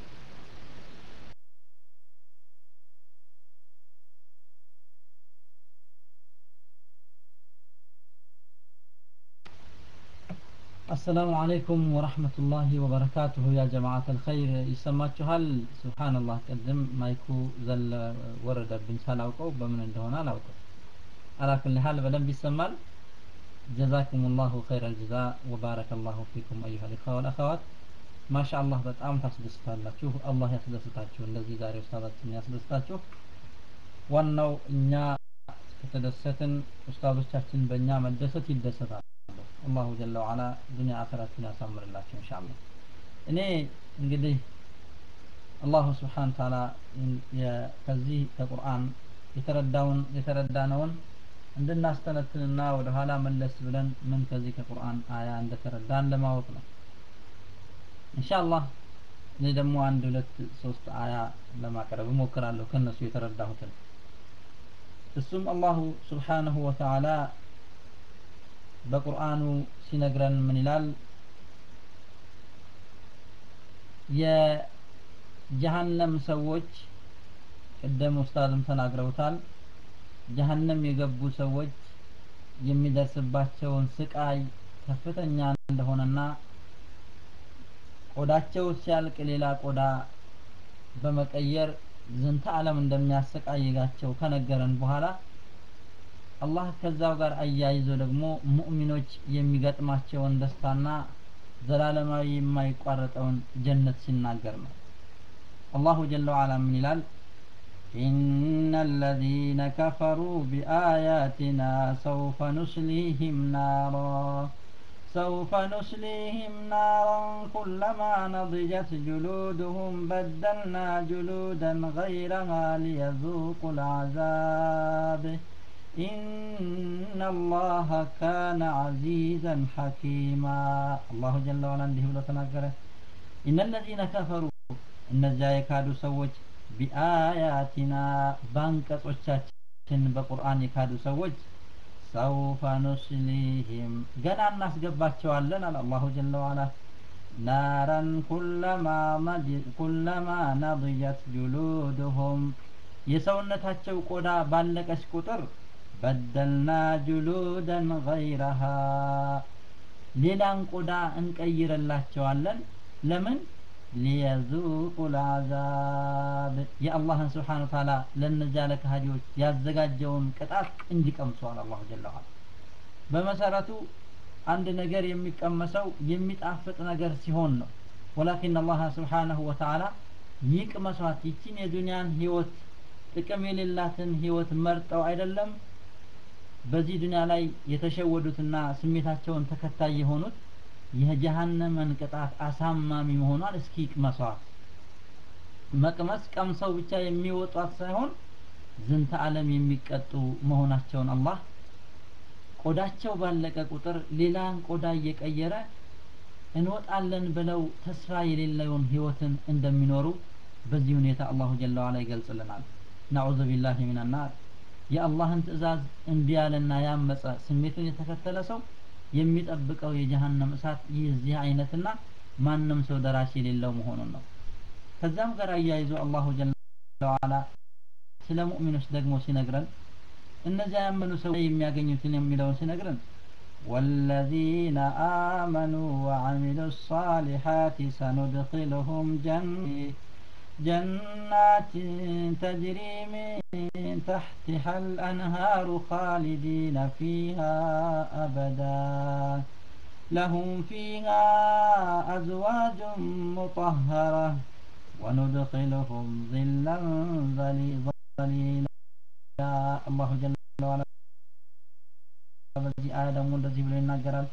السلام عليكم ورحمة الله وبركاته يا جماعة الخير يسماتشوهال سبحان الله قدم مايكو زل ورد بن سالاوكو بمن እንደሆነ አላውቅም على كل حال በደንብ ይሰማል جزاكم الله خير الجزاء وبارك الله فيكم أيها الإخوة والأخوات ማሻአላህ በጣም ታስደስታላችሁ አላህ ያስደስታችሁ እንደዚህ ዛሬ ኡስታዛችን ያስደስታችሁ ዋናው እኛ ከተደሰትን ኡስታዞቻችን በእኛ መደሰት ይደሰታሉ አላሁ ጀለ ወዓላ ዱንያ አኸራችን ያሳምርላችሁ ኢንሻአላህ እኔ እንግዲህ አላሁ ስብሓን ታላ ከዚህ ከቁርአን የተረዳውን የተረዳነውን እንድናስተነትንና ወደ ኋላ መለስ ብለን ምን ከዚህ ከቁርአን አያ እንደተረዳን ለማወቅ ነው ኢንሻአላህ እኔ ደግሞ አንድ ሁለት ሶስት አያ ለማቅረብ እሞክራለሁ ከነሱ የተረዳሁትን እሱም አላሁ ስብሓንሁ ወተዓላ በቁርአኑ ሲነግረን ምን ይላል የጀሃነም ሰዎች ቅደም ኡስታዝም ተናግረውታል ጀሃነም የገቡ ሰዎች የሚደርስባቸውን ስቃይ ከፍተኛ እንደሆነና ቆዳቸው ሲያልቅ ሌላ ቆዳ በመቀየር ዝንተ ዓለም እንደሚያሰቃይጋቸው ከነገረን በኋላ አላህ ከዛው ጋር አያይዞ ደግሞ ሙእሚኖች የሚገጥማቸውን ደስታና ዘላለማዊ የማይቋረጠውን ጀነት ሲናገር ነው አላሁ ጀለ ወዓላ ምን ይላል إن الذين كفروا بآياتنا سوف نصليهم نارا سوف نصليهم نارا كلما نضجت جلودهم بدلنا جلودا غيرها ليذوقوا العذاب إن الله كان عزيزا حكيما الله جل وعلا عنده بلو تناكره إن الذين كفروا إن الجاي سوج بآياتنا بانكتوቻችን በቁርአን የካዱ ሰዎች ሰውፈ ኑስሊህም ገና እናስገባቸዋለን አለ አላሁ ጀለ ዋላ ናረን ኩለማ ነضየት ጁሉድሁም የሰውነታቸው ቆዳ ባለቀች ቁጥር በደልና ጁሉደን ገይረሃ ሌላን ቆዳ እንቀይርላቸዋለን ለምን ሊየዙቁ ልዓዛብ የአላህን ስብሓን ታላ ለእነዚያ ለካሃዲዎች ያዘጋጀውን ቅጣት እንዲቀምሰዋል አላሁ ጀለ ዋላ በመሰረቱ አንድ ነገር የሚቀመሰው የሚጣፍጥ ነገር ሲሆን ነው ወላኪን አላህ ስብሓነሁ ወተዓላ ይቅመሷት ይችን የዱንያን ህይወት ጥቅም የሌላትን ህይወት መርጠው አይደለም በዚህ ዱንያ ላይ የተሸወዱትና ስሜታቸውን ተከታይ የሆኑት የጀሃነምን ቅጣት አሳማሚ መሆኗን እስኪ ቅመሷት መቅመስ ቀምሰው ብቻ የሚወጧት ሳይሆን ዝንተ ዓለም የሚቀጡ መሆናቸውን አላህ ቆዳቸው ባለቀ ቁጥር ሌላን ቆዳ እየቀየረ እንወጣለን ብለው ተስፋ የሌለውን ህይወትን እንደሚኖሩ በዚህ ሁኔታ አላሁ ጀለ ዋላ ይገልጽልናል ናዑዙ ቢላሂ ሚን ናር የአላህን ትእዛዝ እምቢ ያለና ያመፀ ስሜቱን የተከተለ ሰው የሚጠብቀው የጀሃነም እሳት የዚህ አይነትና ማንም ሰው ደራሽ የሌለው መሆኑን ነው ከዛም ጋር አያይዞ አላሁ ጀለ ዋላ ስለ ሙእሚኖች ደግሞ ሲነግረን እነዚያ ያመኑ ሰው የሚያገኙትን የሚለውን ሲነግረን والذين آمنوا وعملوا الصالحات سندخلهم جن جنات تجري من تحتها الأنهار خالدين فيها أبدا لهم فيها أزواج مطهرة وندخلهم ظلا ظليلا الله جل وعلا በዚህ አያ ደግሞ እንደዚህ ብሎ ይናገራል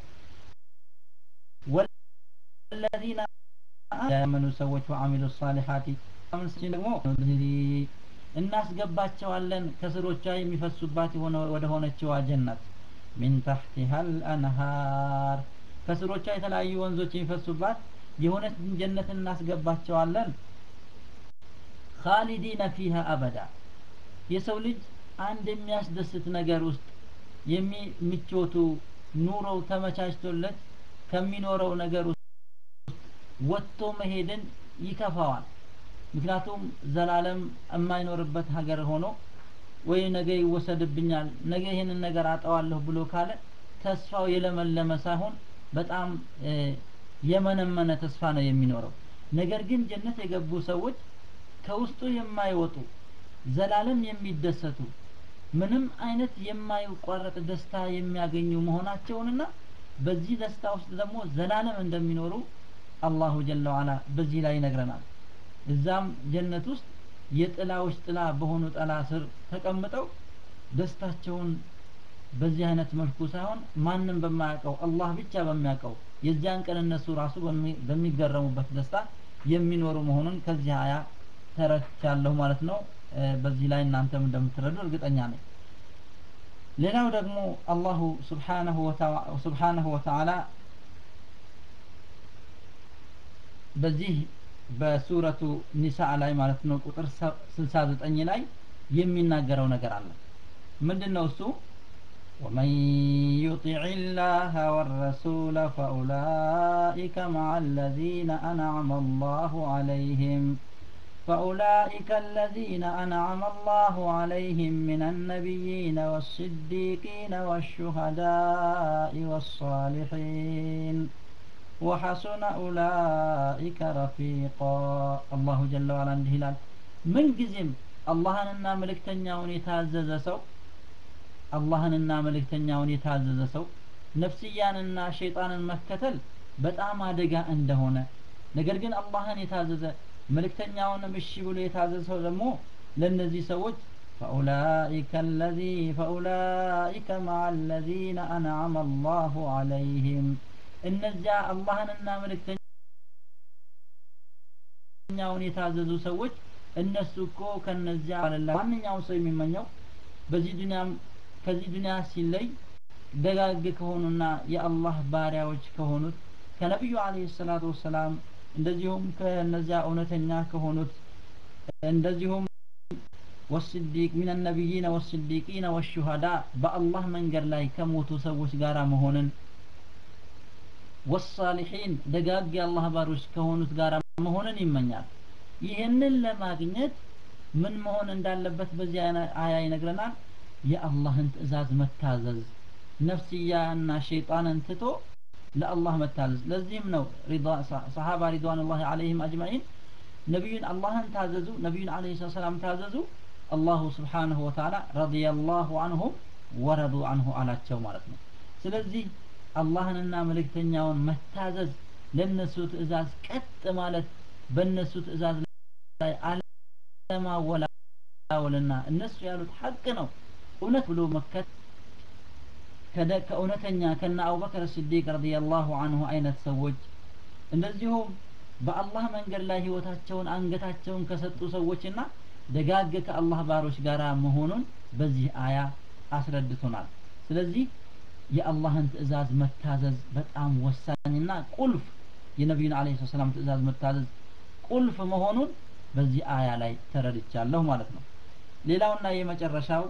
ወለዚነ ያመኑ ሰዎች ወአሚሉ ሳሊሓቲ ደግሞ እናስገባቸዋለን ከስሮቿ የሚፈሱባት ወደ ሆነችዋ ጀነት ሚን ታሕቲሃ አልአንሃር ከስሮቿ የተለያዩ ወንዞች የሚፈሱባት የሆነች ጀነት እናስገባቸዋለን ካሊዲነ ፊሃ አበዳ የሰው ልጅ አንድ የሚያስደስት ነገር ውስጥ የሚምቾቱ ኑሮው ተመቻችቶለት ከሚኖረው ነገር ውስጥ ወጥቶ መሄድን ይከፋዋል ምክንያቱም ዘላለም የማይኖርበት ሀገር ሆኖ ወይ ነገ ይወሰድብኛል ነገ ይህንን ነገር አጠዋለሁ ብሎ ካለ ተስፋው የለመለመ ሳይሆን በጣም የመነመነ ተስፋ ነው የሚኖረው ነገር ግን ጀነት የገቡ ሰዎች ከውስጡ የማይወጡ ዘላለም የሚደሰቱ ምንም አይነት የማይቋረጥ ደስታ የሚያገኙ መሆናቸውንና በዚህ ደስታ ውስጥ ደግሞ ዘላለም እንደሚኖሩ አላሁ ጀለ ዋላ በዚህ ላይ ይነግረናል እዛም ጀነት ውስጥ የጥላዎች ጥላ በሆኑ ጥላ ስር ተቀምጠው ደስታቸውን በዚህ አይነት መልኩ ሳይሆን ማንም በማያውቀው አላህ ብቻ በሚያውቀው የዚያን ቀን እነሱ ራሱ በሚገረሙበት ደስታ የሚኖሩ መሆኑን ከዚህ አያ ተረድቻለሁ ማለት ነው በዚህ ላይ እናንተም እንደምትረዱ እርግጠኛ ነኝ ሌላው ደግሞ አላሁ ስብሓነሁ ወተዓላ በዚህ በሱረቱ ኒሳ ላይ ማለት ነው ቁጥር 69 ላይ የሚናገረው ነገር አለ ምንድነው እሱ ومن يطع الله والرسول فأولئك مع الذين أنعم الله عليهم فأولئك الذين أنعم الله عليهم من النبيين والصديقين والشهداء والصالحين وحسن أولئك رفيقا الله جل وعلا عنده هلال من جزم اللهننا ملكتنياون يتعزز سو اللهننا ملكتنياون يتعزز سو ነፍስያንና ሸይጣንን መከተል በጣም አደጋ እንደሆነ ነገር ግን አላህን የታዘዘ መልእክተኛውንም እሺ ብሎ የታዘዘ ሰው ደግሞ ለእነዚህ ሰዎች فأولئك الذي فأولئك مع الذين أنعم الله عليهم እነዚያ አላህንና መልእክተኛውን የታዘዙ ሰዎች እነሱ እኮ ከነዚያ አለላ ማንኛውም ሰው የሚመኘው በዚህ ዱንያም ከዚህ ዱንያ ሲለይ ደጋግ ከሆኑና የአላህ ባሪያዎች ከሆኑት ከነቢዩ አለይሂ ሰላቱ ወሰላም እንደዚሁም ከነዚያ እውነተኛ ከሆኑት እንደዚሁም ወስዲቅ ሚን ነቢይነ ወስዲቂነ ወሹሃዳ በአላህ መንገድ ላይ ከሞቱ ሰዎች ጋር መሆንን ወሳሊሒን ደጋግ የአላህ ባሮች ከሆኑት ጋር መሆንን ይመኛል ይህንን ለማግኘት ምን መሆን እንዳለበት በዚህ አያ ይነግረናል የአላህን ትእዛዝ መታዘዝ ነፍስያና ሸይጣንን ትቶ ለአላህ መታዘዝ ለዚህም ነው ሰሃባ ሪድዋኑላሂ አለይሂም አጅማዒን ነቢዩን አላህን ታዘዙ ነቢዩን አለይሂ ሰላም ታዘዙ አላሁ ስብሓንሁ ወተዓላ ረዲየላሁ አንሁም ወረዱ አንሁ አላቸው ማለት ነው ስለዚህ አላህንና መልእክተኛውን መታዘዝ ለነሱ ትእዛዝ ቀጥ ማለት በእነሱ ትእዛዝ ላይ አለማወላወልና እነሱ ያሉት ሐቅ ነው እውነት ብሎ መከት ከእውነተኛ ከነ አቡበክር ስዲቅ ረዲየላሁ አንሁ አይነት ሰዎች እንደዚሁም በአላህ መንገድ ላይ ህይወታቸውን አንገታቸውን ከሰጡ ሰዎችና ደጋግ ከአላህ ባሮች ጋር መሆኑን በዚህ አያ አስረድቶናል ስለዚህ የአላህን ትእዛዝ መታዘዝ በጣም ወሳኝና ቁልፍ የነቢዩን አለ ሰላም ትእዛዝ መታዘዝ ቁልፍ መሆኑን በዚህ አያ ላይ ተረድቻለሁ ማለት ነው ሌላውና የመጨረሻው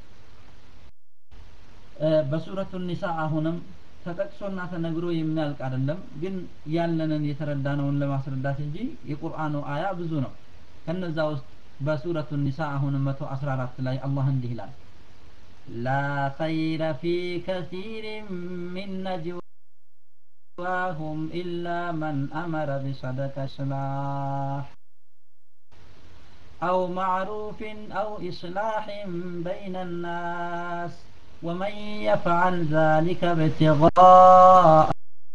በሱረቱ ኒሳ አሁንም ተጠቅሶና ተነግሮ የሚያልቅ አይደለም ግን ያለንን የተረዳነውን ለማስረዳት እንጂ የቁርአኑ አያ ብዙ ነው ከነዛ ውስጥ በሱረቱ ኒሳ አሁንም 114 ላይ አላህ እንዲህ ይላል لا خير في كثير من نجواهم إلا من أمر بصدقة إصلاح أو معروف أو إصلاح بين الناس ومن يفعل ذلك ابتغاء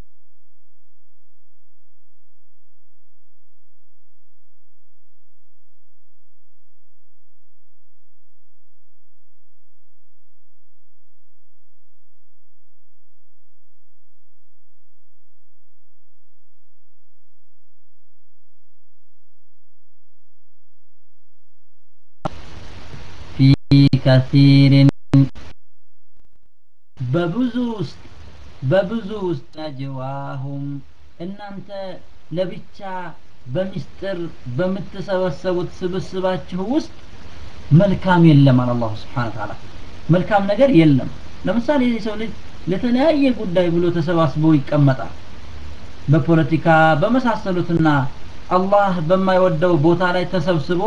في كثير በብዙ ውስጥ በብዙ ውስጥ ነጅዋሁም እናንተ ለብቻ በሚስጥር በምትሰበሰቡት ስብስባችሁ ውስጥ መልካም የለም አለ አላሁ ስብሓን ተዓላ መልካም ነገር የለም ለምሳሌ የሰው ልጅ ለተለያየ ጉዳይ ብሎ ተሰባስቦ ይቀመጣል በፖለቲካ በመሳሰሉትና አላህ በማይወደው ቦታ ላይ ተሰብስቦ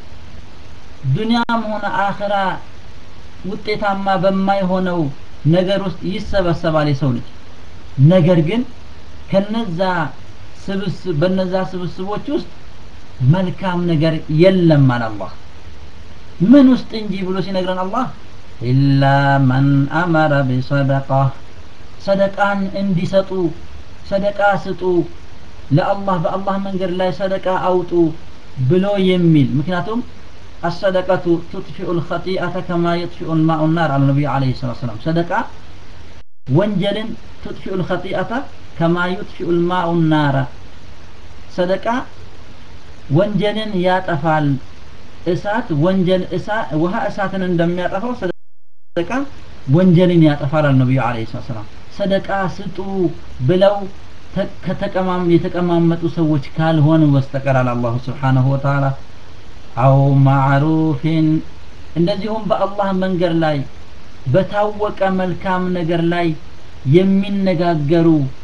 ዱንያም ሆነ አኽራ ውጤታማ በማይሆነው ነገር ውስጥ ይሰበሰባል የሰው ልጅ ነገር ግን ከነዛ ስብስብ በነዛ ስብስቦች ውስጥ መልካም ነገር የለም አለ አላህ ምን ውስጥ እንጂ ብሎ ሲነግረን አላህ ኢላ መን አመረ ቢሰደቃ ሰደቃን እንዲሰጡ ሰደቃ ስጡ ለአላህ በአላህ መንገድ ላይ ሰደቃ አውጡ ብሎ የሚል ምክንያቱም الصدقة تطفئ الخطيئة كما يطفئ الماء النار على النبي عليه الصلاة والسلام صدقة وانجل تطفئ الخطيئة كما يطفئ الماء النار صدقة وانجل يطفال እሳት ወንጀል ውሃ እሳትን እንደሚያጠፋው ሰደቃ ወንጀልን ያጠፋል ነብዩ አለይሂ ሰላም ሰደቃ ስጡ ብለው ከተቀማም የተቀማመጡ ሰዎች ካልሆኑ በስተቀር አለ አላሁ ስብሓንሁ ወተዓላ አው ማዕሩፊን እንደዚሁም በአላህ መንገድ ላይ በታወቀ መልካም ነገር ላይ የሚነጋገሩ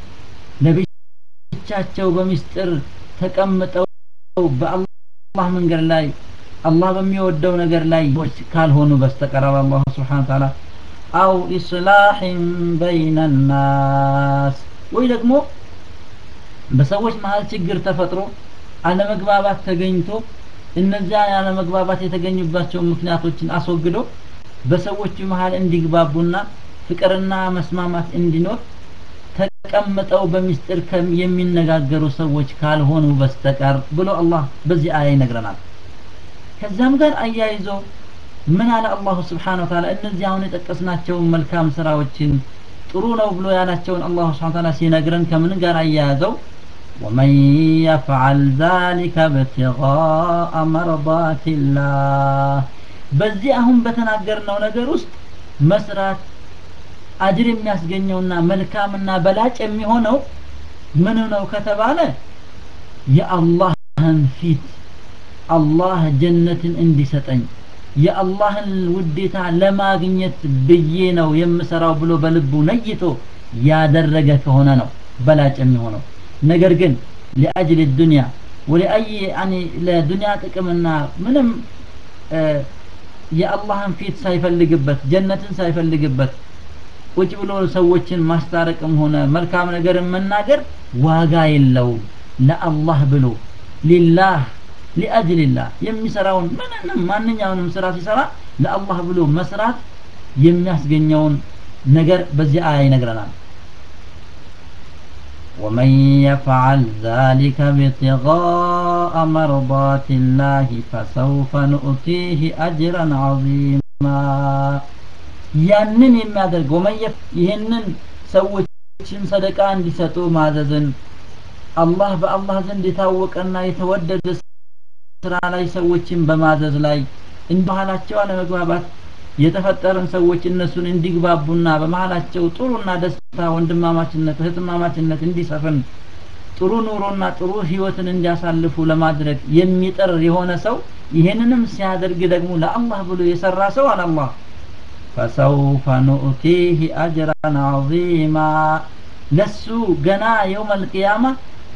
ለብቻቸው በሚስጥር ተቀምጠው በአላህ መንገድ ላይ አላህ በሚወደው ነገር ላይ ካልሆኑ በስተቀር አላህ ስብሓን ተዓላ አው ኢስላሕን በይነ ናስ ወይ ደግሞ በሰዎች መሀል ችግር ተፈጥሮ አለመግባባት ተገኝቶ እነዚያ ያለመግባባት የተገኙባቸው ምክንያቶችን አስወግዶ በሰዎች መሀል እንዲግባቡና ፍቅርና መስማማት እንዲኖር ተቀምጠው በሚስጥር የሚነጋገሩ ሰዎች ካልሆኑ በስተቀር ብሎ አላህ በዚህ አያ ይነግረናል ከዛም ጋር አያይዞ ምን አለ አላሁ ስብሓን ወተዓላ እነዚህ አሁን የጠቀስናቸውን መልካም ስራዎችን ጥሩ ነው ብሎ ያላቸውን አላሁ ስብሓን ወተዓላ ሲነግረን ከምን ጋር አያያዘው ومن يفعل ذلك ابتغاء مرضات الله በዚህ አሁን በተናገርነው ነገር ውስጥ መስራት አጅር የሚያስገኘውና መልካምና በላጭ የሚሆነው ምን ነው ከተባለ የአላህን ፊት አላህ ጀነትን እንዲሰጠኝ የአላህን ውዴታ ለማግኘት ብዬ ነው የምሰራው ብሎ በልቡ ነይቶ ያደረገ ከሆነ ነው በላጭ የሚሆነው ነገር ግን ሊአጅል ዱንያ ወሊአይ ያኒ ለዱንያ ጥቅምና ምንም የአላህን ፊት ሳይፈልግበት ጀነትን ሳይፈልግበት ቁጭ ብሎ ሰዎችን ማስታረቅም ሆነ መልካም ነገር መናገር ዋጋ የለውም ለአላህ ብሎ ሊላህ ሊአጅልላህ የሚሰራውን ምንንም ማንኛውንም ስራ ሲሰራ ለአላህ ብሎ መስራት የሚያስገኘውን ነገር በዚህ አያ ይነግረናል ومن يفعل ذلك ابتغاء مرضات الله فسوف نؤتيه أجرا عظيما ያንን የሚያደርግ ወመየፍ ይህንን ሰዎችን ሰደቃ እንዲሰጡ ማዘዝን አላህ በአላህ ዘንድ የታወቀና የተወደደ ስራ ላይ ሰዎችን በማዘዝ ላይ እንባህላቸው አለመግባባት የተፈጠረን ሰዎች እነሱን እንዲግባቡና በመሀላቸው ጥሩና ደስታ ወንድማማችነት እህትማማችነት እንዲሰፍን ጥሩ ኑሮና ጥሩ ህይወትን እንዲያሳልፉ ለማድረግ የሚጥር የሆነ ሰው ይህንንም ሲያደርግ ደግሞ ለአላህ ብሎ የሰራ ሰው አለ አላህ ፈሰውፈ ኑእቲህ አጅራን ዐዚማ ለሱ ገና የውም አልቅያማ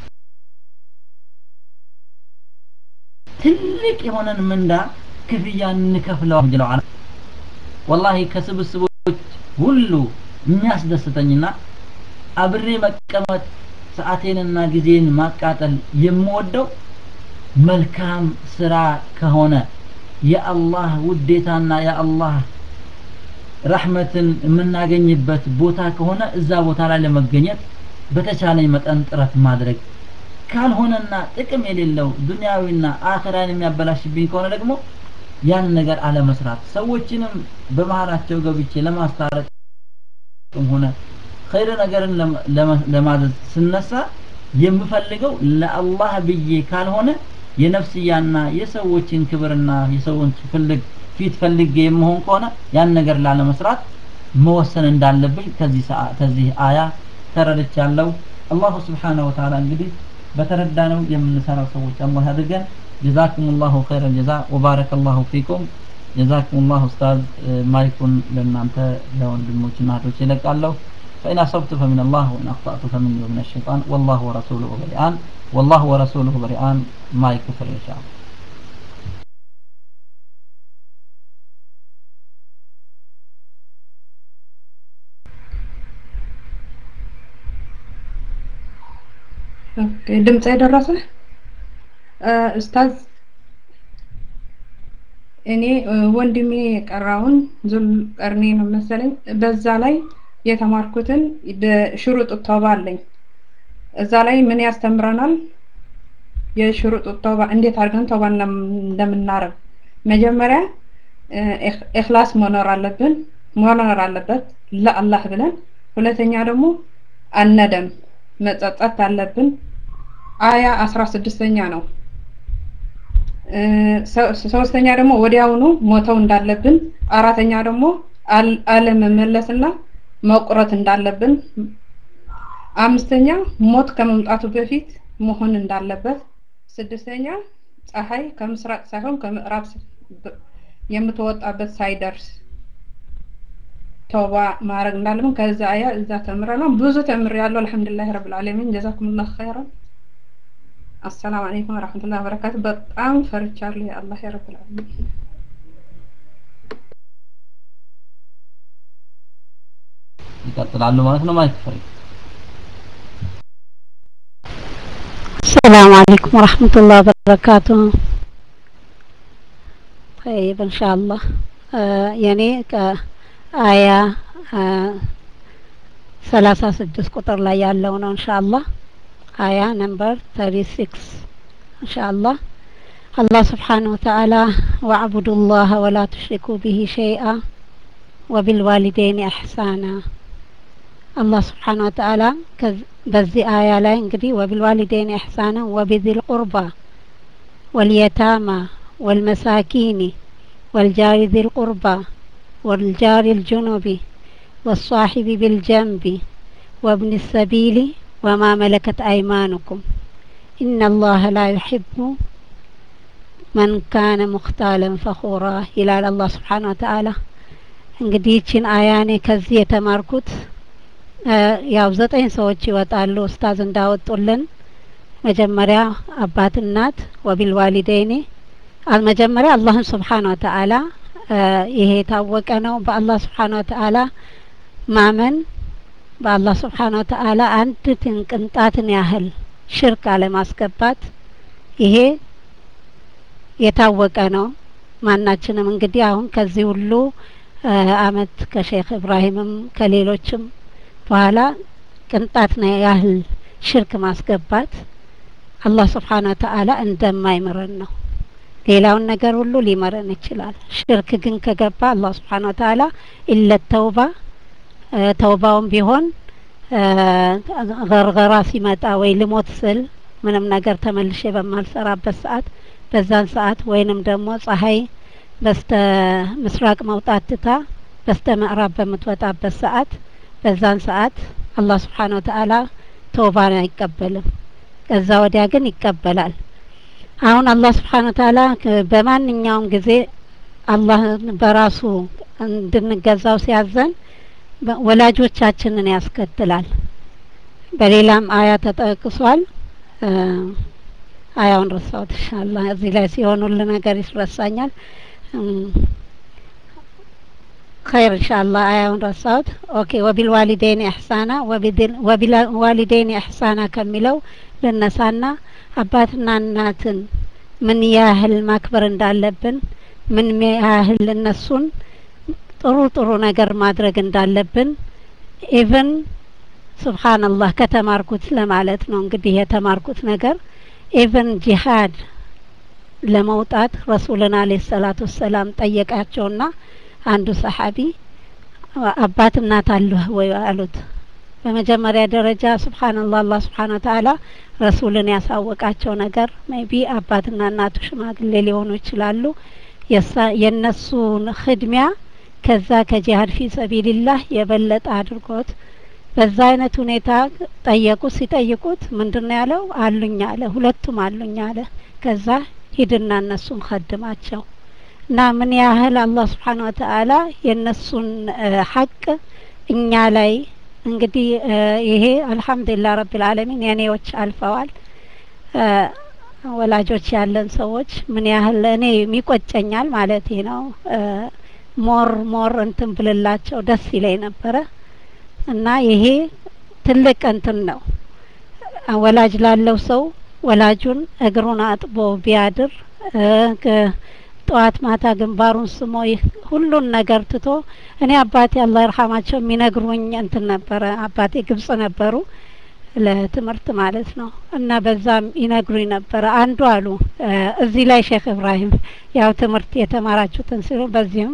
ትልቅ የሆነን ምንዳ ክፍያ እንከፍለው ጀለዋል ወላሂ ከስብስቦች ሁሉ የሚያስደስተኝና አብሬ መቀመጥ ሰዓቴንና ጊዜን ማቃጠል የምወደው መልካም ስራ ከሆነ የአላህ ውዴታና የአላህ ረሕመትን የምናገኝበት ቦታ ከሆነ እዛ ቦታ ላይ ለመገኘት በተቻለኝ መጠን ጥረት ማድረግ ካልሆነና ጥቅም የሌለው ዱንያዊና አኸራን የሚያበላሽብኝ ከሆነ ደግሞ ያን ነገር አለመስራት ሰዎችንም በመሀላቸው ገብቼ ለማስታረቅም ሆነ ኸይር ነገርን ለማዘዝ ስነሳ የምፈልገው ለአላህ ብዬ ካልሆነ የነፍስያና የሰዎችን ክብርና የሰዎች ፍልግ ፊት ፈልጌ የምሆን ከሆነ ያን ነገር ላለመስራት መወሰን እንዳለብኝ ከዚህ ከዚህ አያ ተረድቻለሁ አላሁ ስብሓነሁ ወተዓላ እንግዲህ በተረዳነው የምንሰራው ሰዎች አላህ ያድርገን ጀዛኩም ላሁ ኸይረ ጀዛ ወባረከ ላሁ ፊኩም ጀዛኩም ላሁ ኡስታዝ ማይኩን ለእናንተ ለወንድሞችና እህቶች ይለቃለሁ فإن أصبت فمن الله وإن أخطأت فمني ومن الشيطان والله ورسوله بريئان والله ورسوله بريئان ما يكفر إن شاء الله ድምፅ የደረሰ ኡስታዝ እኔ ወንድሜ የቀራውን ዙል ቀርኔ ነው መሰለኝ በዛ ላይ የተማርኩትን ሽሩጥ ተውባ አለኝ እዛ ላይ ምን ያስተምረናል የሽሩጥ ተውባ እንዴት አድርገን ተውባ እንደምናረግ መጀመሪያ ኢኽላስ መኖር አለብን መኖር አለበት ለአላህ ብለን ሁለተኛ ደግሞ አነደም መጸጸት አለብን አያ አስራ ስድስተኛ ነው ሶስተኛ ደግሞ ወዲያውኑ ሞተው እንዳለብን አራተኛ ደግሞ አለመመለስና መቁረጥ እንዳለብን አምስተኛ ሞት ከመምጣቱ በፊት መሆን እንዳለበት ስድስተኛ ፀሐይ ከምስራቅ ሳይሆን ከምዕራብ የምትወጣበት ሳይደርስ ተውባ ማድረግ እንዳለብን ከዛ አያ እዛ ተምረናል ብዙ ተምር ያለው አልহামዱሊላህ ረብል ዓለሚን ጀዛኩሙላህ ኸይራን አሰላሙ አለይኩም ወራህመቱላሂ ወበረካቱ በጣም ፈርቻለሁ የአላህ ረብል ዓለሚን ይቀጥላሉ ማለት ነው ማይክ ፍሪ السلام عليكم ورحمة الله وبركاته طيب إن شاء الله آه يعني آية آه ثلاثة سدس قطر لا يالون إن شاء الله آية نمبر 36 إن شاء الله الله سبحانه وتعالى واعبدوا الله ولا تشركوا به شيئا وبالوالدين إحسانا الله سبحانه وتعالى በዚህ አያ ላይ እንግዲህ ወቢልዋሊደይን ኢሕሳና ወቢዚል ቁርባ ወልየታማ ወልመሳኪኒ ወልጃሪ ዚል ቁርባ ወልጃሪ ልጁኑቢ والصاحب بالجنب وابن السبيل وما ملكت أيمانكم إن الله لا يحب من كان مختالا فخورا إلى الله سبحانه وتعالى እንግዲህ ይችን አያኔ ከዚህ የተማርኩት ያው ዘጠኝ ሰዎች ይወጣሉ ኡስታዝ እንዳወጡልን መጀመሪያ አባት እናት ወቢል ዋሊደይኒ መጀመሪያ አላህን ስብሓን ወተአላ ይሄ የታወቀ ነው በአላህ ስብሓን ወተአላ ማመን በአላህ ስብሓን ወተአላ አንድ ቅንጣትን ያህል ሽርክ አለማስገባት ይሄ የታወቀ ነው ማናችንም እንግዲህ አሁን ከዚህ ሁሉ አመት ከሼክ ኢብራሂምም ከሌሎችም በኋላ ቅንጣት ነው ያህል ሽርክ ማስገባት አላህ ስብሓን ወተአላ እንደማይምረን ነው ሌላውን ነገር ሁሉ ሊመረን ይችላል። ሽርክ ግን ከገባ አላህ ስብሓን ወተዓላ ኢለ ተውባ ተውባውም ቢሆን ገርገራ ሲመጣ ወይ ልሞት ስል ምንም ነገር ተመልሼ በማልሰራበት ሰዓት በዛን ሰዓት ወይንም ደግሞ ፀሐይ በስተ ምስራቅ መውጣት ትታ በስተ ምዕራብ በምትወጣበት ሰዓት በዛን ሰዓት አላህ ስብሓን ወተዓላ ተውባን አይቀበልም። ከዛ ወዲያ ግን ይቀበላል። አሁን አላህ ስብሓን ወተዓላ በማንኛውም ጊዜ አላህ በራሱ እንድንገዛው ሲያዘን ወላጆቻችንን ያስከትላል። በሌላም አያ ተጠቅሷል። አያውን ረሳሁት። ኢንሻአላህ እዚህ ላይ ሲሆን ሁሉ ነገር ይረሳኛል። خير إن شاء الله آية رصاد أوكي وبالوالدين إحسانا وبالوالدين إحسانا كملوا للنسانا አባትና እናትን ምን ያህል ማክበር እንዳለብን ምን ያህል እነሱን ጥሩ ጥሩ ነገር ማድረግ እንዳለብን ኢቭን ሱብሃንአላህ ከተማርኩት ለማለት ነው እንግዲህ የተማርኩት ነገር ኢቭን ጂሃድ ለመውጣት ረሱልን አለይሂ ሰላቱ ወሰላም ጠየቃቸውና አንዱ ሰሐቢ አባት እናት አለህ ወይ አሉት። በመጀመሪያ ደረጃ ሱብሃንአላህ አላህ ሱብሃነ ወተዓላ ረሱልን ያሳወቃቸው ነገር ሜቢ አባትና እናቱ ሽማግሌ ሊሆኑ ይችላሉ። የእነሱን ህድሚያ ከዛ ከጂሃድ ፊ ሰቢልላህ የበለጠ አድርጎት በዛ አይነት ሁኔታ ጠየቁ። ሲጠይቁት ምንድነው ያለው? አሉኝ አለ። ሁለቱም አሉኝ አለ። ከዛ ሂድና እነሱን ከድማቸው እና ምን ያህል አላህ ስብሓን ወተዓላ የእነሱን ሀቅ እኛ ላይ እንግዲህ ይሄ አልሐምዱሊላህ ረብል ዓለሚን የኔዎች አልፈዋል። ወላጆች ያለን ሰዎች ምን ያህል እኔ የሚቆጨኛል ማለት ነው። ሞር ሞር እንትን ብልላቸው ደስ ይለኝ ነበረ እና ይሄ ትልቅ እንትን ነው። ወላጅ ላለው ሰው ወላጁን እግሩን አጥቦ ቢያድር ጠዋት ማታ ግንባሩን ስሞ ሁሉን ነገር ትቶ እኔ አባቴ አላህ ይርሐማቸው የሚነግሩኝ እንትን ነበረ። አባቴ ግብጽ ነበሩ ለትምህርት ማለት ነው እና በዛም ይነግሩኝ ነበረ። አንዱ አሉ እዚህ ላይ ሼክ እብራሂም ያው ትምህርት የተማራችሁትን ሲሉ በዚህም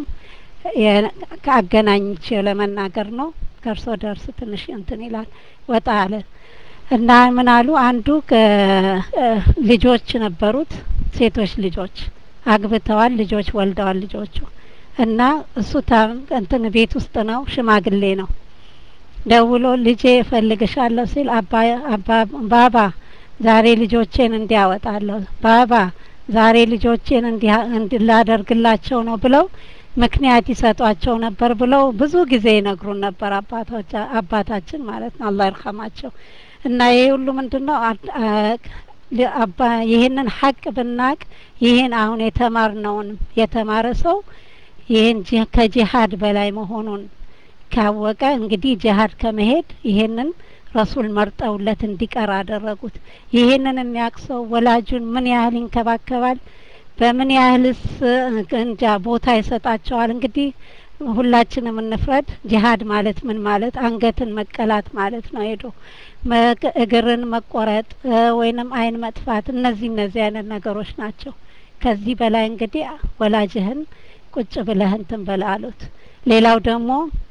ከአገናኝቼ ለመናገር ነው። ከእርሶ ደርስ ትንሽ እንትን ይላል ወጣ አለ እና ምን አሉ አንዱ ልጆች ነበሩት ሴቶች ልጆች አግብተዋል፣ ልጆች ወልደዋል ልጆቹ እና እሱ እንትን ቤት ውስጥ ነው፣ ሽማግሌ ነው። ደውሎ ልጄ እፈልግሻለሁ ሲል አባ ባባ ዛሬ ልጆቼን እንዲያወጣለሁ ባባ ዛሬ ልጆቼን እንዲላደርግላቸው ነው ብለው ምክንያት ይሰጧቸው ነበር ብለው ብዙ ጊዜ ይነግሩን ነበር አባቶች አባታችን ማለት ነው አላህ ይርሐማቸው። እና ይሄ ሁሉ ምንድነው አባ ይህንን ሀቅ ብናቅ ይህን አሁን የተማርነውን የተማረ ሰው ይህን ከጂሀድ በላይ መሆኑን ካወቀ እንግዲህ ጂሀድ ከመሄድ ይሄንን ረሱል መርጠውለት እንዲቀር አደረጉት። ይሄንን የሚያውቅ ሰው ወላጁን ምን ያህል ይንከባከባል፣ በምን ያህልስ እንጃ ቦታ ይሰጣቸዋል። እንግዲህ ሁላችንም እንፍረድ። ጂሀድ ማለት ምን ማለት አንገትን መቀላት ማለት ነው። ሄዶ እግርን መቆረጥ ወይንም አይን መጥፋት፣ እነዚህ እነዚህ አይነት ነገሮች ናቸው። ከዚህ በላይ እንግዲህ ወላጅህን ቁጭ ብለህ እንትን በላ አሉት። ሌላው ደግሞ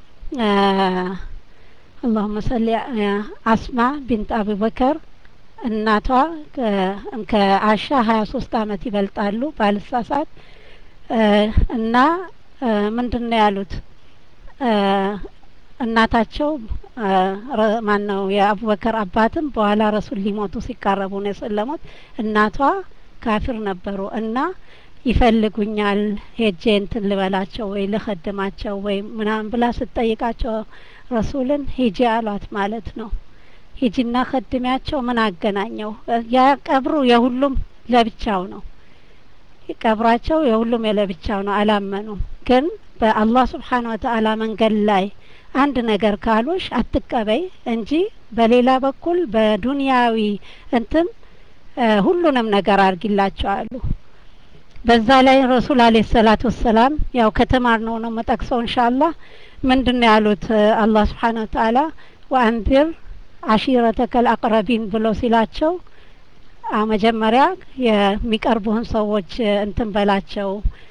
አላሁመ ሰሊ አስማ ቢንት አቡበከር እናቷ ከአሻ ሀያ ሶስት አመት ይበልጣሉ ባልሳሳት እና ምንድን ነው ያሉት እናታቸው ማን ነው የአቡበከር አባትም በኋላ ረሱል ሊሞቱ ሲቃረቡ ነው የሰለሙት። እናቷ ካፊር ነበሩ እና ይፈልጉኛል ሄጄ እንትን ልበላቸው ወይ ልኸድማቸው ወይ ምናምን ብላ ስትጠይቃቸው ረሱልን ሂጂ አሏት ማለት ነው። ሂጂና ከድሚያቸው ምን አገናኘው? ያ ቀብሩ የሁሉም ለብቻው ነው። ቀብራቸው የሁሉም የለብቻው ነው። አላመኑም። ግን በአላህ ስብሓን ወተአላ መንገድ ላይ አንድ ነገር ካሉሽ አትቀበይ እንጂ በሌላ በኩል በዱንያዊ እንትን ሁሉንም ነገር አድርጊላቸው አሉ። በዛ ላይ ረሱል አለይሂ ሰላቱ ወሰላም ያው ከተማርነው ነው መጠቅሰው ኢንሻአላህ ምንድን ነው ያሉት አላህ ስብሓን ወተአላ ወአንዚር አሺረተከል አቅረቢን ብሎ ሲላቸው አ መጀመሪያ የሚቀርቡህን ሰዎች እንትን በላቸው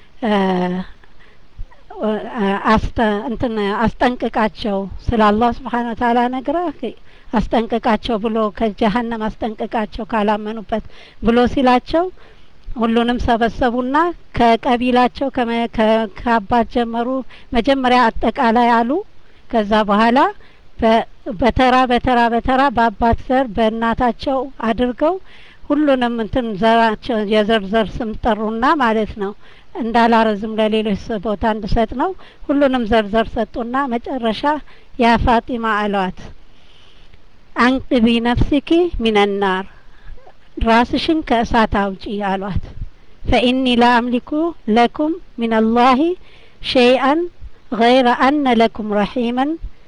አስተ እንትን አስጠንቅቃቸው ስለ አላህ ስብሓን ወተዓላ ነግረህ አስጠንቅቃቸው ብሎ ከጀሀነም አስጠንቅቃቸው ካላመኑበት ብሎ ሲላቸው ሁሉንም ሰበሰቡና ከቀቢላቸው ከአባት ጀመሩ። መጀመሪያ አጠቃላይ አሉ። ከዛ በኋላ በተራ በተራ በተራ በአባት ዘር በእናታቸው አድርገው ሁሉንም እንትን ዘራቸው የዘር ዘር ስም ጠሩና ማለት ነው። እንዳላረዝም ለሌሎች ቦታ እንድሰጥ ነው። ሁሉንም ዘር ዘር ሰጡና መጨረሻ ያ ፋጢማ አሏት አንቅቢ ነፍሲኪ ሚነናር ራስሽን ከእሳት አውጪ አሏት። ፈኢኒ ላ አምሊኩ ለኩም ሚነላሂ ሸይአን ገይረ አነ ለኩም ረሒመን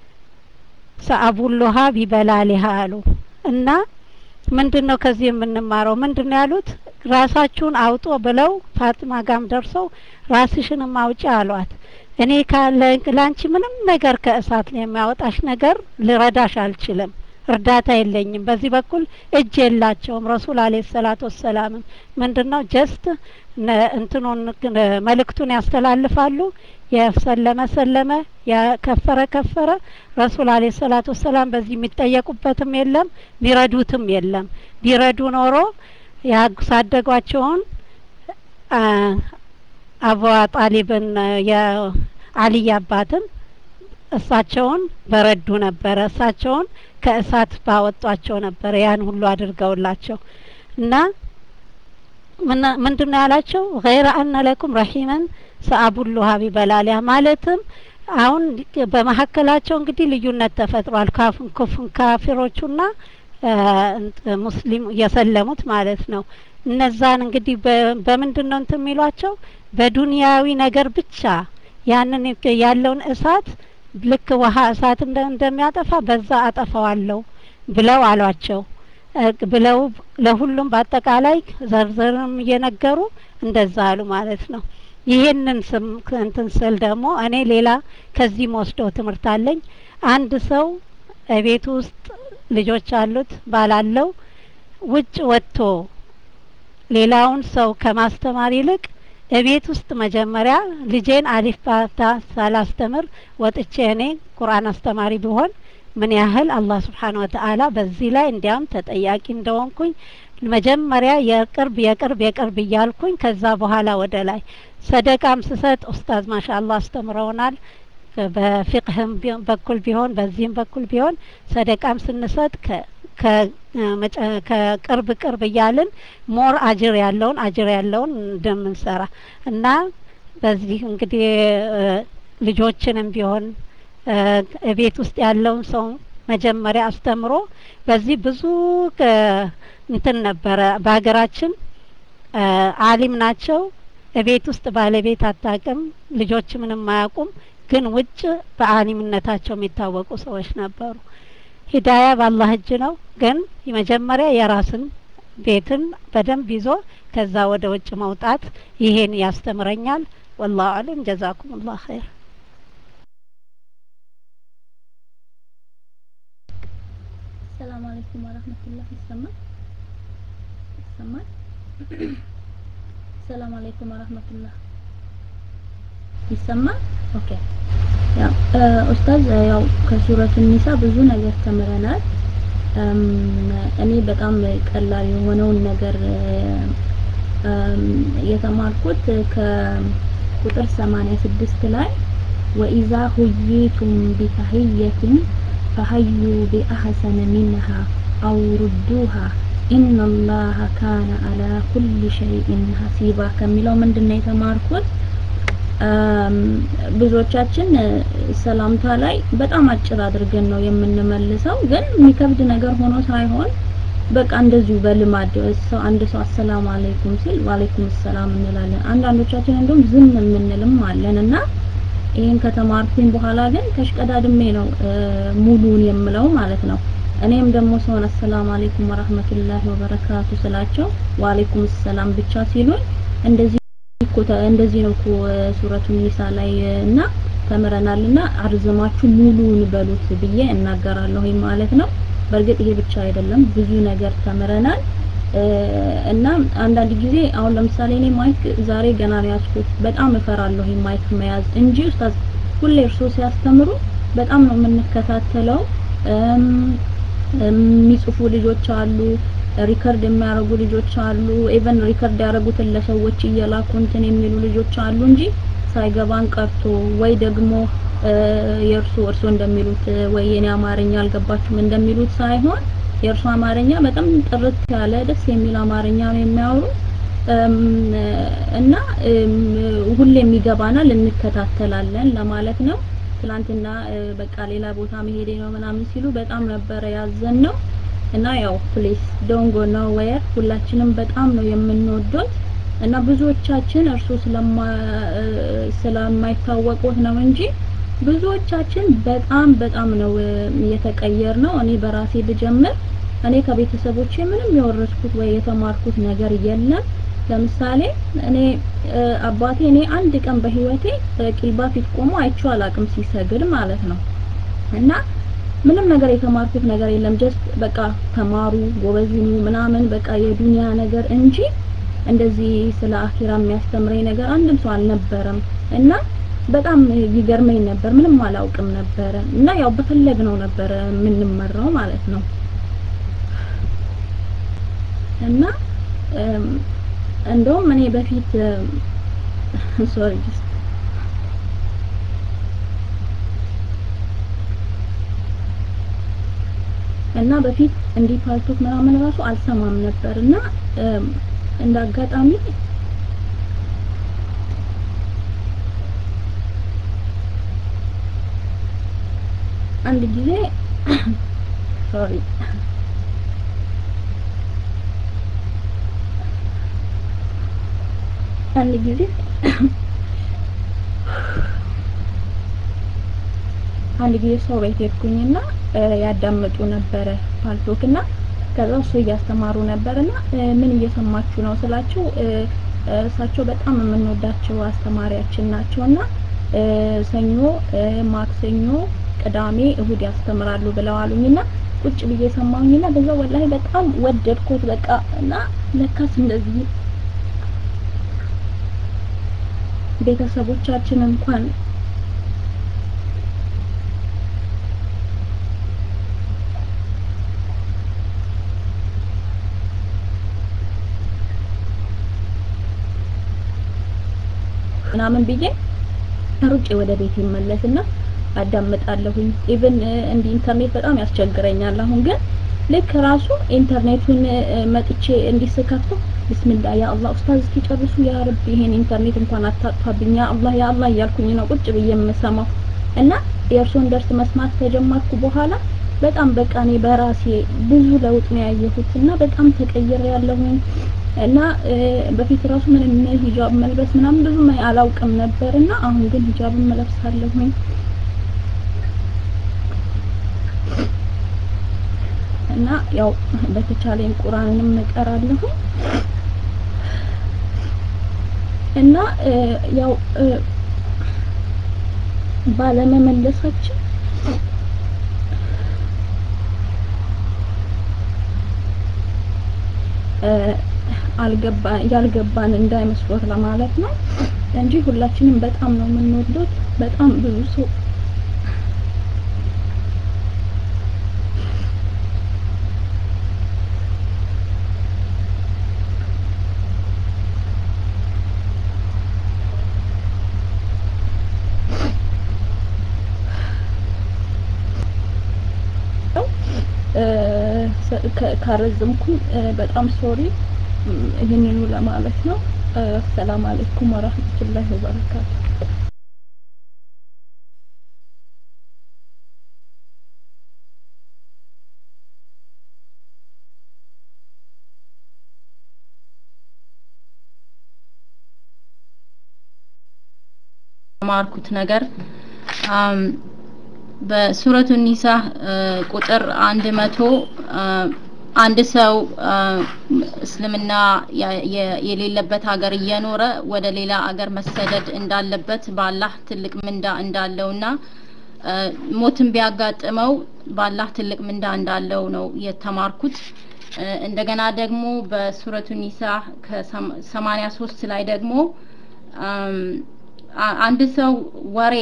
ሰአቡሉሃ ቢበላሊሃ አሉ እና ምንድን ነው ከዚህ የምንማረው? ምንድን ነው ያሉት? ራሳችሁን አውጦ ብለው ፋጥማ ጋም ደርሰው ራስሽንም አውጪ አሏት። እኔ ካለ ለአንቺ ምንም ነገር ከእሳት የሚያወጣሽ ነገር ልረዳሽ አልችልም፣ እርዳታ የለኝም። በዚህ በኩል እጅ የላቸውም። ረሱል አለ ሰላት ወሰላምም ምንድን ነው ጀስት እንትኑን መልእክቱን ያስተላልፋሉ። የሰለመ ሰለመ፣ የከፈረ ከፈረ። ረሱል አለ ሰላት ወሰላም በዚህ የሚጠየቁበትም የለም ቢረዱትም የለም። ቢረዱ ኖሮ ያሳደጓቸውን አቡ ጣሊብን የአልይ አባትን እሳቸውን በረዱ ነበረ። እሳቸውን ከእሳት ባወጧቸው ነበረ። ያን ሁሉ አድርገውላቸው እና ምንድን ነው ያላቸው? ገይረ አነ ለኩም ረሒመን ሰአቡሉሃ ቢበላሊያ ማለትም አሁን በመካከላቸው እንግዲህ ልዩነት ተፈጥሯል። ካፊሮቹና ሙስሊም የሰለሙት ማለት ነው። እነዛን እንግዲህ በምንድን ነው እንትን የሚሏቸው በዱንያዊ ነገር ብቻ ያንን ያለውን እሳት ልክ ውሃ እሳት እንደሚያጠፋ በዛ አጠፋዋለሁ ብለው አሏቸው ብለው ለሁሉም በአጠቃላይ ዘርዘርም እየነገሩ እንደዛ አሉ ማለት ነው። ይሄንን ስም እንትን ስል ደግሞ እኔ ሌላ ከዚህ መወስደው ትምህርት አለኝ። አንድ ሰው ቤት ውስጥ ልጆች አሉት ባላለው ውጭ ወጥቶ ሌላውን ሰው ከማስተማር ይልቅ እቤት ውስጥ መጀመሪያ ልጄን አሊፍ ባታ ሳላስተምር ወጥቼ እኔ ቁርአን አስተማሪ ብሆን ምን ያህል አላህ ስብሓን ወተአላ በዚህ ላይ እንዲያም ተጠያቂ እንደሆንኩኝ መጀመሪያ የቅርብ የቅርብ የቅርብ እያልኩኝ ከዛ በኋላ ወደ ላይ ሰደቃም ስሰጥ ኡስታዝ ማሻ አላህ አስተምረውናል። በፊቅህም በኩል ቢሆን በዚህም በኩል ቢሆን ሰደቃም ስንሰጥ ከቅርብ ቅርብ እያልን ሞር አጅር ያለውን አጅር ያለውን እንደምንሰራ እና በዚህ እንግዲህ ልጆችንም ቢሆን ቤት ውስጥ ያለውን ሰው መጀመሪያ አስተምሮ በዚህ ብዙ እንትን ነበረ። በሀገራችን አሊም ናቸው። ቤት ውስጥ ባለቤት አታውቅም፣ ልጆች ምንም አያውቁም። ግን ውጭ በአሊምነታቸው የሚታወቁ ሰዎች ነበሩ። ሂዳያ በአላህ እጅ ነው። ግን መጀመሪያ የራስን ቤትን በደንብ ይዞ ከዛ ወደ ውጭ መውጣት ይሄን ያስተምረኛል። ወላሁ አለም። ጀዛኩም ላህ ኸይር። ሰላም አለይኩም ወራህመቱላህ። ይሰማል ይሰማል። ሰላም አለይኩም ወራህመቱላህ። ይሰማል። ኦኬ ያው ኡስታዝ ያው ከሱረቱ ኒሳ ብዙ ነገር ተምረናል። እኔ በጣም ቀላል የሆነውን ነገር የተማርኩት ከቁጥር 86 ላይ ወኢዛ ሁይቱም ቢተህየትን ፈሀዩ ቢአህሰነ ሚንሃ አው ሩዱሃ ኢነላሀ ካነ አላ ኩሊ ሸይኢን ሀሲባ ከሚለው ምንድን ነው የተማርኩት? ብዙዎቻችን ሰላምታ ላይ በጣም አጭር አድርገን ነው የምንመልሰው። ግን የሚከብድ ነገር ሆኖ ሳይሆን በቃ እንደዚሁ በልማድ ሰው አንድ ሰው አሰላሙ አለይኩም ሲል ዋለይኩም ሰላም እንላለን። አንዳንዶቻችን እንደውም ዝም የምንልም አለን እና ይሄን ከተማርኩኝ በኋላ ግን ከሽቀዳድሜ ነው ሙሉን የምለው ማለት ነው። እኔም ደግሞ ሰውን አሰላሙ አለይኩም ወራህመቱላሂ ወበረካቱ ስላቸው ዋለይኩም ሰላም ብቻ ሲሉኝ እንደዚህ እኮ እንደዚህ ነው እኮ ሱረቱ ኒሳ ላይ እና ተምረናልና አርዝማችሁ ሙሉውን በሉት ብዬ እናገራለሁ ማለት ነው። በእርግጥ ይሄ ብቻ አይደለም፣ ብዙ ነገር ተምረናል። እና አንዳንድ ጊዜ አሁን ለምሳሌ እኔ ማይክ ዛሬ ገና ነው ያዝኩት። በጣም እፈራለሁ ማይክ መያዝ እንጂ ኡስታዝ ሁሌ እርሶ ሲያስተምሩ በጣም ነው የምንከታተለው። የሚጽፉ ልጆች አሉ፣ ሪከርድ የሚያደርጉ ልጆች አሉ። ኢቨን ሪከርድ ያደረጉትን ለሰዎች እየላኩ እንትን የሚሉ ልጆች አሉ እንጂ ሳይገባን ቀርቶ ወይ ደግሞ የእርሱ እርሶ እንደሚሉት ወይ የኔ አማርኛ አልገባችሁም እንደሚሉት ሳይሆን የእርሱ አማርኛ በጣም ጥርት ያለ ደስ የሚል አማርኛ ነው የሚያወሩ እና ሁሌም ይገባናል፣ እንከታተላለን ለማለት ነው። ትላንትና በቃ ሌላ ቦታ መሄዴ ነው ምናምን ሲሉ በጣም ነበረ ያዘን ነው እና ያው ፕሌስ ዶንጎ ነው ወየር ሁላችንም በጣም ነው የምንወዶት እና ብዙዎቻችን እርሱ ስለማይታወቁት ነው እንጂ ብዙዎቻችን በጣም በጣም ነው የተቀየር ነው። እኔ በራሴ ብጀምር እኔ ከቤተሰቦቼ ምንም የወረስኩት ወይ የተማርኩት ነገር የለም። ለምሳሌ እኔ አባቴ እኔ አንድ ቀን በህይወቴ ቂልባ ፊት ቆሞ አይቼው አላቅም ሲሰግድ ማለት ነው። እና ምንም ነገር የተማርኩት ነገር የለም። ጀስት በቃ ተማሩ፣ ጎበዝ ሁኑ ምናምን በቃ የዱንያ ነገር እንጂ እንደዚህ ስለ አኺራ የሚያስተምረኝ ነገር አንድም ሰው አልነበረም እና በጣም ይገርመኝ ነበር። ምንም አላውቅም ነበረ እና ያው በፈለግነው ነበረ የምንመራው ማለት ነው እና እንደውም እኔ በፊት ሶሪ እና በፊት እንዲህ ፓልቶክ ምናምን ራሱ አልሰማም ነበር እና እንደ አጋጣሚ አንድ ጊዜ ሶሪ አንድ ጊዜ አንድ ጊዜ ሰው ቤት ሄድኩኝና ያዳምጡ ነበረ ፓልቶክና ከዛ እሱ እያስተማሩ ነበርና ምን እየሰማችሁ ነው ስላቸው እሳቸው በጣም የምንወዳቸው አስተማሪያችን ናቸውና ሰኞ፣ ማክሰኞ፣ ቅዳሜ፣ እሁድ ያስተምራሉ ብለው አሉኝና ቁጭ ብዬ ሰማሁኝና በዛ ወላሂ በጣም ወደድኩት በቃ እና ለካስ እንደዚህ ቤተሰቦቻችን እንኳን ምናምን ብዬ ሩጬ ወደ ቤት ይመለስና አዳምጣለሁኝ። ኢቭን እንዲህ ኢንተርኔት በጣም ያስቸግረኛል። አሁን ግን ልክ ራሱ ኢንተርኔቱን መጥቼ እንዲስከፍተው ቢስሚላህ ያ አላህ ኡስታዝ እስኪጨርሱ ያ ረብ ይሄን ኢንተርኔት እንኳን አታጥፋብኝ ያ አላህ ያ አላህ እያልኩኝ ነው ቁጭ ብዬ የምሰማው እና የእርሶን ደርስ መስማት ከጀመርኩ በኋላ በጣም በቃ እኔ በራሴ ብዙ ለውጥ ነው ያየሁት እና በጣም ተቀይሬ ያለሁኝ እና በፊት ራሱ ምንም ሂጃብ መልበስ ምናምን ብዙ አላውቅም ነበር እና አሁን ግን ሂጃብን መለብሳለሁኝ እና ያው በተቻለኝ ቁርአንንም እቀራለሁ እና ያው ባለመመለሳችን አልገባ ያልገባን እንዳይመስሎት ለማለት ነው እንጂ ሁላችንም በጣም ነው የምንወዱት። በጣም ብዙ ሰው ካረዘምኩኝ በጣም ሶሪ ይህንኑ ለማለት ነው። አሰላም አለይኩም ወራህመቱላሂ ወበረካቱ። ማርኩት ነገር በሱረቱ ኒሳ ቁጥር አንድ መቶ አንድ ሰው እስልምና የሌለበት ሀገር እየኖረ ወደ ሌላ ሀገር መሰደድ እንዳለበት በአላህ ትልቅ ምንዳ እንዳለውና ሞትን ቢያጋጥመው በአላህ ትልቅ ምንዳ እንዳለው ነው የተማርኩት እንደገና ደግሞ በሱረቱ ኒሳ ከሰማኒያ ሶስት ላይ ደግሞ አንድ ሰው ወሬ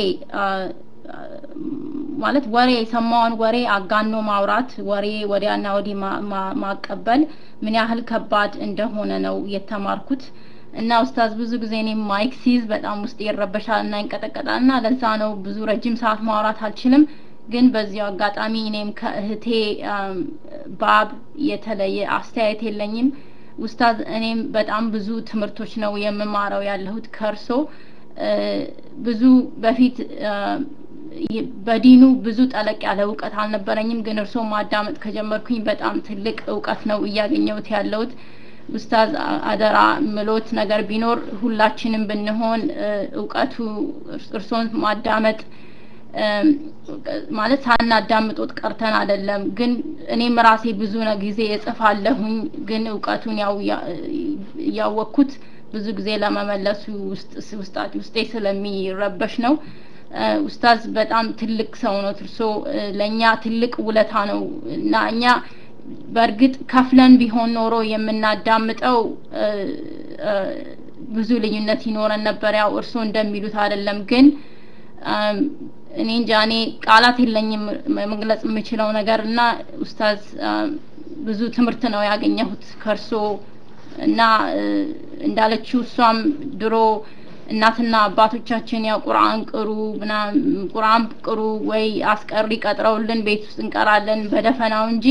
ማለት ወሬ የሰማውን ወሬ አጋኖ ማውራት ወሬ ወዲያና ወዲህ ማቀበል ምን ያህል ከባድ እንደሆነ ነው የተማርኩት እና ኡስታዝ ብዙ ጊዜ እኔም ማይክ ሲይዝ በጣም ውስጥ ይረበሻል እና ይንቀጠቀጣል እና ለዛ ነው ብዙ ረጅም ሰዓት ማውራት አልችልም ግን በዚያው አጋጣሚ እኔም ከእህቴ ባብ የተለየ አስተያየት የለኝም ኡስታዝ እኔም በጣም ብዙ ትምህርቶች ነው የምማረው ያለሁት ከእርሶ ብዙ በፊት በዲኑ ብዙ ጠለቅ ያለ እውቀት አልነበረኝም ግን እርሶ ማዳመጥ ከጀመርኩኝ በጣም ትልቅ እውቀት ነው እያገኘሁት ያለሁት ኡስታዝ አደራ ምሎት ነገር ቢኖር ሁላችንም ብንሆን እውቀቱ እርሶን ማዳመጥ ማለት ሳናዳምጦት ቀርተን አይደለም ግን እኔም ራሴ ብዙ ጊዜ እጽፋለሁኝ ግን እውቀቱን ያው እያወቅኩት ብዙ ጊዜ ለመመለሱ ውስጤ ስለሚረበሽ ነው ኡስታዝ በጣም ትልቅ ሰው ነው እርሶ ለእኛ ትልቅ ውለታ ነው እና እኛ በእርግጥ ከፍለን ቢሆን ኖሮ የምናዳምጠው ብዙ ልዩነት ይኖረን ነበር ያው እርሶ እንደሚሉት አይደለም ግን እኔ እንጃ እኔ ቃላት የለኝም መግለጽ የምችለው ነገር እና ኡስታዝ ብዙ ትምህርት ነው ያገኘሁት ከእርሶ እና እንዳለችው እሷም ድሮ እናትና አባቶቻችን ያው ቁርአን ቅሩ ቁርአን ቅሩ ወይ አስቀሪ ቀጥረውልን ቤት ውስጥ እንቀራለን በደፈናው እንጂ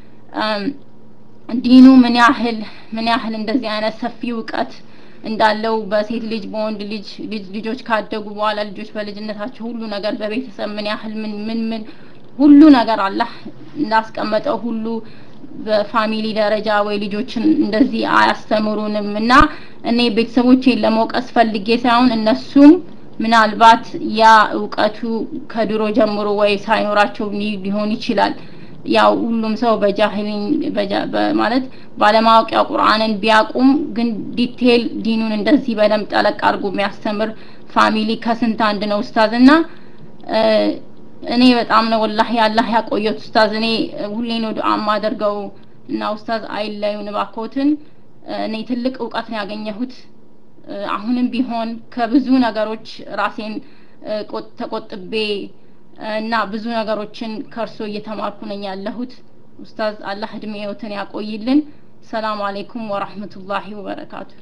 ዲኑ ምን ያህል ምን ያህል እንደዚህ አይነት ሰፊ እውቀት እንዳለው በሴት ልጅ በወንድ ልጅ ልጆች ካደጉ በኋላ ልጆች በልጅነታቸው ሁሉ ነገር በቤተሰብ ምን ያህል ምን ምን ምን ሁሉ ነገር አላህ እንዳስቀመጠው ሁሉ በፋሚሊ ደረጃ ወይ ልጆችን እንደዚህ አያስተምሩንም እና እኔ ቤተሰቦቼን ለመውቀስ ፈልጌ ሳይሆን እነሱም ምናልባት ያ እውቀቱ ከድሮ ጀምሮ ወይ ሳይኖራቸው ሊሆን ይችላል ያው ሁሉም ሰው በጃህሊን ማለት ባለማወቅ ያው ቁርአንን ቢያቁም ግን ዲቴል ዲኑን እንደዚህ በደንብ ጠለቅ አድርጎ የሚያስተምር ፋሚሊ ከስንት አንድ ነው ኡስታዝ እና እኔ በጣም ነው ወላሂ አላህ ያቆየት ኡስታዝ እኔ ሁሌ ነው ዱዓ ማደርገው እና ኡስታዝ አይለዩን እባክዎትን እኔ ትልቅ እውቀት ነው ያገኘሁት አሁንም ቢሆን ከብዙ ነገሮች ራሴን ተቆጥቤ እና ብዙ ነገሮችን ከእርሶ እየተማርኩ ነኝ ያለሁት ኡስታዝ አላህ እድሜዎትን ያቆይልን ሰላም አለይኩም ወራህመቱላሂ ወበረካቱ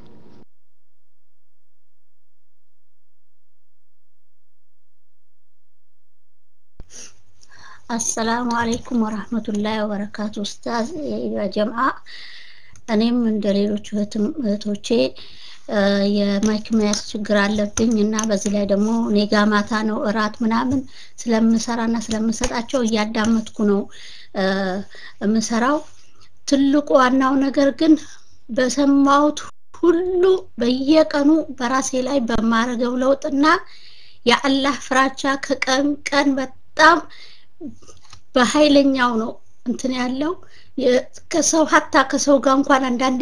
አሰላሙ አለይኩም ወራህመቱላሂ ወበረካቱ ኡስታዝ የጀምዓ እኔም እንደ ሌሎች እህቶቼ የማይክ መያዝ ችግር አለብኝ እና በዚህ ላይ ደግሞ እኔ ጋ ማታ ነው እራት ምናምን ስለምሰራና ስለምሰጣቸው እያዳመጥኩ ነው የምሰራው ትልቁ ዋናው ነገር ግን በሰማሁት ሁሉ በየቀኑ በራሴ ላይ በማረገው ለውጥና የአላህ ፍራቻ ከቀን ቀን በጣም በኃይለኛው ነው እንትን ያለው ከሰው ሀታ ከሰው ጋር እንኳን አንዳንዴ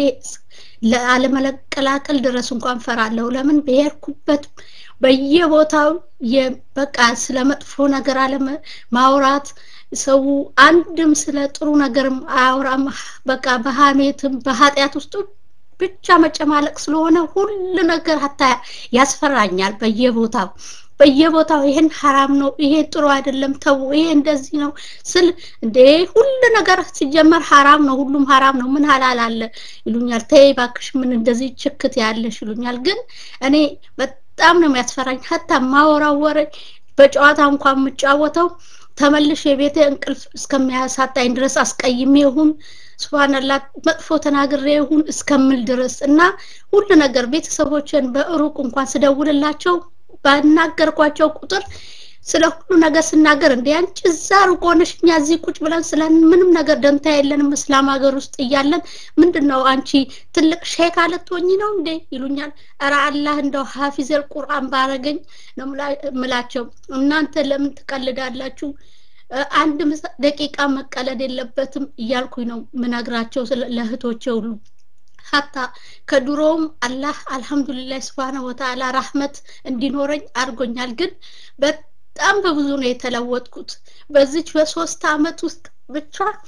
ለአለመቀላቀል ድረስ እንኳን ፈራለሁ ለምን በሄድኩበት በየቦታው በቃ ስለ መጥፎ ነገር አለመ ማውራት ሰው አንድም ስለ ጥሩ ነገርም አያወራም በቃ በሀሜትም በኃጢአት ውስጥ ብቻ መጨማለቅ ስለሆነ ሁሉ ነገር ሀታ ያስፈራኛል በየቦታው በየቦታው ይሄን ሀራም ነው ይሄ ጥሩ አይደለም ተው ይሄ እንደዚህ ነው ስል እንዴ ሁሉ ነገር ሲጀመር ሀራም ነው ሁሉም ሀራም ነው ምን ሀላል አለ ይሉኛል ተይ ባክሽ ምን እንደዚህ ችክት ያለሽ ይሉኛል ግን እኔ በጣም ነው የሚያስፈራኝ ሀታ ማወራው ወሬ በጨዋታ እንኳን የምጫወተው ተመልሽ የቤቴ እንቅልፍ እስከሚያሳጣኝ ድረስ አስቀይሜ ይሁን ስብሃንላ መጥፎ ተናግሬ ይሁን እስከምል ድረስ እና ሁሉ ነገር ቤተሰቦችን በሩቅ እንኳን ስደውልላቸው ባናገርኳቸው ቁጥር ስለ ሁሉ ነገር ስናገር እንደ አንቺ እዛ ሩቅ ሆነሽ እኛ እዚህ ቁጭ ብለን ስለ ምንም ነገር ደንታ የለንም እስላም ሀገር ውስጥ እያለን ምንድን ነው አንቺ ትልቅ ሼክ አለትሆኝ ነው እንዴ ይሉኛል እረ አላህ እንደው ሀፊዘል ቁርአን ባረገኝ ነው ምላቸው እናንተ ለምን ትቀልዳላችሁ አንድ ደቂቃ መቀለድ የለበትም እያልኩኝ ነው ምነግራቸው ለእህቶቼ ሁሉ ሀታ ከድሮውም አላህ አልহামዱሊላህ ስብሓነ ወተዓላ ራህመት እንዲኖረኝ አድርጎኛል ግን በጣም በብዙ ነው የተለወጥኩት በዚች በሶስት አመት ውስጥ ብቻ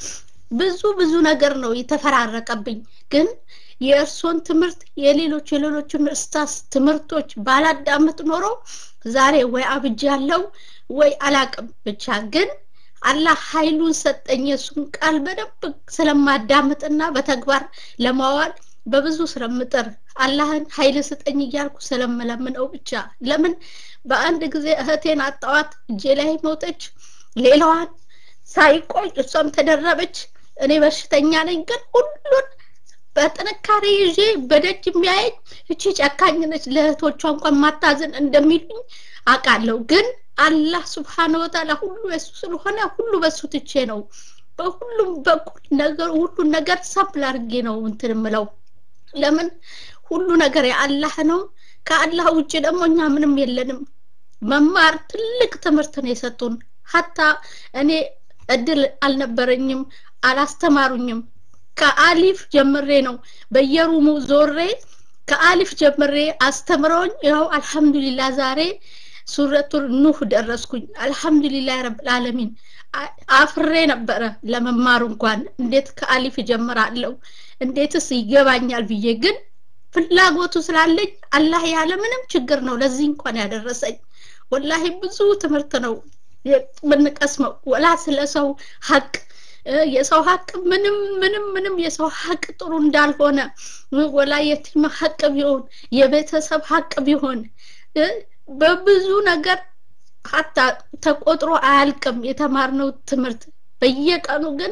ብዙ ብዙ ነገር ነው የተፈራረቀብኝ ግን የእርሶን ትምህርት የሌሎች የሌሎችን እስታስ ትምህርቶች ባላዳምጥ ኖሮ ዛሬ ወይ አብጅ ያለው ወይ አላቅም ብቻ ግን አላህ ኃይሉን ሰጠኝ የእሱን ቃል በደንብ ስለማዳምጥና በተግባር ለማዋል በብዙ ስለምጥር አላህን ኃይል ስጠኝ እያልኩ ስለምለምነው ብቻ ለምን በአንድ ጊዜ እህቴን አጣዋት እጄ ላይ ሞተች ሌላዋን ሳይቆይ እሷም ተደረበች እኔ በሽተኛ ነኝ ግን ሁሉን በጥንካሬ ይዤ በደጅ የሚያየኝ እቺ ጨካኝ ነች ለእህቶቿ እንኳን ማታዘን እንደሚሉኝ አውቃለሁ ግን አላህ ስብሓነ ወተዓላ ሁሉ የሱ ስለሆነ ሁሉ በሱ ትቼ ነው በሁሉም በኩል ነገር ሁሉን ነገር ሳብል አድርጌ ነው እንትን ምለው ለምን ሁሉ ነገር የአላህ ነው ከአላህ ውጭ ደግሞ እኛ ምንም የለንም መማር ትልቅ ትምህርት ነው የሰጡን ሀታ እኔ እድል አልነበረኝም አላስተማሩኝም ከአሊፍ ጀምሬ ነው በየሩሙ ዞሬ ከአሊፍ ጀምሬ አስተምረውኝ ይኸው አልሐምዱሊላ ዛሬ ሱረቱል ኑህ ደረስኩኝ አልሐምዱሊላህ ረብል ዓለሚን አፍሬ ነበረ ለመማሩ እንኳን እንዴት ከአሊፍ ጀምራለሁ እንዴትስ ይገባኛል ብዬ ግን ፍላጎቱ ስላለኝ አላህ ያለ ምንም ችግር ነው ለዚህ እንኳን ያደረሰኝ ወላሂ ብዙ ትምህርት ነው የምንቀስመው ወላ ስለ ሰው ሀቅ የሰው ሀቅ ምንም ምንም ምንም የሰው ሀቅ ጥሩ እንዳልሆነ ወላ የቲም ሀቅ ቢሆን የቤተሰብ ሀቅ ቢሆን በብዙ ነገር ሀታ ተቆጥሮ አያልቅም የተማርነው ትምህርት በየቀኑ ግን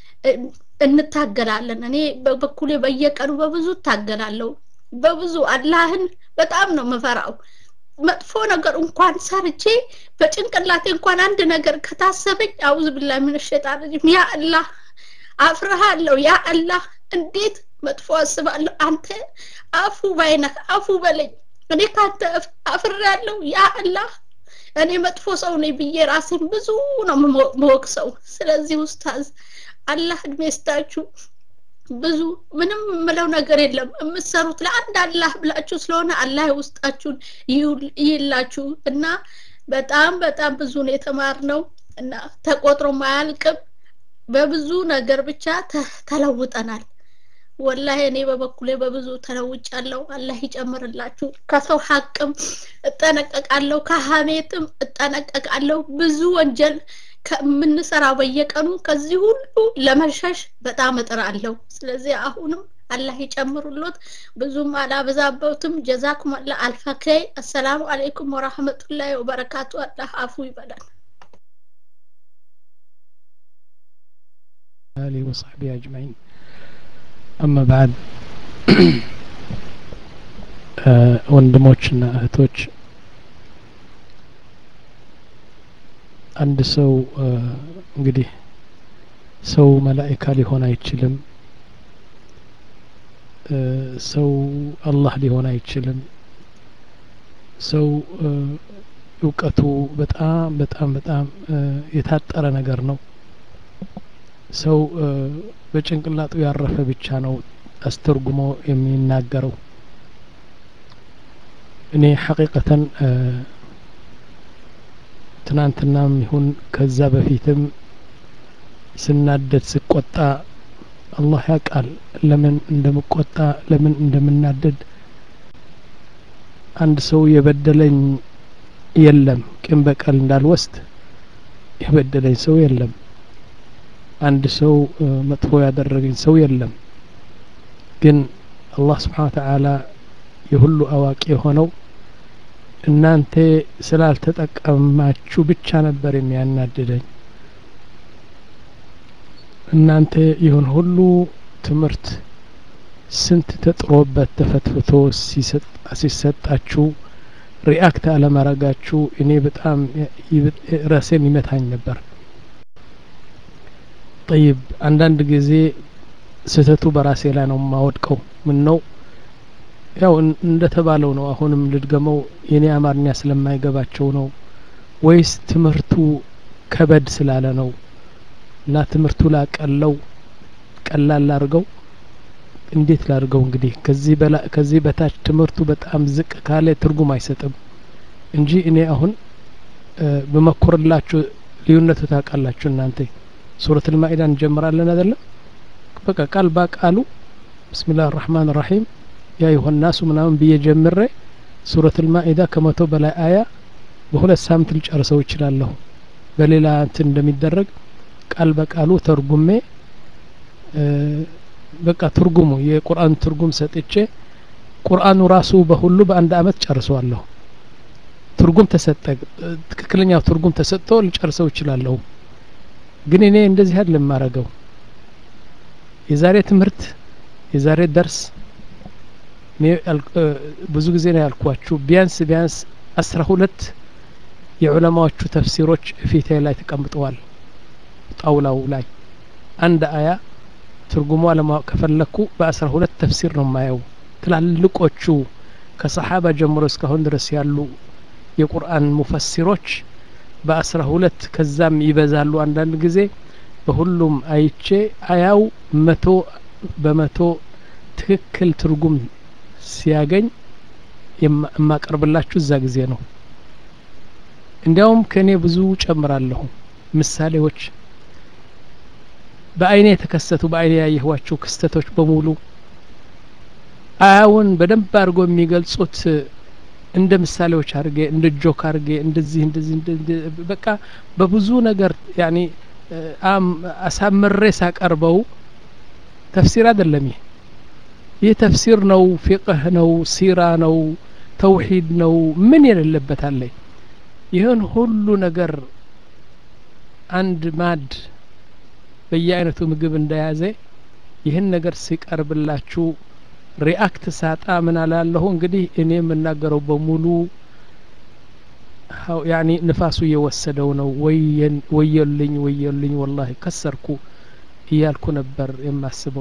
እንታገላለን እኔ በበኩሌ በየቀኑ በብዙ እታገላለሁ በብዙ አላህን በጣም ነው ምፈራው መጥፎ ነገር እንኳን ሰርቼ በጭንቅላቴ እንኳን አንድ ነገር ከታሰበኝ አውዝ ብላ ምን ሸጣን ያ አላህ አፍርሃለሁ ያ አላህ እንዴት መጥፎ አስባለሁ አንተ አፉ ባይነህ አፉ በለኝ እኔ ካንተ አፍሬያለሁ ያ አላህ እኔ መጥፎ ሰው ነኝ ብዬ ራሴን ብዙ ነው መወቅሰው ስለዚህ ውስታዝ አላህ እድሜ ስታችሁ ብዙ ምንም ምለው ነገር የለም የምትሰሩት ለአንድ አላህ ብላችሁ ስለሆነ አላህ ውስጣችሁን ይላችሁ እና በጣም በጣም ብዙ ነው የተማርነው እና ተቆጥሮ ማያልቅም በብዙ ነገር ብቻ ተለውጠናል ወላሂ እኔ በበኩሌ በብዙ ተለውጫለሁ አላህ ይጨምርላችሁ ከሰው ሀቅም እጠነቀቃለሁ ከሀሜትም እጠነቀቃለሁ ብዙ ወንጀል ከምንሰራው በየቀኑ ከዚህ ሁሉ ለመሸሽ በጣም እጥራለሁ ስለዚህ አሁንም አላህ ይጨምሩሎት ብዙም አላበዛበውትም ጀዛኩም አላ አልፈከይ አሰላሙ አለይኩም ወራህመቱላሂ ወበረካቱ አላህ አፉ ይበላል آله وصحبه أجمعين أما بعد ወንድሞችና እህቶች አንድ ሰው እንግዲህ ሰው መላኢካ ሊሆን አይችልም ሰው አላህ ሊሆን አይችልም ሰው እውቀቱ በጣም በጣም በጣም የታጠረ ነገር ነው ሰው በጭንቅላጡ ያረፈ ብቻ ነው አስተርጉሞ የሚናገረው እኔ ሐቂቀተን ትናንትናም ይሁን ከዛ በፊትም ስናደድ ስቆጣ አላህ ያውቃል ለምን እንደምቆጣ ለምን እንደምናደድ አንድ ሰው የበደለኝ የለም ቂም በቀል እንዳልወስድ የበደለኝ ሰው የለም አንድ ሰው መጥፎ ያደረገኝ ሰው የለም ግን አላህ ስብሓን ተዓላ የሁሉ አዋቂ የሆነው እናንተ ስላልተጠቀማችሁ ብቻ ነበር የሚያናድደኝ እናንተ ይሁን ሁሉ ትምህርት ስንት ተጥሮበት ተፈትፍቶ ሲሰጣችሁ ሪአክት አለማረጋችሁ እኔ በጣም ራሴን ይመታኝ ነበር ጠይብ አንዳንድ ጊዜ ስህተቱ በራሴ ላይ ነው የማወድቀው ምን ነው ያው እንደተባለው ነው አሁንም ልድገመው የኔ አማርኛ ስለማይገባቸው ነው ወይስ ትምህርቱ ከበድ ስላለ ነው እና ትምህርቱ ላቀለው ቀላል ላርገው እንዴት ላርገው እንግዲህ ከዚህ በላ ከዚህ በታች ትምህርቱ በጣም ዝቅ ካለ ትርጉም አይሰጥም እንጂ እኔ አሁን በመኮርላችሁ ልዩነቱ ታውቃላችሁ እናንተ ሱረት ልማኢዳ እንጀምራለን አይደለም በቃ ቃል በቃሉ ብስሚላህ ራህማን ራሒም ያ ይሆን ናሱ ምናምን ብዬ ጀምሬ ሱረት ልማኢዳ ከመቶ በላይ አያ በሁለት ሳምንት ልጨርሰው ይችላለሁ በሌላ እንትን እንደሚደረግ ቃል በቃሉ ተርጉሜ በቃ ትርጉሙ የቁርአን ትርጉም ሰጥቼ ቁርአኑ ራሱ በሁሉ በአንድ አመት ጨርሰዋለሁ ትርጉም ተሰጠ ትክክለኛው ትርጉም ተሰጥቶ ልጨርሰው ይችላለሁ ግን እኔ እንደዚህ አይደለም የማረገው የዛሬ ትምህርት የዛሬ ደርስ ብዙ ጊዜ ነው ያልኳችሁ ቢያንስ ቢያንስ አስራ ሁለት የዑለማዎቹ ተፍሲሮች ፊቴ ላይ ተቀምጠዋል ጣውላው ላይ አንድ አያ ትርጉሟ ለማወቅ ከፈለኩ በአስራ ሁለት ተፍሲር ነው የማየው ትላልቆቹ ከሰሓባ ጀምሮ እስካሁን ድረስ ያሉ የቁርአን ሙፈሲሮች በአስራ ሁለት ከዛም ይበዛሉ አንዳንድ ጊዜ በሁሉም አይቼ አያው መቶ በመቶ ትክክል ትርጉም ሲያገኝ የማቀርብላችሁ እዛ ጊዜ ነው እንዲያውም ከእኔ ብዙ ጨምራለሁ ምሳሌዎች በአይኔ የተከሰቱ በአይኔ ያየኋቸው ክስተቶች በሙሉ አያውን በደንብ አድርጎ የሚገልጹት እንደ ምሳሌዎች አድርጌ እንደ ጆክ አድርጌ እንደዚህ እንደዚህ በቃ በብዙ ነገር ያኒ አሳምሬ ሳቀርበው ተፍሲር አይደለም ይህ ይህ ተፍሲር ነው ፊቅህ ነው ሲራ ነው ተውሂድ ነው ምን የሌለበት አለ ይህን ሁሉ ነገር አንድ ማድ በየአይነቱ ምግብ እንደያዘ ይህን ነገር ሲቀርብላችሁ ሪአክት ሳጣ ምን አላለሁ እንግዲህ እኔ የምናገረው በሙሉ ያኒ ንፋሱ እየወሰደው ነው ወየልኝ ወየልኝ ወላሂ ከሰርኩ እያልኩ ነበር የማስበው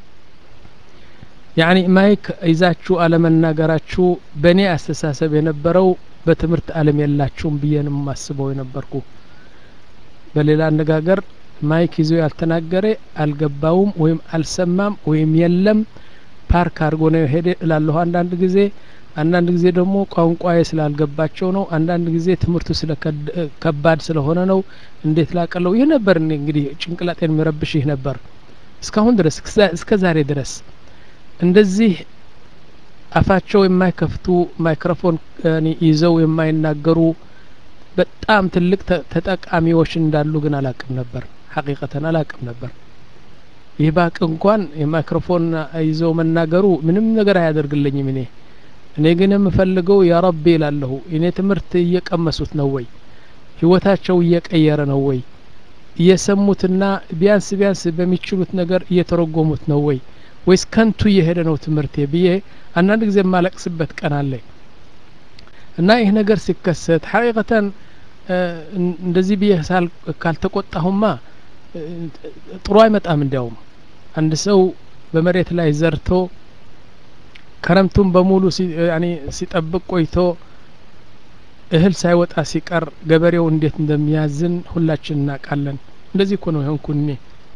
ያኒ ማይክ ይዛችሁ አለመናገራችሁ በእኔ አስተሳሰብ የነበረው በትምህርት አለም የላችሁም ብዬ ነው የማስበው የነበርኩ በሌላ አነጋገር ማይክ ይዞ ያልተናገረ አልገባውም ወይም አልሰማም ወይም የለም ፓርክ አድርጎ ነው ሄደ እላለሁ አንዳንድ ጊዜ አንዳንድ ጊዜ ደግሞ ቋንቋዬ ስላልገባቸው ነው አንዳንድ ጊዜ ትምህርቱ ስለ ከባድ ስለሆነ ነው እንዴት ላቀለው ይህ ነበር እንግዲህ ጭንቅላጤን የሚረብሽ ይህ ነበር እስካሁን ድረስ እስከ ዛሬ ድረስ እንደዚህ አፋቸው የማይከፍቱ ማይክሮፎን ይዘው የማይናገሩ በጣም ትልቅ ተጠቃሚዎች እንዳሉ ግን አላቅም ነበር ሐቂቀተን አላቅም ነበር ይህ ባቅ እንኳን የማይክሮፎን ይዘው መናገሩ ምንም ነገር አያደርግልኝም እኔ እኔ ግን የምፈልገው ያ ረቢ ይላለሁ እኔ ትምህርት እየቀመሱት ነው ወይ ህይወታቸው እየቀየረ ነው ወይ እየሰሙትና ቢያንስ ቢያንስ በሚችሉት ነገር እየተረጎሙት ነው ወይ ወይስ ከንቱ እየሄደ ነው ትምህርቴ ብዬ አንዳንድ ጊዜ የማለቅስበት ቀን አለ እና ይህ ነገር ሲከሰት ሐቂቀተን እንደዚህ ብዬ ካልተቆጣሁማ ጥሩ አይመጣም እንዲያውም አንድ ሰው በመሬት ላይ ዘርቶ ከረምቱን በሙሉ ሲጠብቅ ቆይቶ እህል ሳይወጣ ሲቀር ገበሬው እንዴት እንደሚያዝን ሁላችን እናውቃለን እንደዚህ እኮ ነው የሆንኩ እኔ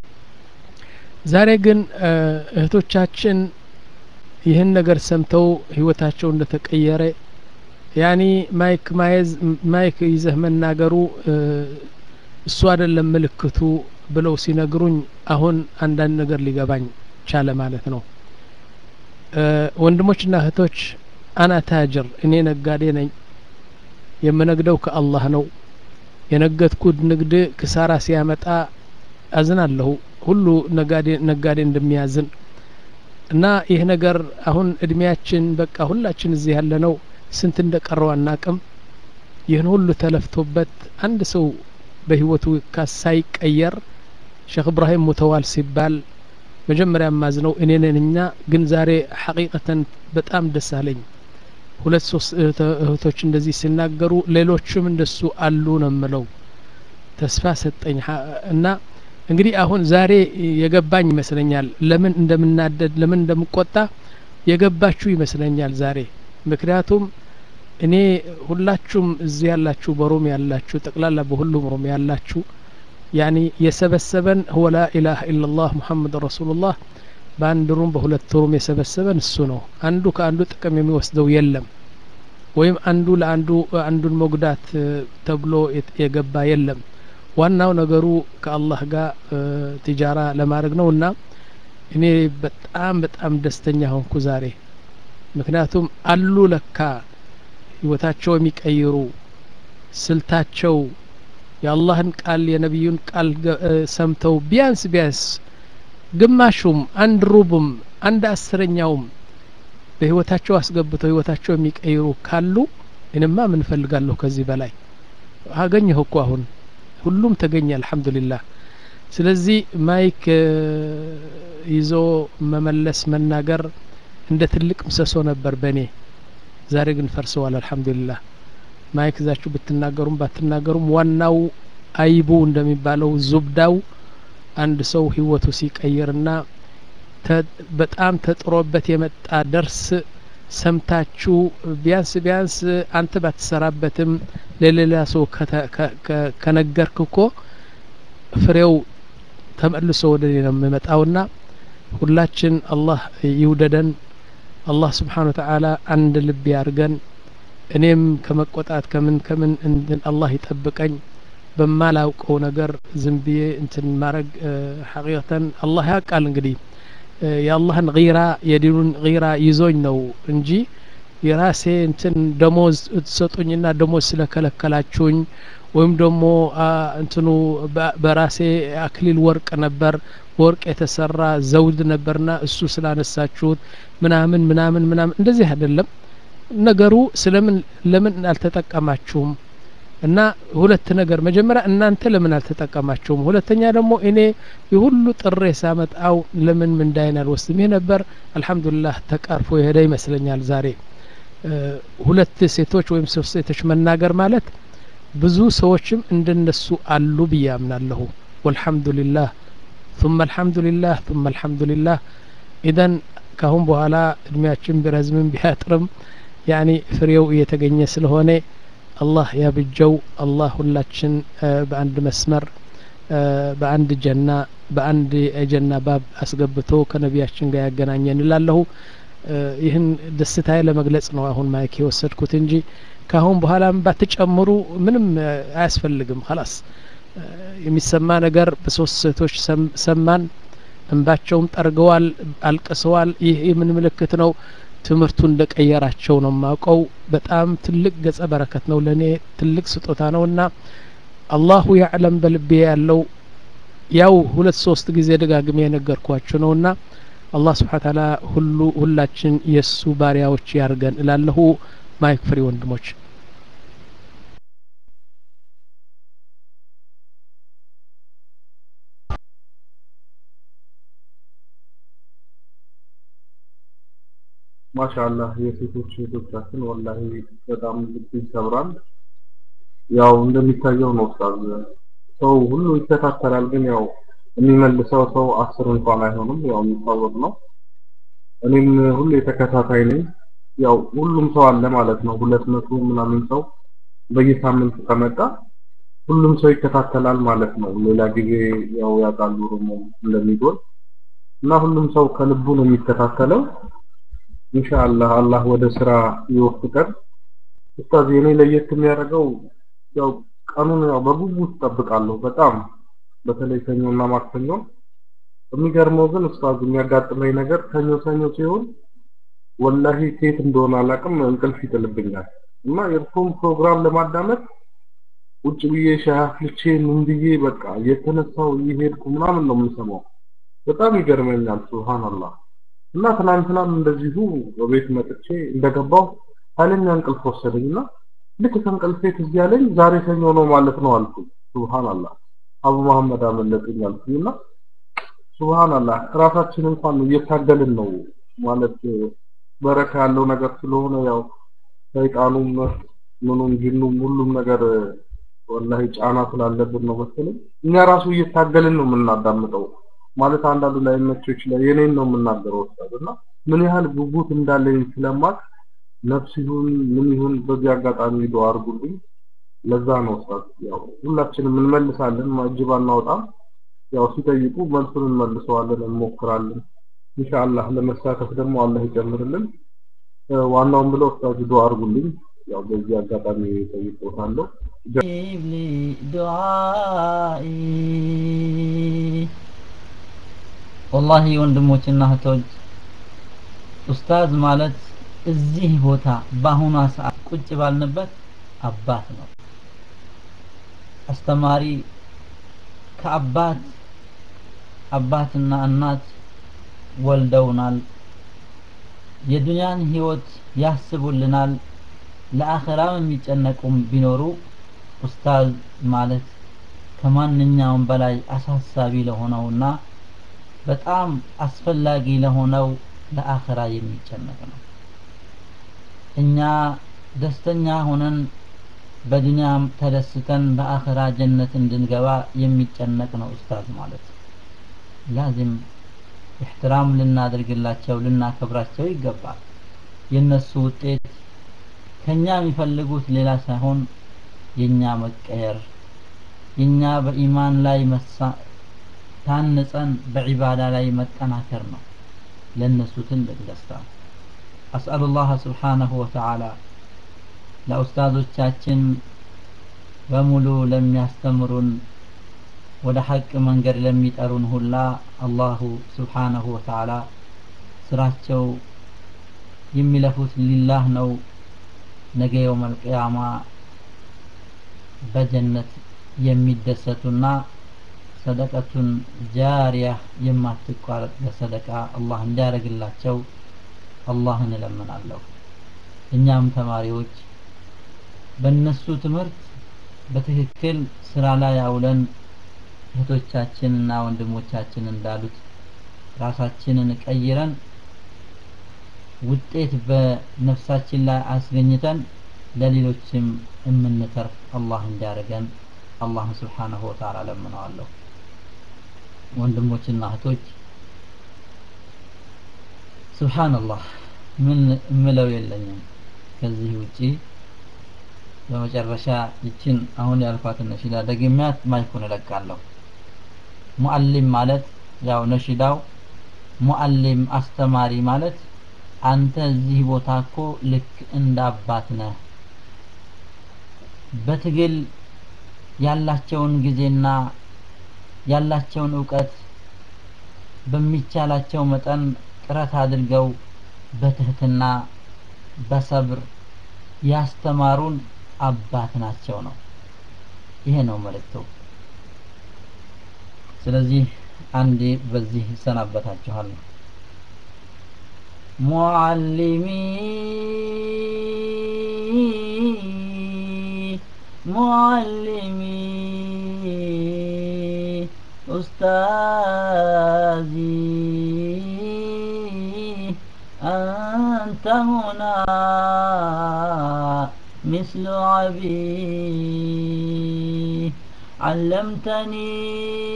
ዛሬ ግን እህቶቻችን ይህን ነገር ሰምተው ህይወታቸው እንደተቀየረ ያኒ ማይክ ማየዝ ማይክ ይዘህ መናገሩ እሱ አይደለም ምልክቱ ብለው ሲነግሩኝ አሁን አንዳንድ ነገር ሊገባኝ ቻለ ማለት ነው ወንድሞችና እህቶች አና ታጅር እኔ ነጋዴ ነኝ የምነግደው ከአላህ ነው የነገድኩት ንግድ ክሳራ ሲያመጣ አዝናለሁ ሁሉ ነጋዴ ነጋዴ እንደሚያዝን እና ይህ ነገር አሁን እድሜያችን በቃ ሁላችን እዚህ ያለ ነው ስንት እንደቀረው አናቅም ይህን ሁሉ ተለፍቶበት አንድ ሰው በህይወቱ ሳይቀየር ሼክ እብራሂም ሙተዋል ሲባል መጀመሪያ ማዝነው እኔ ነንኛ ግን ዛሬ ሐቂቀተን በጣም ደስ አለኝ ሁለት ሶስት እህቶች እንደዚህ ሲናገሩ ሌሎችም እንደሱ አሉ ነው ምለው ተስፋ ሰጠኝ እና እንግዲህ አሁን ዛሬ የገባኝ ይመስለኛል ለምን እንደምናደድ ለምን እንደምቆጣ የገባችሁ ይመስለኛል ዛሬ ምክንያቱም እኔ ሁላችሁም እዚህ ያላችሁ በሮም ያላችሁ ጠቅላላ በሁሉም ሮም ያላችሁ ያኒ የሰበሰበን ሁወ ላ ኢላሀ ኢላላህ ሙሐመድ ረሱሉላህ በአንድ ሩም በሁለት ሩም የሰበሰበን እሱ ነው አንዱ ከአንዱ ጥቅም የሚወስደው የለም ወይም አንዱ ለአንዱ አንዱን መጉዳት ተብሎ የገባ የለም ዋናው ነገሩ ከአላህ ጋር ትጃራ ለማድረግ ነው እና እኔ በጣም በጣም ደስተኛ ሆንኩ ዛሬ ምክንያቱም አሉ ለካ ህይወታቸው የሚቀይሩ ስልታቸው የአላህን ቃል የነቢዩን ቃል ሰምተው ቢያንስ ቢያንስ ግማሹም አንድ ሩብም አንድ አስረኛውም በህይወታቸው አስገብተው ህይወታቸው የሚቀይሩ ካሉ እኔማ ምን ፈልጋለሁ ከዚህ በላይ አገኘሁ እኮ አሁን ሁሉም ተገኘ አልሐምዱሊላህ ስለዚህ ማይክ ይዞ መመለስ መናገር እንደ ትልቅ ምሰሶ ነበር በእኔ ዛሬ ግን ፈርሰዋል አልሐምዱሊላህ ማይክ ይዛችሁ ብትናገሩም ባትናገሩም ዋናው አይቡ እንደሚባለው ዙብዳው አንድ ሰው ህይወቱ ሲቀይርና በጣም ተጥሮበት የመጣ ደርስ ሰምታችሁ ቢያንስ ቢያንስ አንተ ባትሰራበትም ለሌላ ሰው ከነገርክ እኮ ፍሬው ተመልሶ ወደ እኔ ነው የሚመጣውና ሁላችን አላህ ይውደደን አላህ ስብሓን ወተዓላ አንድ ልብ ያርገን እኔም ከመቆጣት ከምን ከምን እንትን አላህ ይጠብቀኝ በማላውቀው ነገር ዝም ብዬ እንትን ማድረግ ሐቂቀተን አላህ ያውቃል እንግዲህ የአላህን ጊራ የዲኑን ጊራ ይዞኝ ነው እንጂ የራሴ እንትን ደሞዝ ትሰጡኝና ደሞዝ ስለከለከላችሁኝ ወይም ደግሞ እንትኑ በራሴ አክሊል ወርቅ ነበር በወርቅ የተሰራ ዘውድ ነበርና እሱ ስላነሳችሁት ምናምን ምናምን ምናምን እንደዚህ አይደለም ነገሩ ስለምን ለምን አልተጠቀማችሁም እና ሁለት ነገር መጀመሪያ እናንተ ለምን አልተጠቀማችሁም ሁለተኛ ደግሞ እኔ የሁሉ ጥሬ ሳመጣው ለምን ምንዳይን አልወስድም ይህ ነበር አልহামዱሊላህ ተቃርፎ የሄደ ይመስለኛል ዛሬ ሁለት ሴቶች ወይም ሶስት ሴቶች መናገር ማለት ብዙ ሰዎችም እንደነሱ አሉ ብዬ አምናለሁ ወልሐምዱሊላህ ثم الحمد لله ثم الحمد لله ኢዘን ካሁን በኋላ እድሜያችን ቢረዝምም ቢያጥርም ያኒ ፍሬው እየተገኘ ስለሆነ አላህ ያብጀው አላህ ሁላችን በአንድ መስመር በአንድ ጀና በአንድ የጀና ባብ አስገብቶ ከነቢያችን ጋር ያገናኘን እላለሁ ይህን ደስታዬ ለመግለጽ ነው አሁን ማይክ የወሰድኩት እንጂ ካሁን በኋላም ባትጨምሩ ምንም አያስፈልግም ላስ የሚሰማ ነገር በሶስት ሴቶች ሰማን እንባቸውም ጠርገዋል አልቅሰዋል ይህ ምን ምልክት ነው ትምህርቱ እንደ ቀየራቸው ነው ማውቀው በጣም ትልቅ ገጸ በረከት ነው ለእኔ ትልቅ ስጦታ ነው እና አላሁ ያዕለም በልቤ ያለው ያው ሁለት ሶስት ጊዜ ደጋግሜ የነገርኳችሁ ነው እና አላህ ስብሓን ታላ ሁሉ ሁላችን የእሱ ባሪያዎች ያርገን እላለሁ ማይክ ፍሪ ወንድሞች ማሻአላህ የሴቶች እህቶቻችን ወላሂ በጣም ልብ ይሰብራል። ያው እንደሚታየው ነው ኡስታዝ ሰው ሁሉ ይከታተላል፣ ግን ያው የሚመልሰው ሰው አስር እንኳን አይሆንም። ያው የሚታወቅ ነው። እኔም ሁሉ የተከታታይ ነኝ። ያው ሁሉም ሰው አለ ማለት ነው። ሁለት መቶ ምናምን ሰው በየሳምንቱ ከመጣ ሁሉም ሰው ይከታተላል ማለት ነው። ሌላ ጊዜ ያው ያውቃሉ ደግሞ እንደሚጎል እና ሁሉም ሰው ከልቡ ነው የሚከታተለው። ኢንሻአላህ አላህ ወደ ስራ ይወፍቀን። ኡስታዝ የኔ ለየት የሚያደርገው ያው ቀኑን ያው በጉጉት እጠብቃለሁ በጣም በተለይ ሰኞና ማክሰኞ። የሚገርመው ግን ኡስታዝ የሚያጋጥመኝ ነገር ሰኞ ሰኞ ሲሆን ወላሂ ሴት እንደሆነ አላውቅም እንቅልፍ ይጥልብኛል እና የእርሱን ፕሮግራም ለማዳመጥ ውጭ ብዬ ሻይ አፍልቼ ምን ብዬ በቃ እየተነሳው እየሄድኩ ምናምን ነው የምሰማው። በጣም ይገርመኛል ሱብሃንአላህ። እና ትናንትናም እንደዚሁ በቤት መጥቼ እንደገባው ኃይለኛ እንቅልፍ ወሰደኝና ልክ ከእንቅልፌ ትዝ ያለኝ ዛሬ ሰኞ ነው ማለት ነው አልኩኝ። ሱብሃንአላህ አቡ መሐመድ አመለጡኝ አልኩኝና ሱብሃንአላህ ራሳችን እንኳን እየታገልን ነው ማለት በረካ ያለው ነገር ስለሆነ ያው ሰይጣኑም ምኑም ጅኑም ሁሉም ነገር ወላሂ ጫና ስላለብን ነው መሰለኝ እኛ ራሱ እየታገልን ነው የምናዳምጠው። ማለት አንዳንዱ ላይ መቸው ይችላል። የኔን ነው የምናገረው ኡስታዝ እና ምን ያህል ጉጉት እንዳለኝ ስለማቅ ነፍስ ይሁን ምን ይሁን በዚህ አጋጣሚ ዱአ አድርጉልኝ። ለዛ ነው ኡስታዝ ያው ሁላችንም እንመልሳለን፣ ማጅብ አናወጣም። ያው ሲጠይቁ መልሱን እንመልሰዋለን፣ እንሞክራለን። ኢንሻአላህ ለመሳተፍ ደግሞ አላህ ይጨምርልን። ዋናውን ብለው ኡስታዝ ዱአ አድርጉልኝ። ያው በዚህ አጋጣሚ ጠይቆታለሁ። لي دعائي والله ወንድሞችና እህቶች ኡስታዝ ማለት እዚህ ቦታ በአሁኗ ሰዓት ቁጭ ባልንበት አባት ነው። አስተማሪ ከአባት አባትና እናት ወልደውናል። የዱንያን ህይወት ያስቡልናል። ለአኸራም የሚጨነቁም ቢኖሩ ኡስታዝ ማለት ከማንኛውም በላይ አሳሳቢ ለሆነውና በጣም አስፈላጊ ለሆነው ለአኸራ የሚጨነቅ ነው። እኛ ደስተኛ ሆነን በዱንያም ተደስተን በአኸራ ጀነት እንድንገባ የሚጨነቅ ነው ኡስታዝ ማለት። ላዚም ኢሕትራም ልናደርግላቸው ልናከብራቸው ይገባል። የነሱ ውጤት ከኛ የሚፈልጉት ሌላ ሳይሆን የኛ መቀየር የኛ በኢማን ላይ መሳ ታንጸን በዒባዳ ላይ መጠናከር ነው ለነሱ ትልቅ ደስታ አስአሉ ላህ ስብሓነሁ ወተዓላ ለኡስታዞቻችን በሙሉ ለሚያስተምሩን ወደ ሐቅ መንገድ ለሚጠሩን ሁላ አላሁ ስብሓነሁ ወተዓላ ስራቸው የሚለፉት ሊላህ ነው ነገ የውመል ቂያማ በጀነት የሚደሰቱና ሰደቀቱን ጃሪያ የማትቋረጥ በሰደቃ አላህ እንዲያደርግላቸው አላህን እለምናለሁ። እኛም ተማሪዎች በእነሱ ትምህርት በትክክል ስራ ላይ አውለን እህቶቻችንና ወንድሞቻችን እንዳሉት ራሳችንን ቀይረን ውጤት በነፍሳችን ላይ አስገኝተን ለሌሎችም የምንተርፍ አላህ እንዲያደርገን አላህን ስብሓነሁ ወተዓላ ለምነዋለሁ። ወንድሞችና እህቶች ስብሓንላህ ምን እምለው የለኝም ከዚህ ውጪ በመጨረሻ ይችን አሁን ያልኳትን ነሺዳ ደግሚያት ማይኩን እለቃለሁ። ሙአሊም ማለት ያው ነሺዳው ሙአሊም አስተማሪ ማለት አንተ እዚህ ቦታ እኮ ልክ እንደ አባት ነህ። በትግል ያላቸውን ጊዜና ያላቸውን እውቀት በሚቻላቸው መጠን ጥረት አድርገው በትህትና በሰብር ያስተማሩን አባት ናቸው ነው። ይሄ ነው መልእክቱ። ስለዚህ አንዴ በዚህ እሰናበታችኋለሁ። معلمي معلمي أستاذي أنت هنا مثل عبي علمتني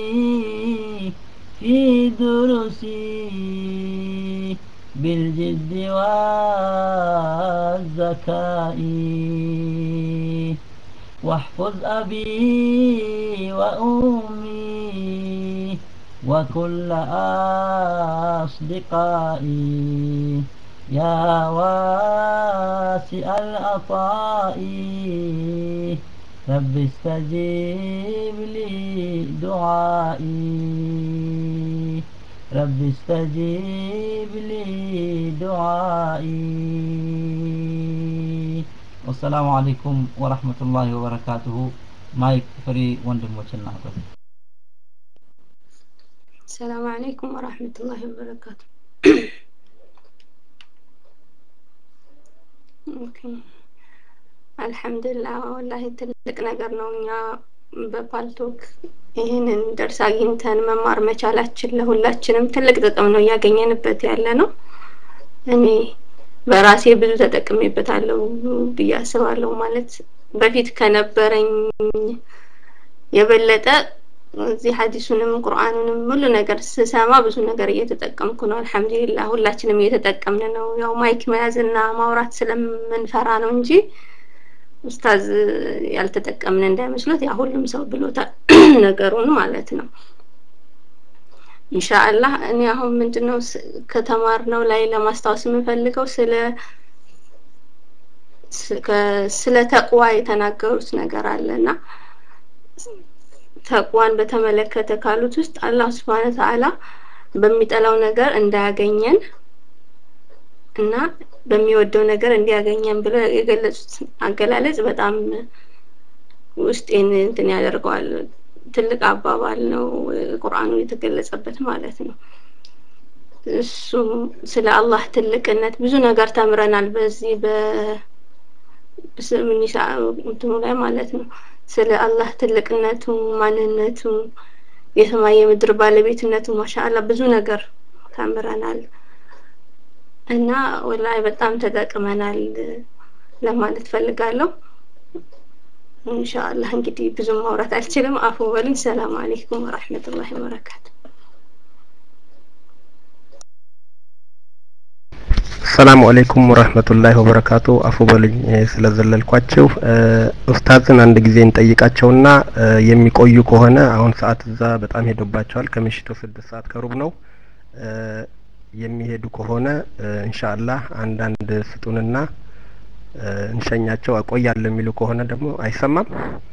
في دروسي بالجد والذكاء واحفظ أبي وأمي وكل أصدقائي يا واسع العطاء رب استجيب لي دعائي رب استجيب لي دعائي والسلام عليكم ورحمة الله وبركاته مايك فري وندموچنا السلام عليكم ورحمة الله وبركاته ኦኬ አልሐምዱሊላህ ወላሂ ትልቅ ነገር ነው። እኛ በፓልቶክ ይህንን ደርስ አግኝተን መማር መቻላችን ለሁላችንም ትልቅ ጥቅም ነው እያገኘንበት ያለ ነው። እኔ በራሴ ብዙ ተጠቅሜበታለሁ ብዬ አስባለሁ። ማለት በፊት ከነበረኝ የበለጠ እዚህ ሀዲሱንም ቁርአኑንም ሁሉ ነገር ስሰማ ብዙ ነገር እየተጠቀምኩ ነው። አልሐምዱሊላህ ሁላችንም እየተጠቀምን ነው። ያው ማይክ መያዝና ማውራት ስለምንፈራ ነው እንጂ ኡስታዝ ያልተጠቀምን እንዳይመስሉት ያ ሁሉም ሰው ብሎታል ነገሩን ማለት ነው። ኢንሻአላህ እኔ አሁን ምንድነው ከተማርነው ላይ ለማስታወስ የምፈልገው ስለ ስለ ተቅዋ የተናገሩት ነገር አለና ተቅዋን በተመለከተ ካሉት ውስጥ አላህ ስብሐነ ተዓላ በሚጠላው ነገር እንዳያገኘን እና በሚወደው ነገር እንዲያገኘን ብለው የገለጹት አገላለጽ በጣም ውስጤን እንትን ያደርገዋል። ትልቅ አባባል ነው ቁርአኑ የተገለጸበት ማለት ነው። እሱ ስለ አላህ ትልቅነት ብዙ ነገር ተምረናል በዚህ በስምኒሳ እንትኑ ላይ ማለት ነው። ስለ አላህ ትልቅነቱ፣ ማንነቱ፣ የሰማይ የምድር ባለቤትነቱ ማሻአላ ብዙ ነገር ተምረናል እና ወላሂ በጣም ተጠቅመናል ለማለት ፈልጋለሁ። ኢንሻአላህ እንግዲህ ብዙም ማውራት አልችልም። አፉ በሉኝ። ሰላም አለይኩም ወራህመቱላሂ ወበረካቱ። ሰላም አለይኩም ወራህመቱላሂ ወበረካቱ። አፉ በሉኝ ስለዘለልኳቸው። ኡስታዝን አንድ ጊዜ እንጠይቃቸውና የሚቆዩ ከሆነ አሁን ሰዓት እዛ በጣም ሄዶባቸዋል። ከምሽቱ ስድስት ሰዓት ከሩብ ነው። የሚሄዱ ከሆነ ኢንሻአላህ አንዳንድ ስጡንና እንሸኛቸው። አቆያለሁ የሚሉ ከሆነ ደግሞ አይሰማም።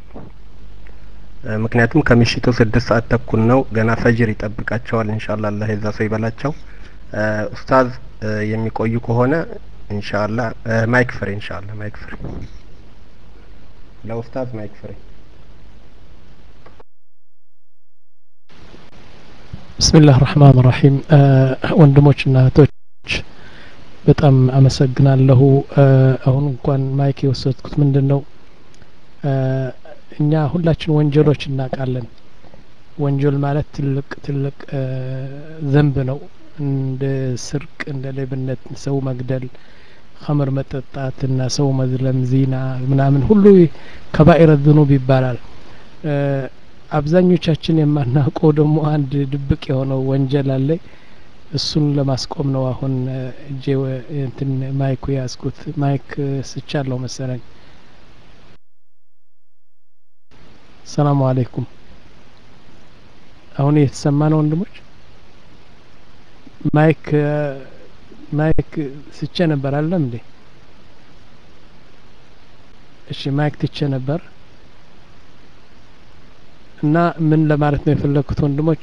ምክንያቱም ከምሽቱ ስድስት ሰዓት ተኩል ነው። ገና ፈጅር ይጠብቃቸዋል። ኢንሻአላህ አላህ የዛ ሰው ይበላቸው። ኡስታዝ የሚቆዩ ከሆነ ኢንሻአላህ ማይክ ፍሬ ኢንሻአላህ ማይክ ፍሬ ለኡስታዝ ማይክ ፍሬ ብስሚላህ ራህማን ራሂም ወንድሞችና እህቶች በጣም አመሰግናለሁ። አሁን እንኳን ማይክ የወሰድኩት ምንድን ነው እኛ ሁላችን ወንጀሎች እናውቃለን። ወንጀል ማለት ትልቅ ትልቅ ዘንብ ነው። እንደ ስርቅ፣ እንደ ሌብነት፣ ሰው መግደል፣ ኸምር መጠጣት እና ሰው መዝለም፣ ዚና ምናምን ሁሉ ከባኢረ ዝኑብ ይባላል። አብዛኞቻችን የማናውቀው ደግሞ አንድ ድብቅ የሆነው ወንጀል አለ። እሱን ለማስቆም ነው አሁን እጄ እንትን ማይኩ ያዝኩት። ማይክ ስቻለሁ መሰለኝ። ሰላሙ አለይኩም። አሁን እየተሰማ ነው ወንድሞች? ማይክ ማይክ ስቼ ነበር አለም እንዴ? እሺ ማይክ ትቼ ነበር እና ምን ለማለት ነው የፈለግኩት ወንድሞች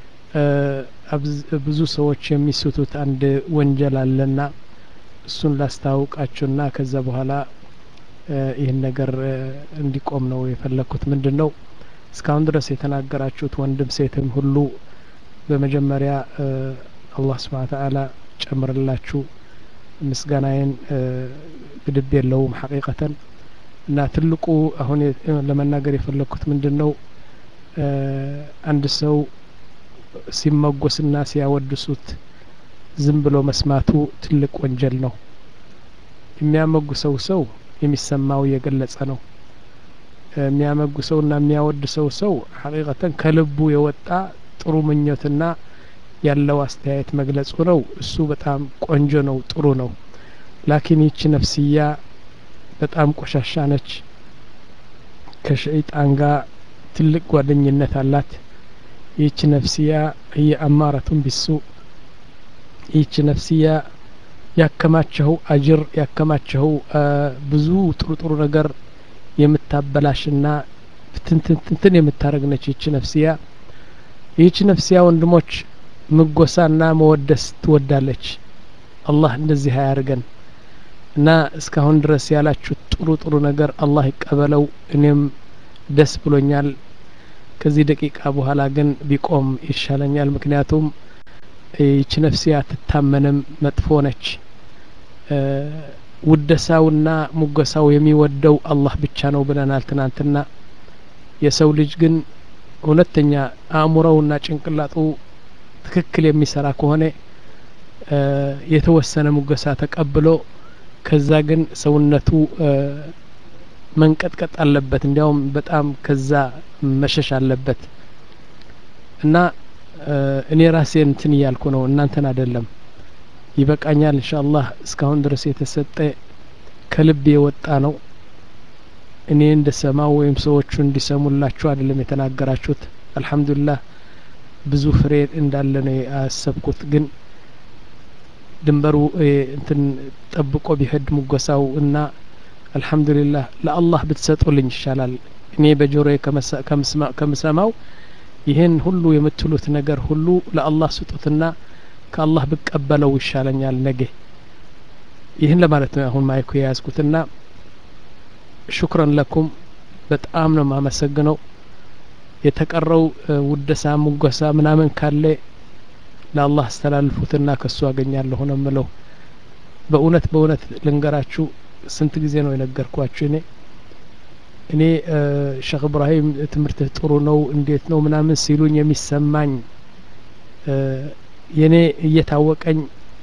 ብዙ ሰዎች የሚስቱት አንድ ወንጀል አለና እሱን ላስታውቃችሁና ከዛ በኋላ ይህን ነገር እንዲቆም ነው የፈለግኩት። ምንድን ነው እስካሁን ድረስ የተናገራችሁት ወንድም ሴትም ሁሉ በመጀመሪያ አላህ ስብሓን ተዓላ ጨምርላችሁ ምስጋናዬን ግድብ የለውም ሐቂቀተን እና ትልቁ አሁን ለመናገር የፈለግኩት ምንድን ነው አንድ ሰው ሲመጎስና ሲያወድሱት ዝም ብሎ መስማቱ ትልቅ ወንጀል ነው። የሚያመጉሰው ሰው የሚሰማው እየገለጸ ነው። የሚያመጉሰውና የሚያወድሰው ሰው ሐቂቀተን ከልቡ የወጣ ጥሩ ምኞትና ያለው አስተያየት መግለጹ ነው። እሱ በጣም ቆንጆ ነው፣ ጥሩ ነው። ላኪን ይቺ ነፍስያ በጣም ቆሻሻ ነች። ከሸይጣን ጋር ትልቅ ጓደኝነት አላት። ይህች ነፍስያ ህየ አማረቱን ቢሱ ይህች ነፍስያ ያከማቸው አጅር ያከማቸው ብዙ ጥሩ ጥሩ ነገር የምታበላሽና ትንትንትን የምታደረግ ነች ይህች ነፍስያ። ይህች ነፍስያ ወንድሞች ምጎሳና መወደስ ትወዳለች። አላህ እንደዚህ አያርገን እና እስካሁን ድረስ ያላችሁት ጥሩ ጥሩ ነገር አላህ ይቀበለው። እኔም ደስ ብሎኛል። ከዚህ ደቂቃ በኋላ ግን ቢቆም ይሻለኛል። ምክንያቱም ይቺ ነፍስያ አትታመንም፣ መጥፎ ነች። ውደሳውና ሙገሳው የሚወደው አላህ ብቻ ነው ብለናል ትናንትና። የሰው ልጅ ግን እውነተኛ አእምሮውና ጭንቅላጡ ትክክል የሚሰራ ከሆነ የተወሰነ ሙገሳ ተቀብሎ ከዛ ግን ሰውነቱ መንቀጥቀጥ አለበት። እንዲያውም በጣም ከዛ መሸሽ አለበት እና እኔ ራሴ እንትን እያልኩ ነው፣ እናንተን አይደለም። ይበቃኛል። ኢንሻአላህ እስካሁን ድረስ የተሰጠ ከልብ የወጣ ነው። እኔ እንደሰማው ወይም ሰዎቹ እንዲሰሙላችሁ አይደለም የተናገራችሁት። አልሐምዱሊላህ ብዙ ፍሬ እንዳለ ነው ያሰብኩት። ግን ድንበሩ እንትን ጠብቆ ቢሄድ ሙገሳው እና አልሐምዱሊላህ ለአላህ ብትሰጡልኝ ይሻላል እኔ በጆሮዬ ከምሰማው ይህን ሁሉ የምትሉት ነገር ሁሉ ለአላህ ስጡትና ከአላህ ብቀበለው ይሻለኛል ነገ ይህን ለማለት ነው አሁን ማይኩ የያዝኩትና ሹክረን ለኩም በጣም ነው ማመሰግነው የተቀረው ውደሳ ሙገሳ ምናምን ካለ ለአላህ አስተላልፉትና ከሱ አገኛለሁ ነው ምለው በእውነት በእውነት ልንገራችሁ ስንት ጊዜ ነው የነገርኳችሁ እኔ እኔ ሼክ እብራሂም ትምህርትህ ጥሩ ነው እንዴት ነው ምናምን ሲሉኝ የሚሰማኝ የኔ እየታወቀኝ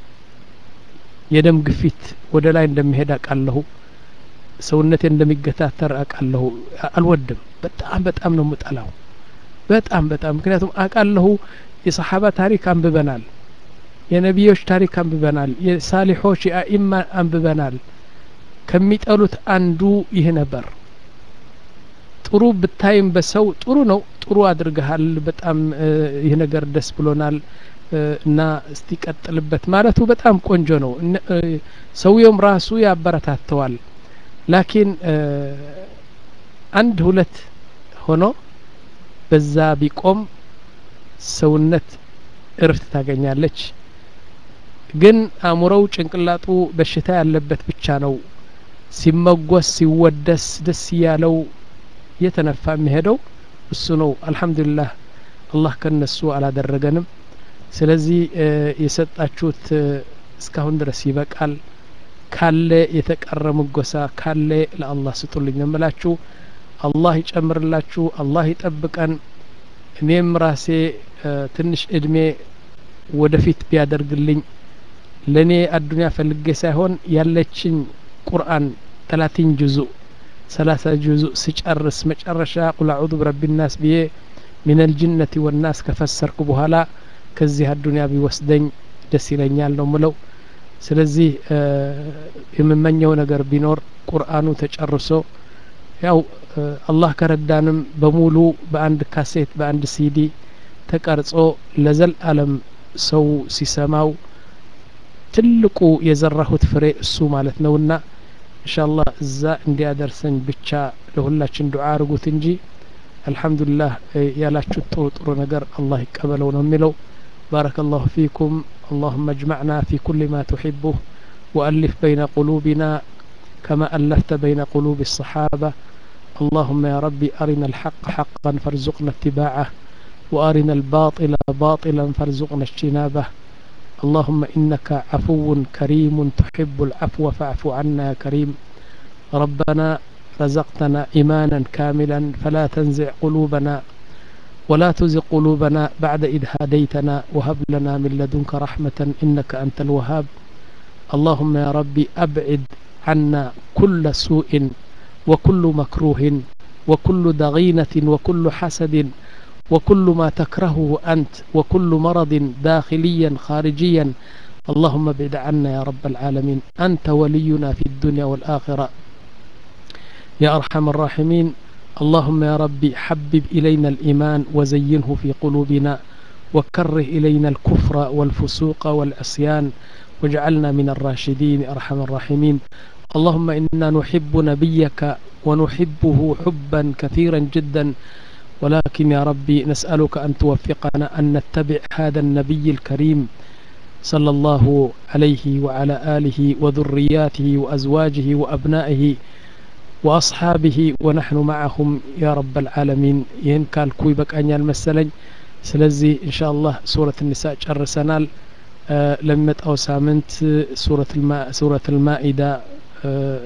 የደም ግፊት ወደ ላይ እንደሚሄድ አውቃለሁ ሰውነቴ እንደሚገታተር አውቃለሁ አልወድም በጣም በጣም ነው ምጠላው በጣም በጣም ምክንያቱም አውቃለሁ የሰሓባ ታሪክ አንብበናል የነቢዮች ታሪክ አንብበናል የሳሊሖች የአኢማ አንብበናል ከሚጠሉት አንዱ ይህ ነበር ጥሩ ብታይም በሰው ጥሩ ነው ጥሩ አድርገሃል በጣም ይህ ነገር ደስ ብሎናል እና እስቲ ቀጥልበት ማለቱ በጣም ቆንጆ ነው ሰውየውም ራሱ ያበረታተዋል ላኪን አንድ ሁለት ሆኖ በዛ ቢቆም ሰውነት እርፍት ታገኛለች ግን አእምሮው ጭንቅላጡ በሽታ ያለበት ብቻ ነው ሲመጎስ ሲወደስ ደስ እያለው እየተነፋ የሚሄደው እሱ ነው አልሐምዱሊላህ አላህ ከነሱ አላደረገንም ስለዚህ የሰጣችሁት እስካሁን ድረስ ይበቃል ካለ የተቀረ ምጎሳ ካለ ለአላህ ስጡልኝ ነው ምላችሁ አላህ ይጨምርላችሁ አላህ ይጠብቀን እኔም ራሴ ትንሽ እድሜ ወደፊት ቢያደርግልኝ ለእኔ አዱኒያ ፈልጌ ሳይሆን ያለችኝ ቁርአን ተላቲን ጁዙእ ሰላሳ ጁዙእ ስጨርስ መጨረሻ ቁል አዑዙ ብረቢ ናስ ብዬ ሚን አልጅነቲ ወናስ ከፈሰርኩ በኋላ ከዚህ አዱኒያ ቢወስደኝ ደስ ይለኛል ነው ምለው ስለዚህ የምመኘው ነገር ቢኖር ቁርአኑ ተጨርሶ ያው አላህ ከረዳንም በሙሉ በአንድ ካሴት በአንድ ሲዲ ተቀርጾ ለዘል አለም ሰው ሲሰማው ትልቁ የዘራሁት ፍሬ እሱ ማለት ነውና ኢንሻአላህ እዛ እንዲያደርሰኝ ብቻ ለሁላችን ዱዓ አርጉት እንጂ አልሐምዱሊላህ ያላችሁት ጥሩ ጥሩ ነገር አላህ ይቀበለው ነው የሚለው بارك الله فيكم اللهم اجمعنا في كل ما تحبه وألف بين قلوبنا كما ألفت بين قلوب الصحابة اللهم يا ربي أرنا الحق حقا فارزقنا اتباعه وأرنا الباطل باطلا فارزقنا اجتنابه اللهم إنك عفو كريم تحب العفو فاعف عنا يا كريم ربنا رزقتنا إيمانا كاملا فلا تنزع قلوبنا ولا تزغ قلوبنا بعد إذ هديتنا وهب لنا من لدنك رحمة إنك أنت الوهاب اللهم يا ربي أبعد عنا كل سوء وكل مكروه وكل ضغينة وكل حسد وكل ما تكرهه أنت وكل مرض داخليا خارجيا اللهم ابعد عنا يا رب العالمين أنت ولينا في الدنيا والآخرة يا أرحم الراحمين اللهم يا ربي حبب إلينا الإيمان وزينه في قلوبنا وكره إلينا الكفر والفسوق والعصيان واجعلنا من الراشدين أرحم الراحمين اللهم إنا نحب نبيك ونحبه حبا كثيرا جدا ولكن يا ربي نسألك أن توفقنا أن نتبع هذا النبي الكريم صلى الله عليه وعلى آله وذرياته وأزواجه وأبنائه وأصحابه ونحن معهم يا رب العالمين ين قال كوي بك أنيا المسلج سلزي إن شاء الله سورة النساء جرسنال آه لمت أو سامنت سورة الماء سورة المائدة آه